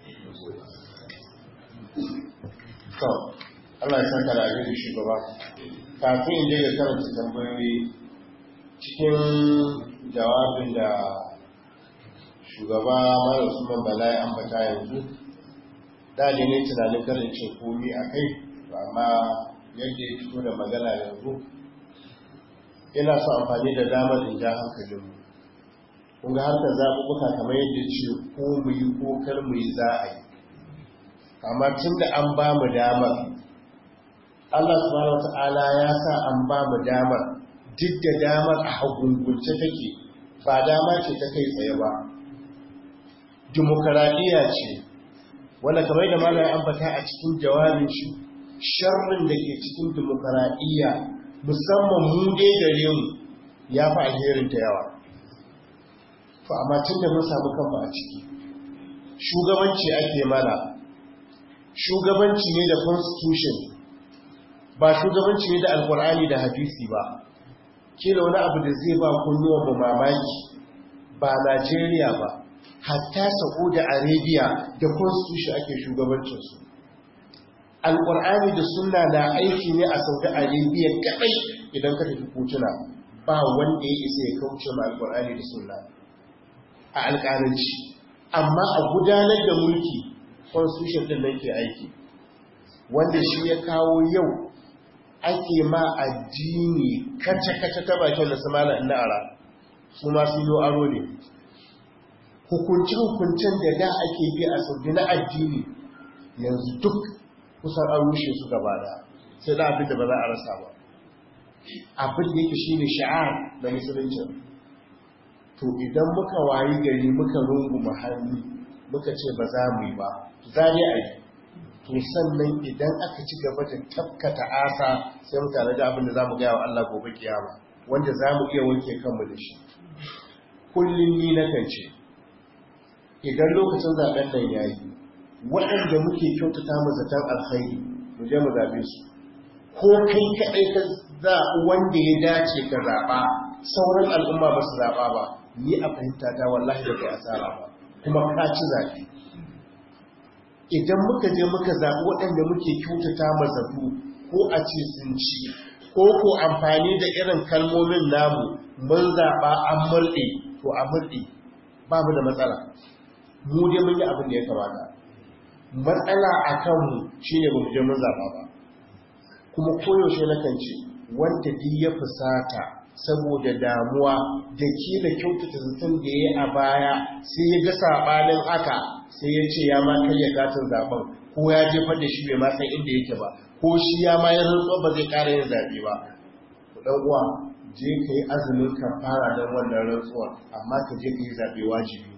to Allah ya saka da abin shugaba kafin in je ga karanta tambayoyi cikin jawabin da shugaba mara usman bala ya ambata yanzu da ne ne tunanin karin ce komi a kai amma yadda ya fito da magana yanzu ina so amfani da damar in ja hankalinmu kun ga harkar zaɓuɓɓuka kamar yadda ce ko mu yi ko kar mu yi za a yi amma tun da an ba mu damar Allah subhanahu wa ta'ala ya sa an ba mu damar duk da damar a hagungunce take ba dama ce ta kai tsaye ba dimokuraɗiyya ce wanda kamar da malam ya ambata a cikin jawabin shi sharrin da ke cikin dimokuraɗiyya musamman mu dai gare mu ya fi alherin ta yawa to amma tun da mun samu kanmu a ciki shugabanci ake mana shugabanci ne da constitution ba shugabanci ne da alkur'ani da hadisi ba kila wani abu da zai ba kunnuwan mu mamaki ba Najeriya ba hatta Saudi Arabia da constitution ake shugabancinsu alkur'ani da sunna na aiki ne a Saudi Arabia kadai idan ka tafi kotuna ba wanda ya isa ya kauce ma alkur'ani da sunna a alƙalanci amma a gudanar da mulki constitution din nan ke aiki wanda shi ya kawo yau ake ma addini kace-kace ta bakin da su mala ina ara su ma su yi aro ne hukunci-hukuncin da da ake bi a saudi na addini yanzu duk kusan an rushe su gaba da sai da abin da ba za a rasa ba abin da yake shi ne sha'ar da musulunci to idan muka wayi gari muka rungu hannu muka ce ba za mu yi ba za ne a yi to sannan idan aka ci gaba da tafkata asa sai mu tare da abin da za mu gaya wa Allah gobe kiyama wanda za mu iya wanke kanmu da shi kullum ni na kan ce idan lokacin zaben nan ya yi waɗanda muke kyautata mu zaton alkhairi mu je mu zaɓe su ko kai kaɗai ka zaɓi wanda ya dace ka zaɓa sauran al'umma ba su zaɓa ba ni a fahimta ta wallahi da kai asara ba kuma ka ci zaɓe idan muka je muka zaɓi waɗanda muke kyautata mazatu ko a ce sun ci ko ko amfani da irin kalmomin namu mun zaɓa an murɗe to a murɗe ba mu da matsala mu dai mun yi abin da ya kamata matsala a kanmu shi ne ba mu je mun zaɓa ba kuma koyaushe na kan ce wanda duk ya fusata saboda damuwa da ke da kyautata zaton da ya yi a baya sai ya ga saɓanin haka sai ya ce ya ma karya katin zaben ko ya jefar da shi bai ma san inda yake ba ko shi ya ma ya rantsuwa ba zai ƙara yin zaɓe ba ku ɗan uwa je ka yi azumin ka fara don wannan rantsuwa amma ka je ka yi zaɓe wajibi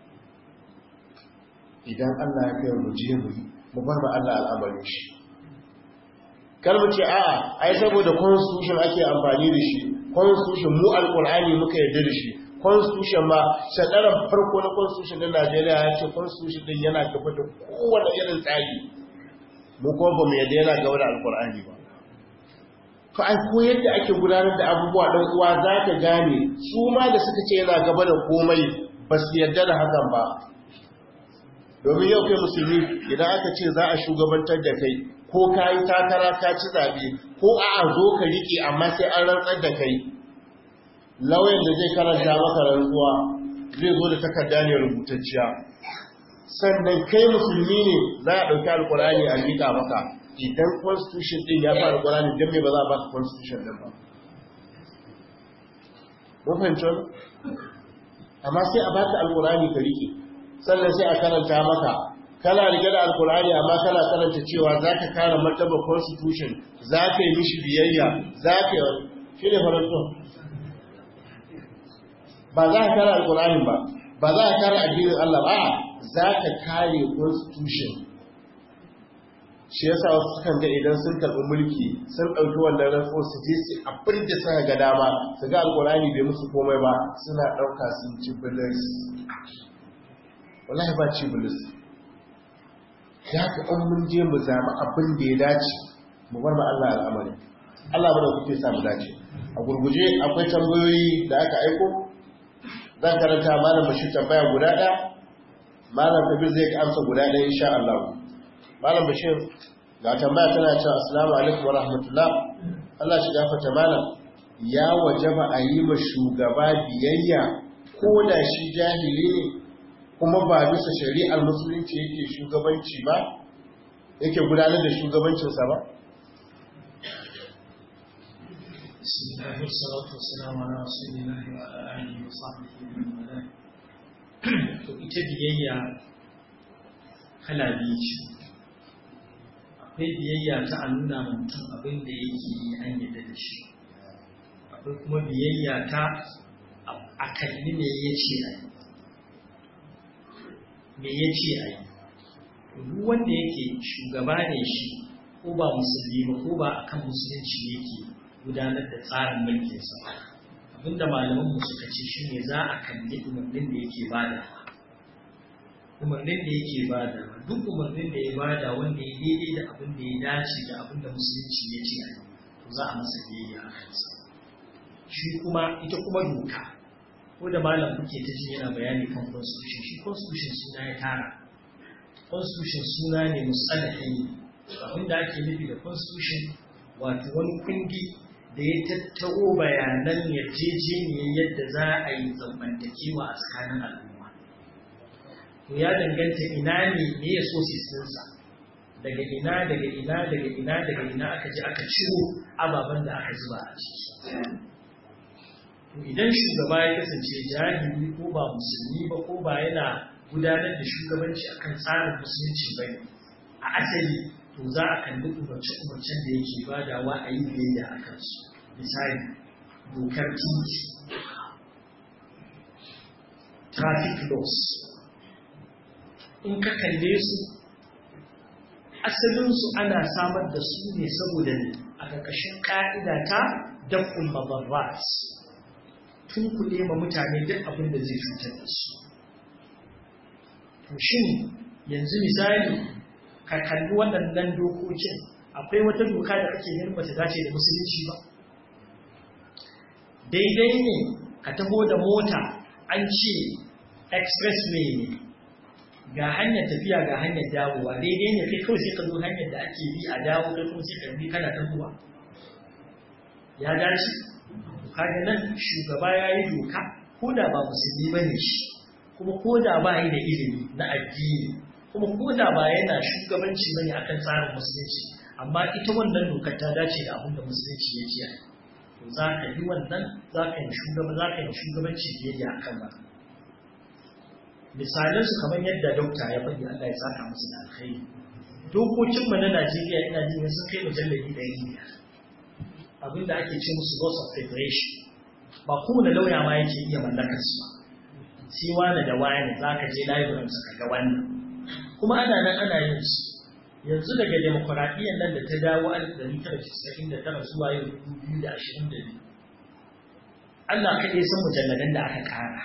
idan Allah ya kai mu je mu yi mu bar ba Allah al'amarin shi kar mu ce a'a ai saboda constitution ake amfani da shi constitution mu alqur'ani muka yarda da shi constitution ma shadaran farko na constitution din Najeriya ya ce constitution din yana gaba da kowane irin tsari mu kuma ba mu yarda yana gaba da alqur'ani ba to ai ko yadda ake gudanar da abubuwa dan uwa za ka gane su ma da suka ce yana gaba da komai ba su yarda da hakan ba domin yau kai musulmi idan aka ce za a shugabantar da kai ko ka yi takara ka ci zaɓe ko a a zo ka riƙe amma sai an rantsar da kai lauyan da zai karanta maka rantsuwa zai zo da takarda ne rubutacciya sannan kai musulmi ne za a ɗauki alkurani a miƙa maka idan constitution ɗin ya fara alkurani don me ba za a baka constitution ɗin ba mafancin amma sai a baka alkurani ka riƙe sannan sai a karanta maka kana rike da alkur'ani amma kana karanta cewa za ka kare martaba constitution za ka yi mishi biyayya za ka yi shi ne faranto ba za ka kare alkur'ani ba ba za ka kare addinin Allah ba za ka kare constitution shi yasa wasu sukan ga idan sun karɓi mulki sun ɗauki wannan rantsuwa su je su abin da suka ga dama su ga alƙur'ani bai musu komai ba suna ɗauka sun ci bilis wallahi ba ci bilis ya ka an mun je mu zama abin da ya dace mu bar ma Allah al'amari Allah bada kuke sa mu dace a gurguje akwai tambayoyi da aka aiko zan karanta malam bashir tambaya guda ɗaya malam kabir zai amsa guda ɗaya insha Allah malam bashir ga tambaya tana cewa assalamu alaikum wa rahmatullah Allah shi gafarta malam ya wajaba a yi ma shugaba biyayya ko da shi jahili ne kuma ba bisa shari'ar musulunci yake shugabanci ba yake gudanar da shugabancinsa ba بسم الله والصلاة والسلام على رسول الله وعلى آله وصحبه ومن والاه to ita biyayya kala biyu ce akwai biyayya ta a nuna mutum abin da yake yi an yadda da shi akwai kuma biyayya ta a kalli me ya ce a yi me ya ce a yi duk wanda yake shugaba ne shi ko ba musulmi ba ko ba akan musulunci yake gudanar da tsarin mulkinsa abinda malaman mu suka ce shine za a kalli umarnin da yake bada umarnin da yake bada duk umarnin da ya bada wanda ya daidai da abin da ya dace da abin da musulunci ya ce to za a masa biyayya a kansa shi kuma ita kuma doka ko da malam kuke ta ji yana bayani kan constitution shi constitution suna ya tara constitution suna ne musalahi abinda ake nufi da constitution wato wani kundi da ya tattaro bayanan yarjejeniyar yadda za a yi zamantakewa a tsakanin al'umma to ya danganta ina ne me ya so ɗinsa daga ina daga ina daga ina daga ina aka je aka ciro ababen da aka zuba a ciki to idan shugaba ya kasance jahili ko ba musulmi ba ko ba yana gudanar da shugabanci akan tsarin musulunci ba ne a asali to za a kalli umarce-umarcen da yake badawa a yi biyayya a kansu misali dokar titi traffic laws in ka kalle su asalinsu ana samar da su ne saboda ne a ƙarƙashin ƙa'ida ta dakul mabarrat tun kuɗe ma mutane duk abin da zai cutar da su to shin yanzu misali ka kalli waɗannan dokokin akwai wata doka da kake ganin bata dace da musulunci ba daidai ne ka taho da mota an ce expressway ne ga hanyar tafiya ga hanyar dawowa daidai ne kai kawai sai ka zo hanyar da ake bi a dawo da kuma sai ka bi kana tahowa ya dace kaga nan shugaba ya yi doka ko da ba musulmi ba ne shi kuma ko da ba yi da ilimi na addini kuma ko da ba yana shugabanci bane akan tsarin musulunci amma ita wannan dokar ta dace da abin da musulunci ya ce to za ka yi wannan za ka yi shugaba za ka yi shugabanci biyayya akan ba misalan su kamar yadda dokta ya faɗi Allah ya saka musu da alkhairi dokokin mu na Najeriya ina jin sun kai mujalladi ɗari biyar abinda ake ce musu laws of federation ba kowane lauya ma yake iya mallakar su sai wani da wani za ka je library ka ga wannan kuma ana nan ana yin su yanzu daga demokuraɗiyyar nan da ta dawo a 1999 zuwa yau 2022 Allah kaɗai san mujalladan da aka ƙara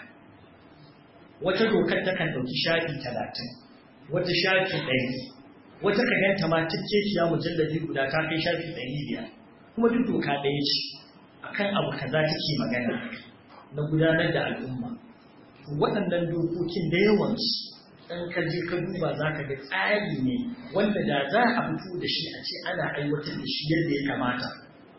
wata dokar ta kan ɗauki shafi 30 wata shafi 100 wata ka ganta ma cikkekiya mujalladi guda ta kai shafi 500 kuma duk doka ɗaya ce akan abu kaza take magana na gudanar da al'umma waɗannan dokokin da yawansu ɗan ka je ka duba za ka ga tsari ne wanda da za a fito da shi a ce ana aiwatar da shi yadda ya kamata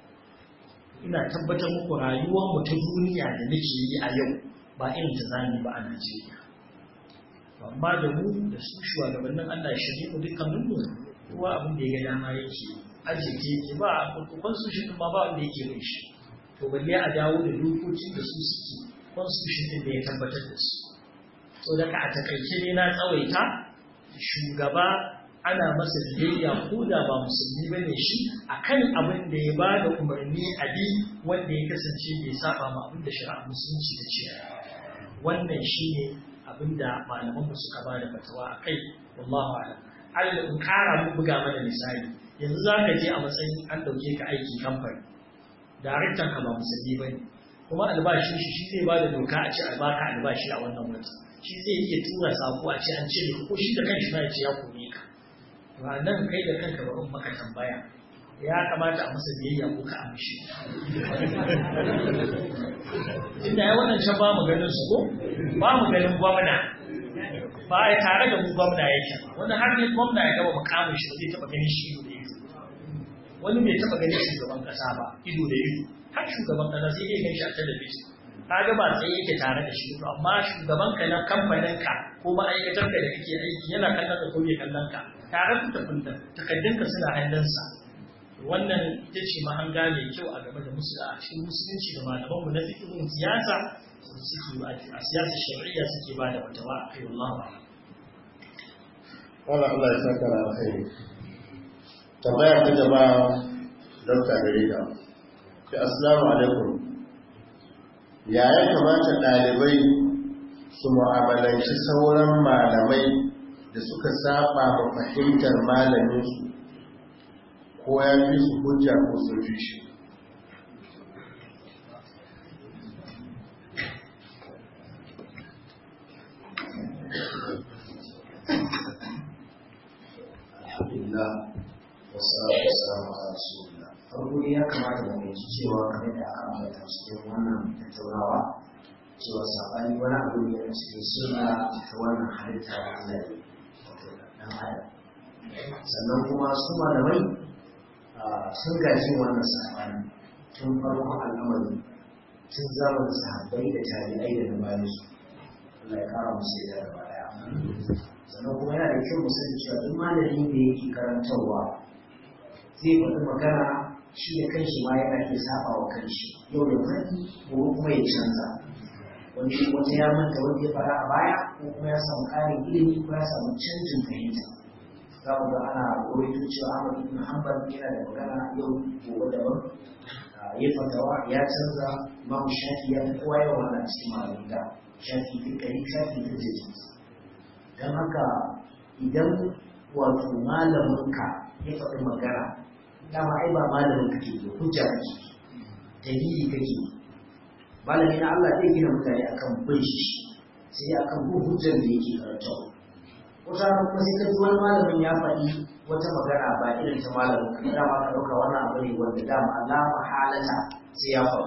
ina tabbatar muku rayuwar mu ta duniya da nake yi a yau ba irin ta zani ba a Najeriya amma da mu da su shugabannin Allah ya shirye mu dukkanin mu kowa abin da ya ga dama yake arziki yake ba a constitution din ma ba wanda yake bin shi to balle a dawo da dokokin da su suke constitution din da ya tabbatar da su so daga a takaice ne na tsawaita shugaba ana masa biyayya ko da ba musulmi ba ne shi akan abin da ya ba da umarni a bi wanda ya kasance bai saba ma abin da shari'a musulunci da ce wannan shi ne abinda malaman mu suka ba da fatawa a kai wallahu a'lam Allah in kara mu buga mana misali yanzu za ka je a matsayin an dauke ka aiki kamfani daraktan ka ba musulmi bane kuma albashin shi shi zai ba da doka a ce a baka albashi a wannan wata shi zai iya tura sako a ce an cire ko shi da kanshi ma ya ce ya kore ka to a nan kai da kanka bari maka tambaya ya kamata a masa biyayya ko ka amshi inda ya wannan can ba mu ganin su ko ba mu ganin gwamna ba ya tare da mu gwamna yake wani har ne gwamna ya gaba mukamin shi zai taba ganin shi ido da ido wani bai taba ganin shugaban kasa ba ido da ido har shugaban kasa sai dai gan shi a talabijin kaga ba tsaye yake tare da shi to amma shugaban ka na kamfanin ka ko ma'aikatar ka da kake aiki yana kallon ka ko bai kallon ka tare da tafin takaddun ka suna hannunsa wannan ita ce mahanga mai kyau a game da musu a cikin musulunci da malamanmu na fikirin siyasa suke a siyasar shari'a suke ba da fatawa a kai Allah ba. Wala Allah ya saka na alkhairi. Tambaya ta gaba Dr. Garida. Ki assalamu alaikum. Ya ya kamata ɗalibai su mu'amalanci sauran malamai da suka saba ma fahimtar malaminsu ko ya fi su hujja ko sun fi shi alhamdulillah wasu wasu a rasulullah farko dai ya kamata mu fahimci cewa kamar da aka ambata cikin wannan tattaunawa cewa sabani wani abu ne a cikin suna ta wannan halitta da Allah ya wato dan adam sannan kuma su malamai sun gaji wannan sabani tun farkon al'amari tun zamanin sahabbai da tabi'ai da na bayan su Allah ya kara musu da gaba daya sannan kuma yana da kyau mu sani cewa duk malami da yake karantarwa zai faɗi magana shi da kanshi ma yana iya saba wa kanshi yau da faɗi ko kuma ya canza wani wata ya manta wanda ya fara a baya ko kuma ya samu ƙarin ilimi ko ya samu canjin fahimta za mu ga ana rawaito cewa Ahmad ibn Hanbal yana da magana yau gobe daban ya fatawa ya canza Imam Shafi ya fi kowa yawan wannan cikin malamin da Shafi fi kari Shafi fi jiji don haka idan wato malaminka ya faɗi magana dama ai ba malamin kake ke hujja kake dalili kake malami na Allah zai gina mutane akan bin shi sai akan bin hujjar da yake karantawa wata rana kuma sai ka ji wani malamin ya faɗi wata magana ba irin ta malamin ka dama ka ɗauka wannan abu ne wanda dama alama halata sai ya faru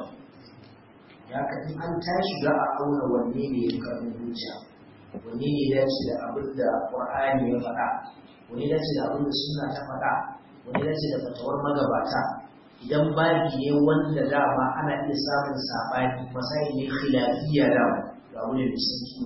ya ka in an tashi za a auna wanne ne ya karɓi hujja wanne ne ya dace da abin da ƙur'ani ya faɗa wanne ya dace da abin da sunna ta faɗa wanne ya dace da fatawar magabata idan babi ne wanda dama ana iya samun saɓani masai ne khilafiyya dama ga abu ne da sauki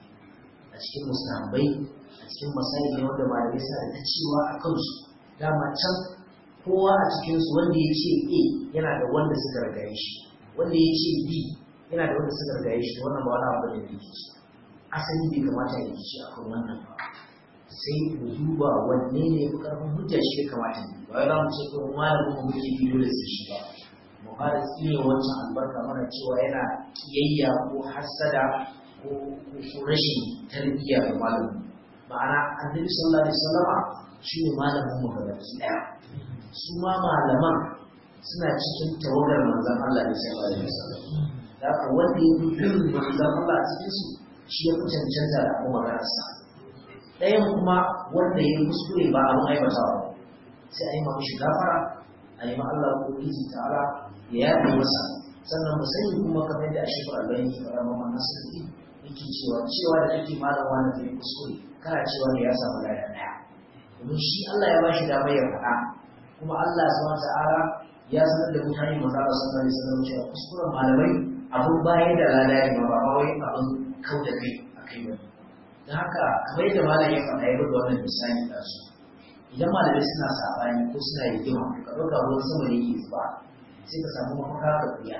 a cikin musamman a cikin masai ne wanda malamai suna da ta cewa a kansu dama can kowa a cikinsu wanda ya ce a yana da wanda suka ragaye shi wanda ya ce b yana da wanda suka ragaye shi wannan ba wani abu da ya ce asali bai kamata ya rikici a kan wannan ba sai mu duba wanne ne fi karfin hujja shi ya kamata ne ba za mu ce ko malamin mu muke bi dole sai shi ba mu fara tsine wancan albarka mana cewa yana kiyayya ko hassada ko rashin tarbiyya ga malamin ma'ana annabi sallallahu alaihi wasallama shine malamin mu ga baki daya su ma malaman suna cikin tawagar manzon Allah ne sallallahu alaihi wasallam da haka wanda ya bi manzon Allah a cikin su shi ya fi cancanta da abu maganarsa ɗayan kuma wanda ya kuskure ba abin aibatawa sai a yi ma shi gafara a yi ma Allah ko izi ta'ala ya yaɗe masa sannan mu sani kuma kamar yadda ashe ba Allah yake fara ma nasiri yake cewa cewa da kake malam wani da ya kuskure kana cewa ne ya samu lada ɗaya domin shi Allah ya ba shi damar ya faɗa kuma Allah subhanahu ta'ala ya sanar da mutane maza ba sallallahu alaihi wasallam cewa kuskuren malamai abun baya da lada ne ba ba wai abun kau da kai a kai ba don haka kamar yadda malam ya faɗa ya buga wannan misali da su idan malamai suna saɓani ko suna rigima ka ɗauka ruwan sama ne yake zuba sai ka samu mafaka ka kuya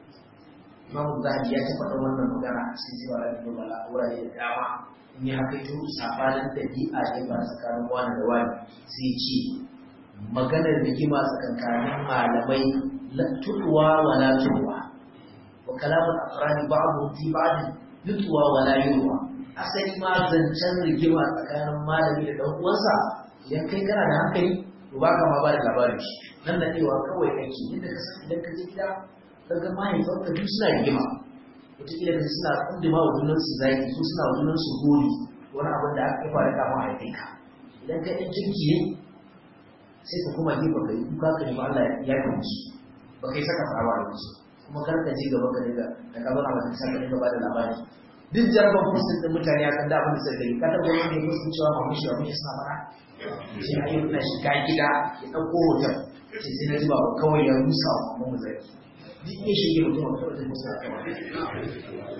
imamu zahabi ya taɓa ɗan wannan magana a cikin cewa da kuma bala wurare da dama in ya haka ito saɓanin ɗabi'a ne ba tsakanin wani da wani sai ce maganar rigima tsakankanin malamai la tuɗuwa wa la tuɗuwa wa kalamun afrani ba'adu fi ba'adin nutsuwa wala yurwa asali ma zancen rigima tsakanin malami da dan uwansa idan kai kana da hankali to ba ka ma ba da labarin shi nan da cewa kawai kake yadda ka san idan ka je gida ka ga mahaifanka duk suna rigima wataƙila ka suna kundima wa junan su zaki su suna wa junan su gori wani abin da aka fara kama a ka idan ka ɗan kirki ne sai ka kuma gefe ka yi kuka ka nemi Allah ya yi musu ba kai saka farawa da musu kuma kar ka je gaba ka dinga da ka zauna mata saka dinga ba da labari duk jarabar musul din mutane akan da abin da suka yi ka taɓa wani mai musu cewa ma mushi ba mushi suna fara sai a yi na shiga gida ya ɗauko hoton sai sai na ji ba kawai ya rusa wa mamu zai duk ya shige mutum a kawai da musu a kawai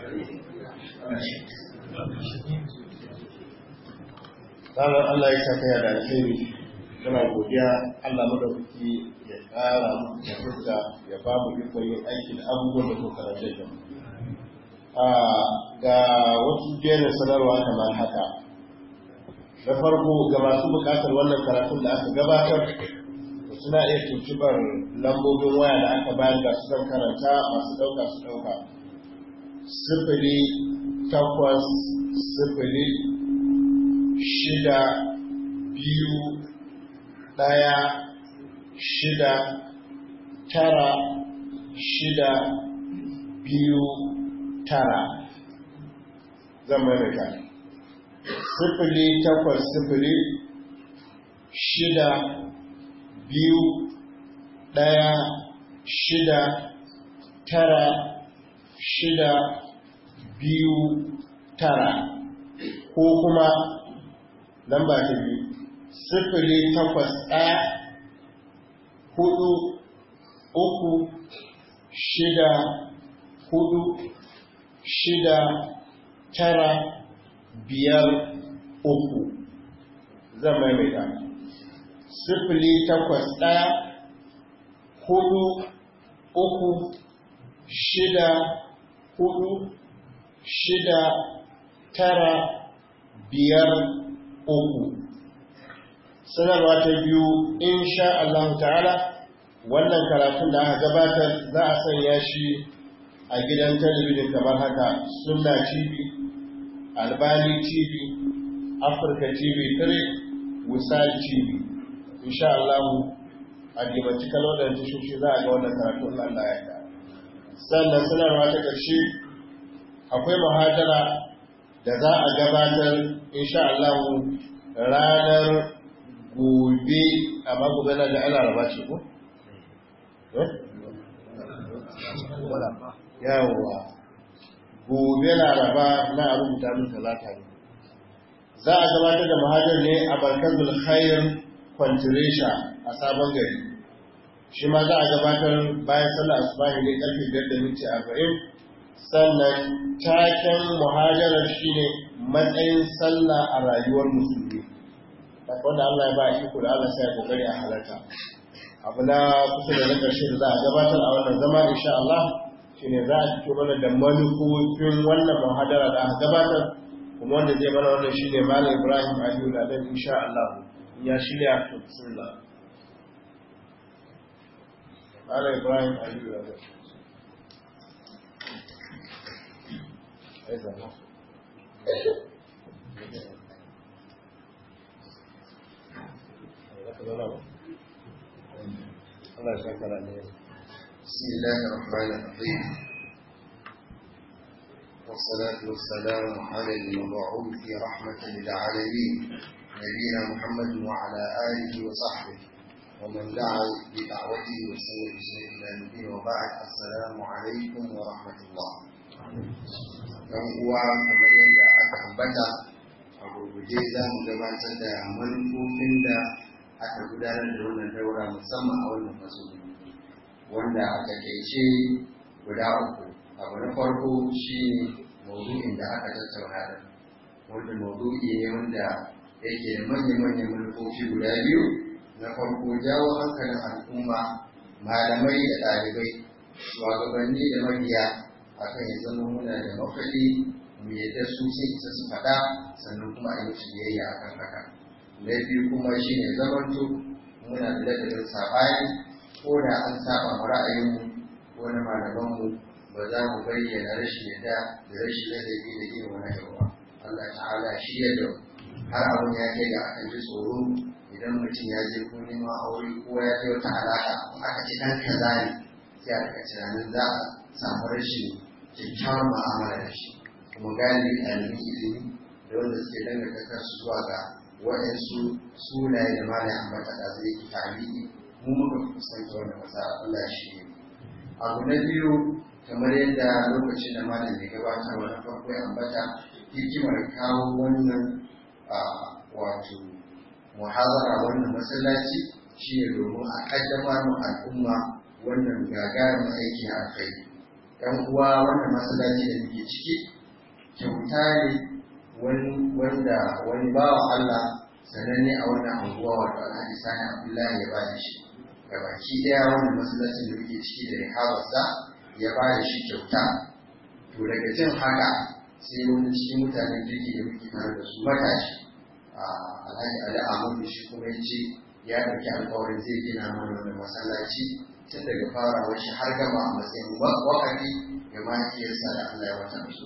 ranar Allah ya saka ya da alheri muna godiya Allah madaukaki ya ƙara da fuska ya ba mu ikon yin aiki da abubuwan da kuka karanta da mu ga wasu jerin sanarwa kamar haka da farko ga masu bukatar wannan karatun da aka gabatar suna iya tuntubar lambobin waya da aka bayar da su zan karanta masu ɗauka su ɗauka sifili takwas sifili shida biyu ɗaya shida tara shida biyu tara zan maimaita sifili takwas sifili shida biyu ɗaya shida tara shida biyu tara ko kuma lamba ta biyu sifili takwas ɗaya hudu uku shida hudu shida tara biyar uku zan maimaita sifili takwas ɗaya hudu uku shida hudu shida tara biyar uku sanarwa ta biyu insha Allah ta'ala wannan karatun da aka gabatar za a sanya shi a gidan talabijin kamar haka sunna tv albani tv afirka tv 3 wisal tv insha Allah a dimanci kalodar tashoshi za a ga wannan karatun Allah ya ka sannan sanarwa ta ƙarshe akwai muhadara da za a gabatar insha Allah ranar gobe a gobe na da ana raba ce ko? yawwa gobe laraba na rubuta min talata ne za a gabatar da muhajar ne a barkazul khair kwantiresha a sabon gari shi ma za a gabatar bayan sallah asubahi ne karfe biyar da minti arba'in sannan taken muhajarar shine matsayin sallah a rayuwar musulmi wanda Allah ya ba iko da Allah sai ya kokari a halarta abu na kusa da na ƙarshe da za a gabatar a wannan zama insha Allah shine za a fito mana da manufofin wannan muhadara da aka gabatar kuma wanda zai mana wannan shine Malam Ibrahim Aliyu da dan insha Allah ya shirya to bismillah Malam Ibrahim Aliyu da dan بسم الله الرحمن الرحيم والصلاة والسلام على المبعوث رحمة للعالمين نبينا محمد وعلى آله وصحبه ومن دعا بدعوته وسوى بسنة إلى الدين وبعد السلام عليكم ورحمة الله dan uwa kamar yadda aka ambata a gurguje za mu gabatar da manufofin da aka gudanar da wannan daura musamman a wannan matsuguni wanda a takaice guda uku abu na farko shi ne maudu'in da aka tattauna da wanda maudu'i ne wanda yake da manya-manyan manufofi guda biyu na farko jawo hankalin al'umma malamai da ɗalibai shugabanni da mabiya akan ya zama muna da mafaɗi mu yadda su sai isa su faɗa sannan kuma a yi musu biyayya akan haka na biyu kuma shi ne zamanto muna da ladabin saɓani ko da an saba mu ra'ayinmu ko na malamanmu mu ba za mu bayyana rashin yadda da rashin ladabi da irin wani gaba Allah ta'ala shi ya da har abin ya kai ga akan ji tsoro idan mutum ya je ko neman aure ko ya je wata alaka aka ce dan kaza ne sai a daga tunanin za a samu rashin kyakkyawar mu'amala da shi kuma galibi ɗalibin ilimi da wanda suke danganta kansu zuwa ga waɗansu sunaye da malai ambata da zai ki tarihi mu muka fuskanta wannan matsala Allah shi ne abu na biyu kamar yadda lokacin da malam ya gabata wani farko ya ambata hikimar kawo wannan wato muhazara wannan masallaci shi ne domin a kaddamar mu al'umma wannan gagarumin aiki a kai yan uwa wannan masallaci da muke ciki kyauta ne wanda wani bawan Allah sananne a wannan anguwa wato alhaji sani abdullahi ya ba da shi gabaki daya wannan masallacin da muke ciki da rihabarsa ya ba da shi kyauta to daga jin haka sai wani cikin mutanen jirgi da muke tare da su matashi alhaji ali ahmadu shi kuma ya ce ya ɗauki alkawarin zai gina mana wannan masallaci tun daga farawar shi har gama a matsayin wakafi ga mahaifiyarsa da Allah ya wata musu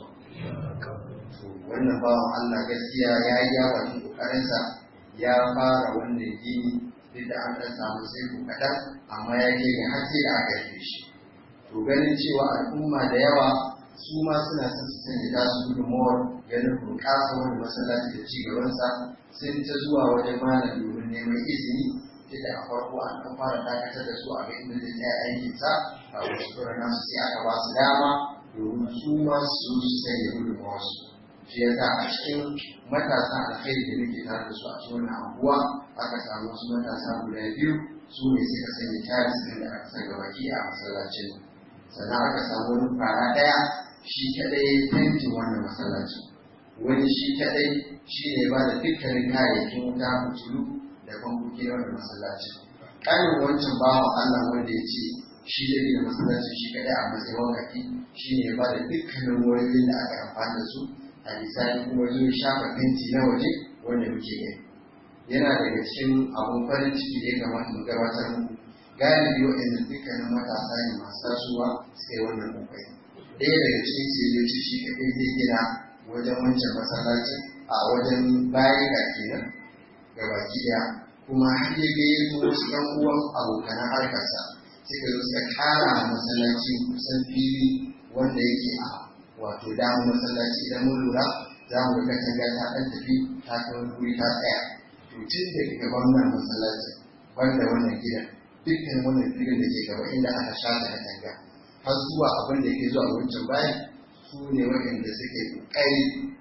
wannan bawan Allah gaskiya ya yi ya bakin kokarinsa ya fara wannan gini duk da an ɗan samu sai ku kaɗan amma ya ke ga har sai da aka rufe shi to ganin cewa al'umma da yawa su ma suna son su sanya tasu gudunmawar ganin bunƙasa wani masallaci da ci gabansa sun ta zuwa wajen malam domin neman izini da a farko an ɗan fara dakatar da su a ga inda zai tsaya aikinsa a wasu tsoron nasu sai aka ba su dama domin su ma su su sanya gudunmawarsu shi ya sa a cikin matasa alkhairi da muke tare da su a cikin wannan anguwa aka samu wasu matasa guda biyu su ne suka sanya taris ɗin da aka saka baki a masallacin sannan aka samu wani fara ɗaya shi kaɗai fentin wannan masallacin wani shi kaɗai shi ne ba da dukkanin kayayyakin wuta fitilu da bankoki na wannan masallacin ƙarin wancan bawan Allah wanda ya ce shi da gina masallacin shi kaɗai a matsayin wakati shi ne ba da dukkanin wurin da aka amfani da su a lisani kuma zo shafa fenti na waje wanda muke gani yana daga cikin abun farin ciki da ya kamata mu gabatar muku galibi waɗanda dukkanin matasa ne masu tasowa suka yi wannan kokari ɗaya daga cikin siyoci shi kaɗai zai gina wajen wancan masallacin a wajen bayan ga kenan ga baki ɗaya kuma har ya ga yanzu wasu ɗan uwan abokanan harkarsa suka zo suka ƙara masallaci kusan fili wanda yake a wato damar masallaci idan mun lura za mu ga katanga ta ɗan tafi ta kai wani wuri ta tsaya to tun da gaban nan masallaci banda wannan gidan dukkan wannan filin da ke gaba inda aka shata katanga har zuwa abin da yake zuwa wancan bayan su ne waɗanda suke ƙoƙari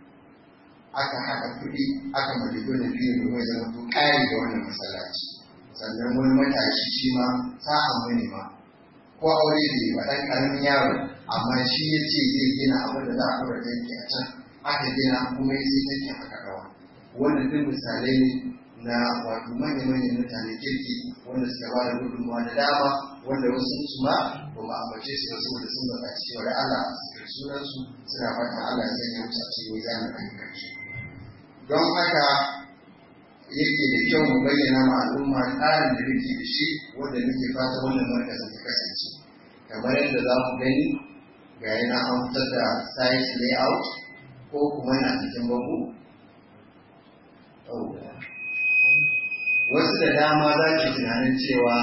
aka haɗa kuɗi aka mallaki wannan filin domin ya zama to ƙari da wannan masallaci sannan wani matashi shi ma sa'an mani ma ko aure ne ba ɗan ƙaramin yaro amma shi ya ce zai gina abin da za a ɗora tanki a can aka gina kuma ya sai tanki aka ɗawa wannan duk misalai ne na wato manya-manyan mutane kirki wanda suka ba da gudunmawa da dama wanda wasu su ma ba mu ambace su ba saboda sun baka cewa da Allah su sunan su suna fatan Allah ya sanya musu a cikin mizanin ayyukan su don haka yake da kyau mu bayyana ma al'umma tsarin da muke da shi wanda muke fata wannan markazin ta kasance kamar yadda za ku gani ga yana an fitar da site layout ko kuma na cikin bango wasu da dama za ki tunanin cewa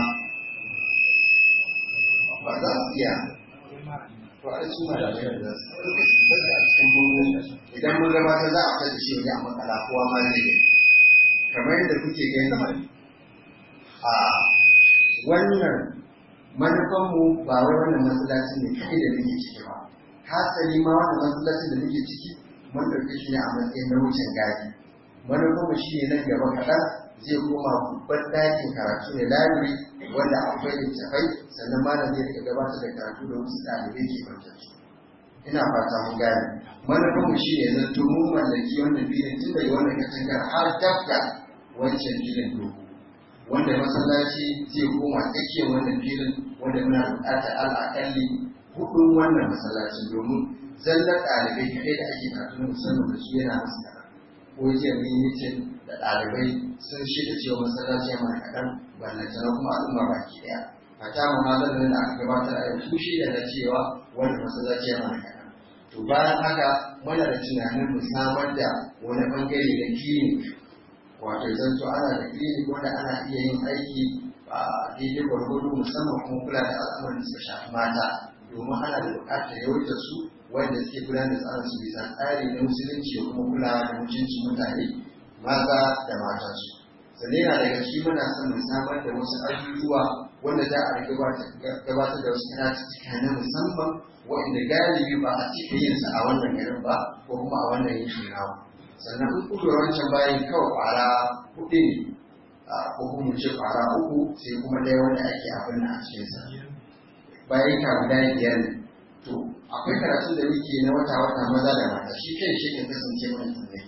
ba za su iya to a su ma da da su a cikin bango idan mun gabata za a fitar da shi wajen a makala kowa ma zai gani kamar yadda kuke gani a wannan manufanmu ba wai wannan masallaci ne kai da muke ciki ba hasali ma wannan masallacin da muke ciki mun ɗauke shi ne a matsayin na wucin gadi manufanmu shi ne nan gaba kaɗan zai koma babban ɗakin karatu ne library wanda akwai littafai sannan malam zai rika gabatar da karatu da wasu ɗalibai ke kwantarsu ina fata mun gane manufanmu shi ne zanto mun mallaki wannan filin tun daga wannan katangar har dabda wancan filin dogo wanda masallaci zai koma tsakiyar wannan filin wanda muna buƙatar al'akalli hudun wannan masallacin domin zallar ɗalibai kaɗai da ake karatu na musamman da su yana masu kaɗan ko jiya mun yi mitin da ɗalibai sun shirya cewa masallaci yana kaɗan ballantana kuma al'umma baki ɗaya a ta muhalar da aka gabatar a yau su shirya da cewa wanda masallaci yana da kaɗan to bayan haka muna da tunanin mu samar da wani bangare na clinic wato zanto ana da clinic wanda ana iya yin aiki a daidai gwargwado musamman kuma kula da al'amuran da suka shafi mata domin ana da buƙatar yawaitar su wanda suke gudanar da tsarin su bisa tsari na musulunci da kuma kulawa da mutuncin mutane maza da matansu sannan yana daga ciki muna son mu samar da wasu abubuwa wanda za a gabatar da wasu karatuttuka na musamman waɗanda galibi ba a cika yin sa a wannan garin ba ko kuma a wannan yankin namu sannan in kudu wancan bayan kawai kwara hudu ne ko kuma ce kwara uku sai kuma ɗaya wanda ake abin a cikinsa bayan ka guda biyar ne to akwai karatun da muke na wata wata maza da mata shi kai shi kan kasance mana tunai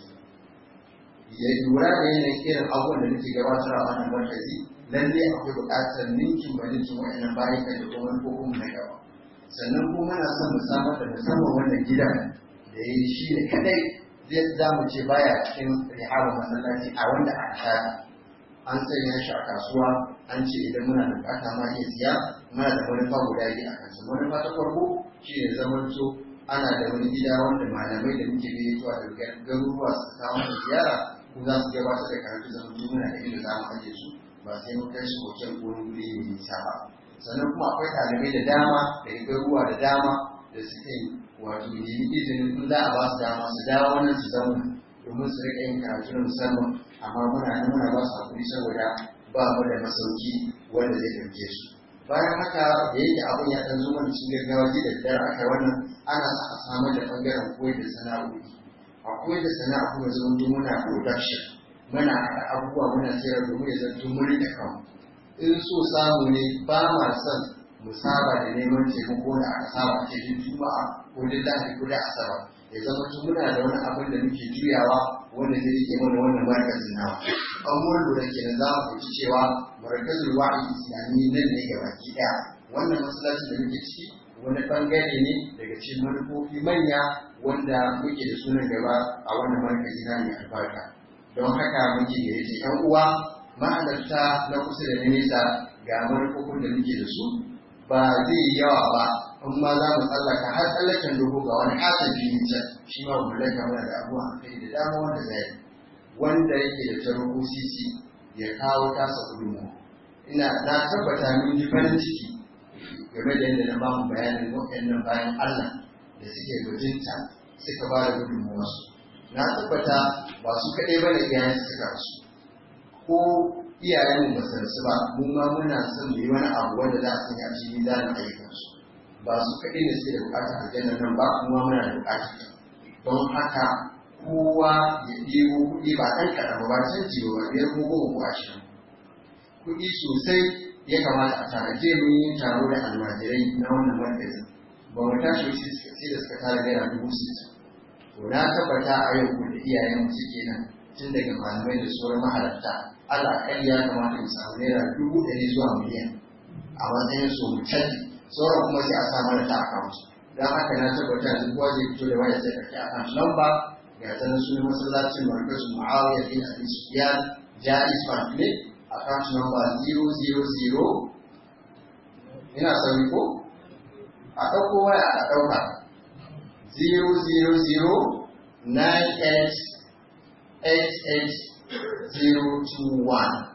ya lura da yanayin irin abubuwan da muke gabatar a wannan markazi lalle akwai buƙatar ninkin ba ninkin wa'annan bayan da kuma ko kuma na gaba sannan kuma muna son mu samar da musamman wannan gidan da ya yi shi ne kadai zai za mu ce baya cikin rihabar masallaci a wanda aka shata an sanya shi a kasuwa an ce idan muna da bukata ma iya siya muna da manufa guda biyu a kansa manufa ta farko shi ne zaman so ana da wani gida wanda malamai da muke gayyatuwa daga garuruwa su kawo mana ziyara ko za su gabatar da karatu zaman so muna da inda za mu ajiye su ba sai mun kai su hotel ko wani guri mai nisa ba sannan kuma akwai ɗalibai da dama daga garuruwa da dama da suke wato nemi izinin in za a ba su dama su dawo wannan su zauna domin su riƙa yin karatu na musamman amma muna nan muna ba su hakuri saboda ba mu da masauki wanda zai ɗauke su bayan haka da yake abin ya ɗan zo mana cikin gaggawa ji da dare aka wannan ana sa a samar da ɓangaren koyar da sana'o'i a koyar da sana'a kuma zama muna production muna haɗa abubuwa muna sayar domin ya zanto mun riƙe kanmu in so samu ne ba ma son mu saba da neman taimako da aka saba a cikin juma'a ko duk lahadi ko da asabar ya zama tun muna da wani abin da muke juyawa wanda zai rike mana wannan markazin nawa an mun lura kenan za mu fahimci cewa markazin wa'i islami nan ne ga baki ɗaya wannan masallacin da muke ciki wani bangare ne daga cikin manufofi manya wanda muke da sunan gaba a wannan markazi na mai albarka don haka muke gayyace yan uwa ma'adarta na kusa da nesa ga manufofin da muke da su ba zai yi yawa ba in ma za mu tsallaka har tsallaken dogo ga wani katon fili can shi ma mu laka mana da abubuwa a kai da dama wanda zai wanda yake da taro sisi ya kawo tasa gudunmu ina na tabbata mun ji farin ciki game da yadda na ba mu bayanin waɗannan bayan Allah da suke bajinta suka ba da gudunmuwarsu na tabbata ba su kaɗai ba da iyayen suka rasu ko iyayen ba su rasu ba mu ma muna son mu yi wani abu wanda za a sanya a cikin mizanin ayyukansu ba su kaɗai ne suke da buƙatar aljanna nan ba kuma muna da buƙatar ta don haka kowa ya ɗebo kuɗi ba ɗan kaɗan ba canji ba biyar ko goma ko ashirin kuɗi sosai ya kamata a tanaje mun yi taro da almajirai na wannan markazin ba mu tashi sai da suka tara naira dubu sittin to na tabbata a yau da iyayen suke nan tun daga malamai da sauran mahalarta Allah kan ya kamata mu samu naira dubu ɗari zuwa miliyan a matsayin su mu canji sauran kuma sai a sa mana ta account don haka na tabbata duk kowa zai fito da waya sai ka kai account number ga ta nan sunan masallacin markazu Muawiya bin Abi Sufyan Jaiz Bank ne account number 000 ina sauri ko a ɗauko waya a ɗauka 000988021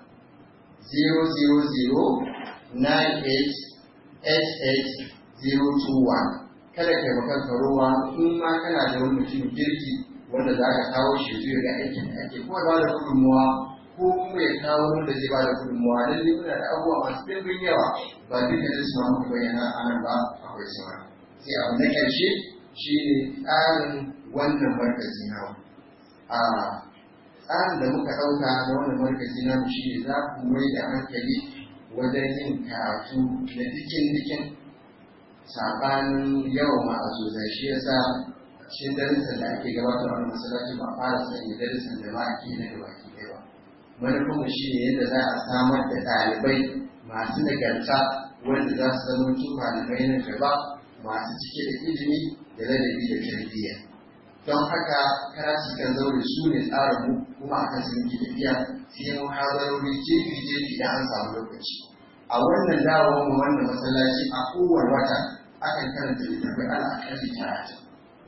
000988021 kada kai makan karowa in ma kana da wani mutum kirki wanda za ka kawo shi zuwa ga aikin da ake kuma ba da gudunmuwa ko kuma ya kawo wanda zai ba da gudunmuwa lalle muna da abubuwa masu ɗimbin yawa ba duka da su muka bayyana a nan ba akwai sauran sai abu na ƙarshe shi ne tsarin wannan markazi na a tsarin da muka ɗauka na wannan markazi na shi ne za ku mai da hankali wajen yin karatu na dikin-dikin saɓanin yawan ma'azuza shi yasa cikin darussan da ake gabatar a masallaci ba fara sanya darussan da ma ake na gaba ki ɗaya ba manufinmu shi ne yadda za a samar da ɗalibai masu nagarta wanda za su zama tun malamai na gaba masu cike da ilimi da ladabi da tarbiyya don haka karatu kan zaure su ne tsarin mu kuma akan su muke tafiya sai mu hazarori jefi jefi da an samu lokaci a wannan dawowar mu wannan masallaci a kowane wata akan karanta littattafai ala akalli talatin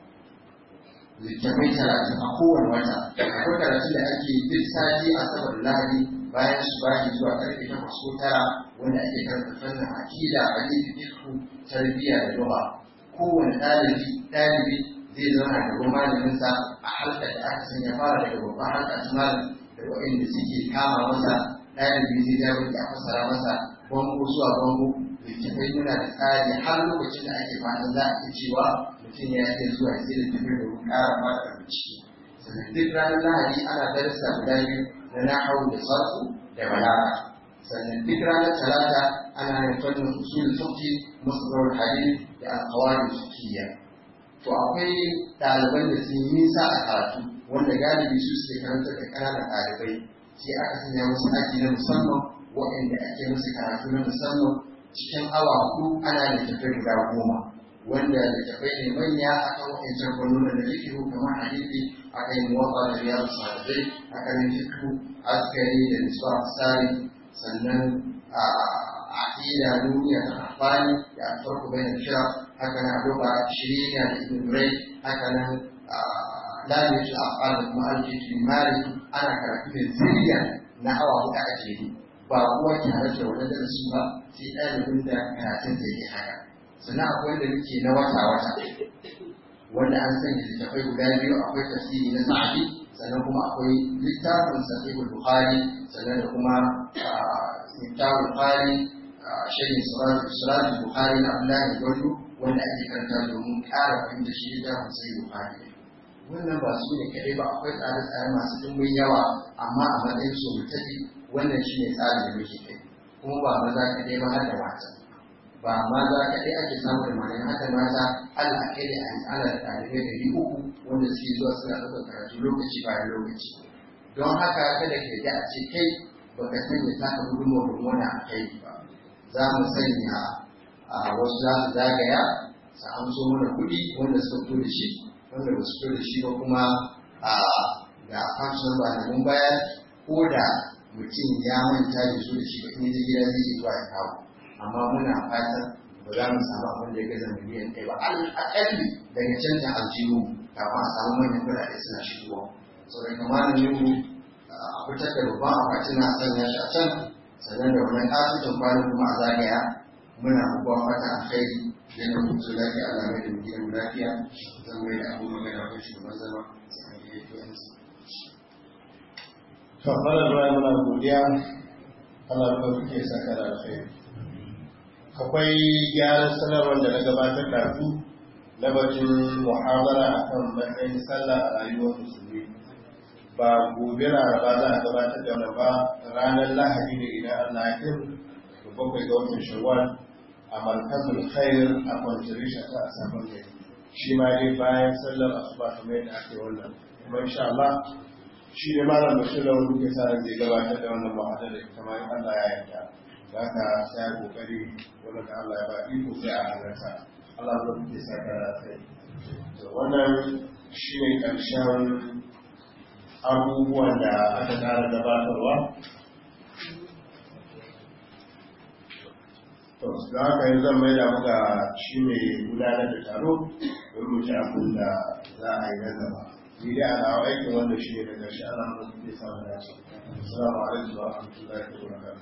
littattafai talatin a kowane wata akwai karatun da ake duk sati a sabar lahadi bayan su bashi zuwa karfe takwas ko tara wanda ake karanta fannin akida hadisi fiqh tarbiyya da lugha kowane ɗalibi ɗalibi zai zauna da gaban malaminsa a halkar da aka sanya fara daga babban halka ta malam da waɗanda suke kama masa ɗalibi zai ja wanda a fassara masa bango zuwa bango littattafai muna da tsari har lokacin da ake fatan za a iya cewa mutum ya iya zuwa sai littattafai domin ƙara fara da bincike sannan duk ranar lahadi ana darasa guda biyu na nahawu da sarfu da balaga sannan duk ranar talata ana yin fannin usul fiqh musallar hadith da alqawaid fiqhiyya to akwai ɗaliban da sun yi nisa a karatu wanda galibi su suke karanta da ƙananan ɗalibai sai aka sanya musu aji na musamman waɗanda ake musu karatu na musamman cikin awa hudu ana da tafai guda goma wanda da tafai ne manya a kan waɗancan fannonin da fikihu kamar hadisi a kan muwafa da riyar sa'adai a kan fikihu askari da nisba sari sannan a aƙida duniya ta amfani da alfarku bai da kira haka na abubuwa shirya da ibn rai haka nan lalata af'al da kuma alkitu mali ana karatu da zuriya na awa huɗu a jere ba kuwa ke halarta wannan darasin ba sai ɗalibin da karatun zai yi haka sannan akwai wanda muke na wata wata wanda an sanya littafai guda biyu akwai tafsiri na sa'adi sannan kuma akwai littafin sahihul bukhari sannan da kuma littafin bukhari shirin suratul bukhari na abdullahi gwardo wanda ake karanta domin ƙara fahimta shi littafin sahihul bukhari wannan ba su ne kaɗai ba akwai tsare-tsare masu ɗumbin yawa amma a matsayin su mutafi wannan shi ne tsarin da muke kai kuma ba maza kaɗai ba har da mata ba maza kaɗai ake samu da malayan haka mata Allah kai da ana da ɗalibai ɗari uku wanda suke zuwa suna ɗaukar karatu lokaci bayan lokaci don haka kada ka yi a ce kai baka sanya taka gudunmawar gudunmawar a kai ba za mu sanya a wasu za su zagaya su amso mana kuɗi wanda suka fito da shi wanda ba su fito da shi ba kuma a da account number da mun bayar ko da mutum ya manta da su da shi ba in ji gida zai iya zuwa ya kawo amma muna fatan ba za mu samu abin da ya gaza miliyan ɗaya ba al'akalli daga canjin aljihu kafin a samu manyan kuɗaɗe suna shigowa saboda kamar mu a fitar da babban akwati na sanya shi a can sannan da wani kasutan kwanan kuma a zagaya muna babban fata alkhairi yana mutu lafiya Allah mai da gidan lafiya zan mai da abu magana ko shugaban zama sai an yi yanzu to fara zuwa muna godiya Allah ko kuke saka da alkhairi akwai gyaran sanarwar da na gabatar da su na batun muhabara akan matsayin sallah a rayuwar musulmi ba gobe laraba za a gabatar da wani ba ranar lahadi da idan Allah ya kai da bakwai ga watan shawwal a markazul khair a contribution ta a sabon gari shi ma dai bayan sallar asuba kamar yadda ake wannan kuma insha Allah shi ne malam bashir da wani ke sa zai gabatar da wannan muhadara da ita ma in Allah ya yarda za ka sai kokari wanda da Allah ya ba iko sai a halarta Allah ya ke sa ka sai wannan shi ne karshen abubuwan da aka tsara gabatarwa to da haka yanzu zan mai da muka shi ne gudanar da taro don mu ci abin da za a yi na gaba ni dai ana aikin wanda shi ne daga shi ana mu zai samu dace assalamu alaikum wa rahmatullahi wa barakatuh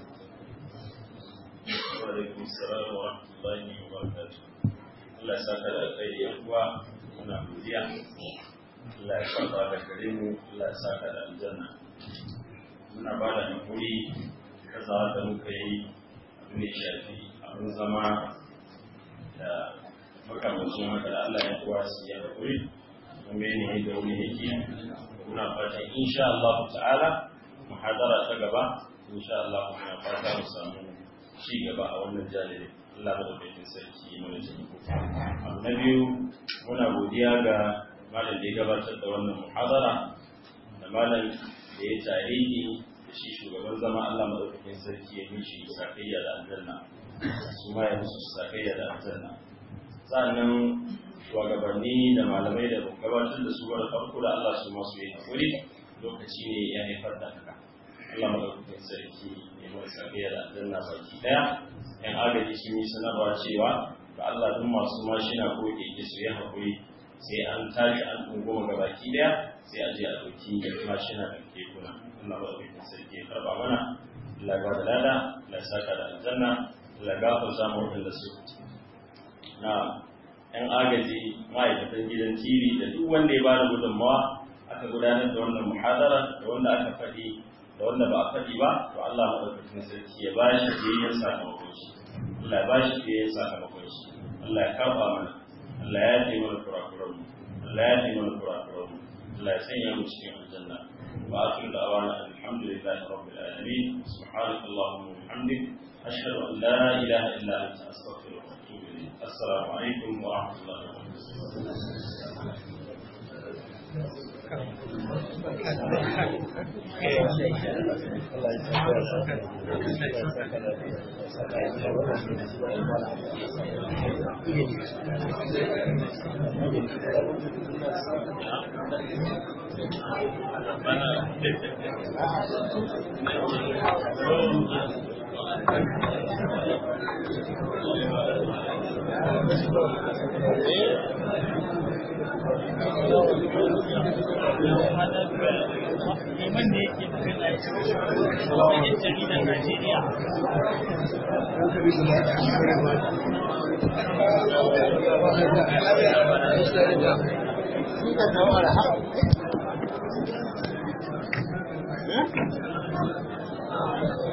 wa alaikum assalam wa rahmatullahi wa barakatuh Allah ya saka da alkhairi yan uwa muna godiya Allah ya saka da gare mu Allah ya saka da aljanna muna ba da hakuri kaza da muka yi abin da shafi abin zama da makamacin haka da Allah ya kuwa su yi hakuri kuma ne da wani yake muna fata insha Allah ta'ala muhadara ta gaba insha Allah muna fata mu samu ci gaba a wannan jalibi Allah madaukakin sarki mana taimako abu na biyu muna godiya ga malam da ya gabatar da wannan muhadara da malam da ya tarihi da shi shugaban zama Allah madaukakin sarki ya mishi sakayya da aljanna su ma ya musu sakayya da aljanna sannan shugabanni da malamai da gabatar da su wani farko da Allah su masu yi hakuri lokaci ne ya haifar da haka Allah madaukakin sarki ya mai sakayya da aljanna baki daya yan agaji sun yi sanarwa cewa ga Allah duk masu mashina ko keke su yi haƙuri sai an tashi an ɗunguma ga baki ɗaya sai a je a ɗauki mashina da kekuna Allah ba zai sarki ya karɓa mana Allah ba da lada Allah saka da aljanna Allah gafar samu waɗanda su na ‘yan agaji ma'aikatan gidan TV da duk wanda ya bada gudunmawa aka gudanar da wannan muhadara da wanda aka faɗi da wanda ba a faɗi ba to Allah maɗaukakin sarki ya ba shi biyayyen sakamakon shi Allah ya ba shi biyayyen sakamakon shi Allah ya kafa mana Allah ya yi mana kurakuran mu Allah ya yi mana kurakuran mu Allah ya sanya mu cikin aljanna wa akhiru da'wana alhamdulillahi rabbil alamin subhanakallahumma wa bihamdik ashhadu an la ilaha illa anta astaghfiruka wa atubu ilayk assalamu alaikum wa rahmatullahi wa liman ne yake magana ya ce wajen jaridar Najeriya. Thank you.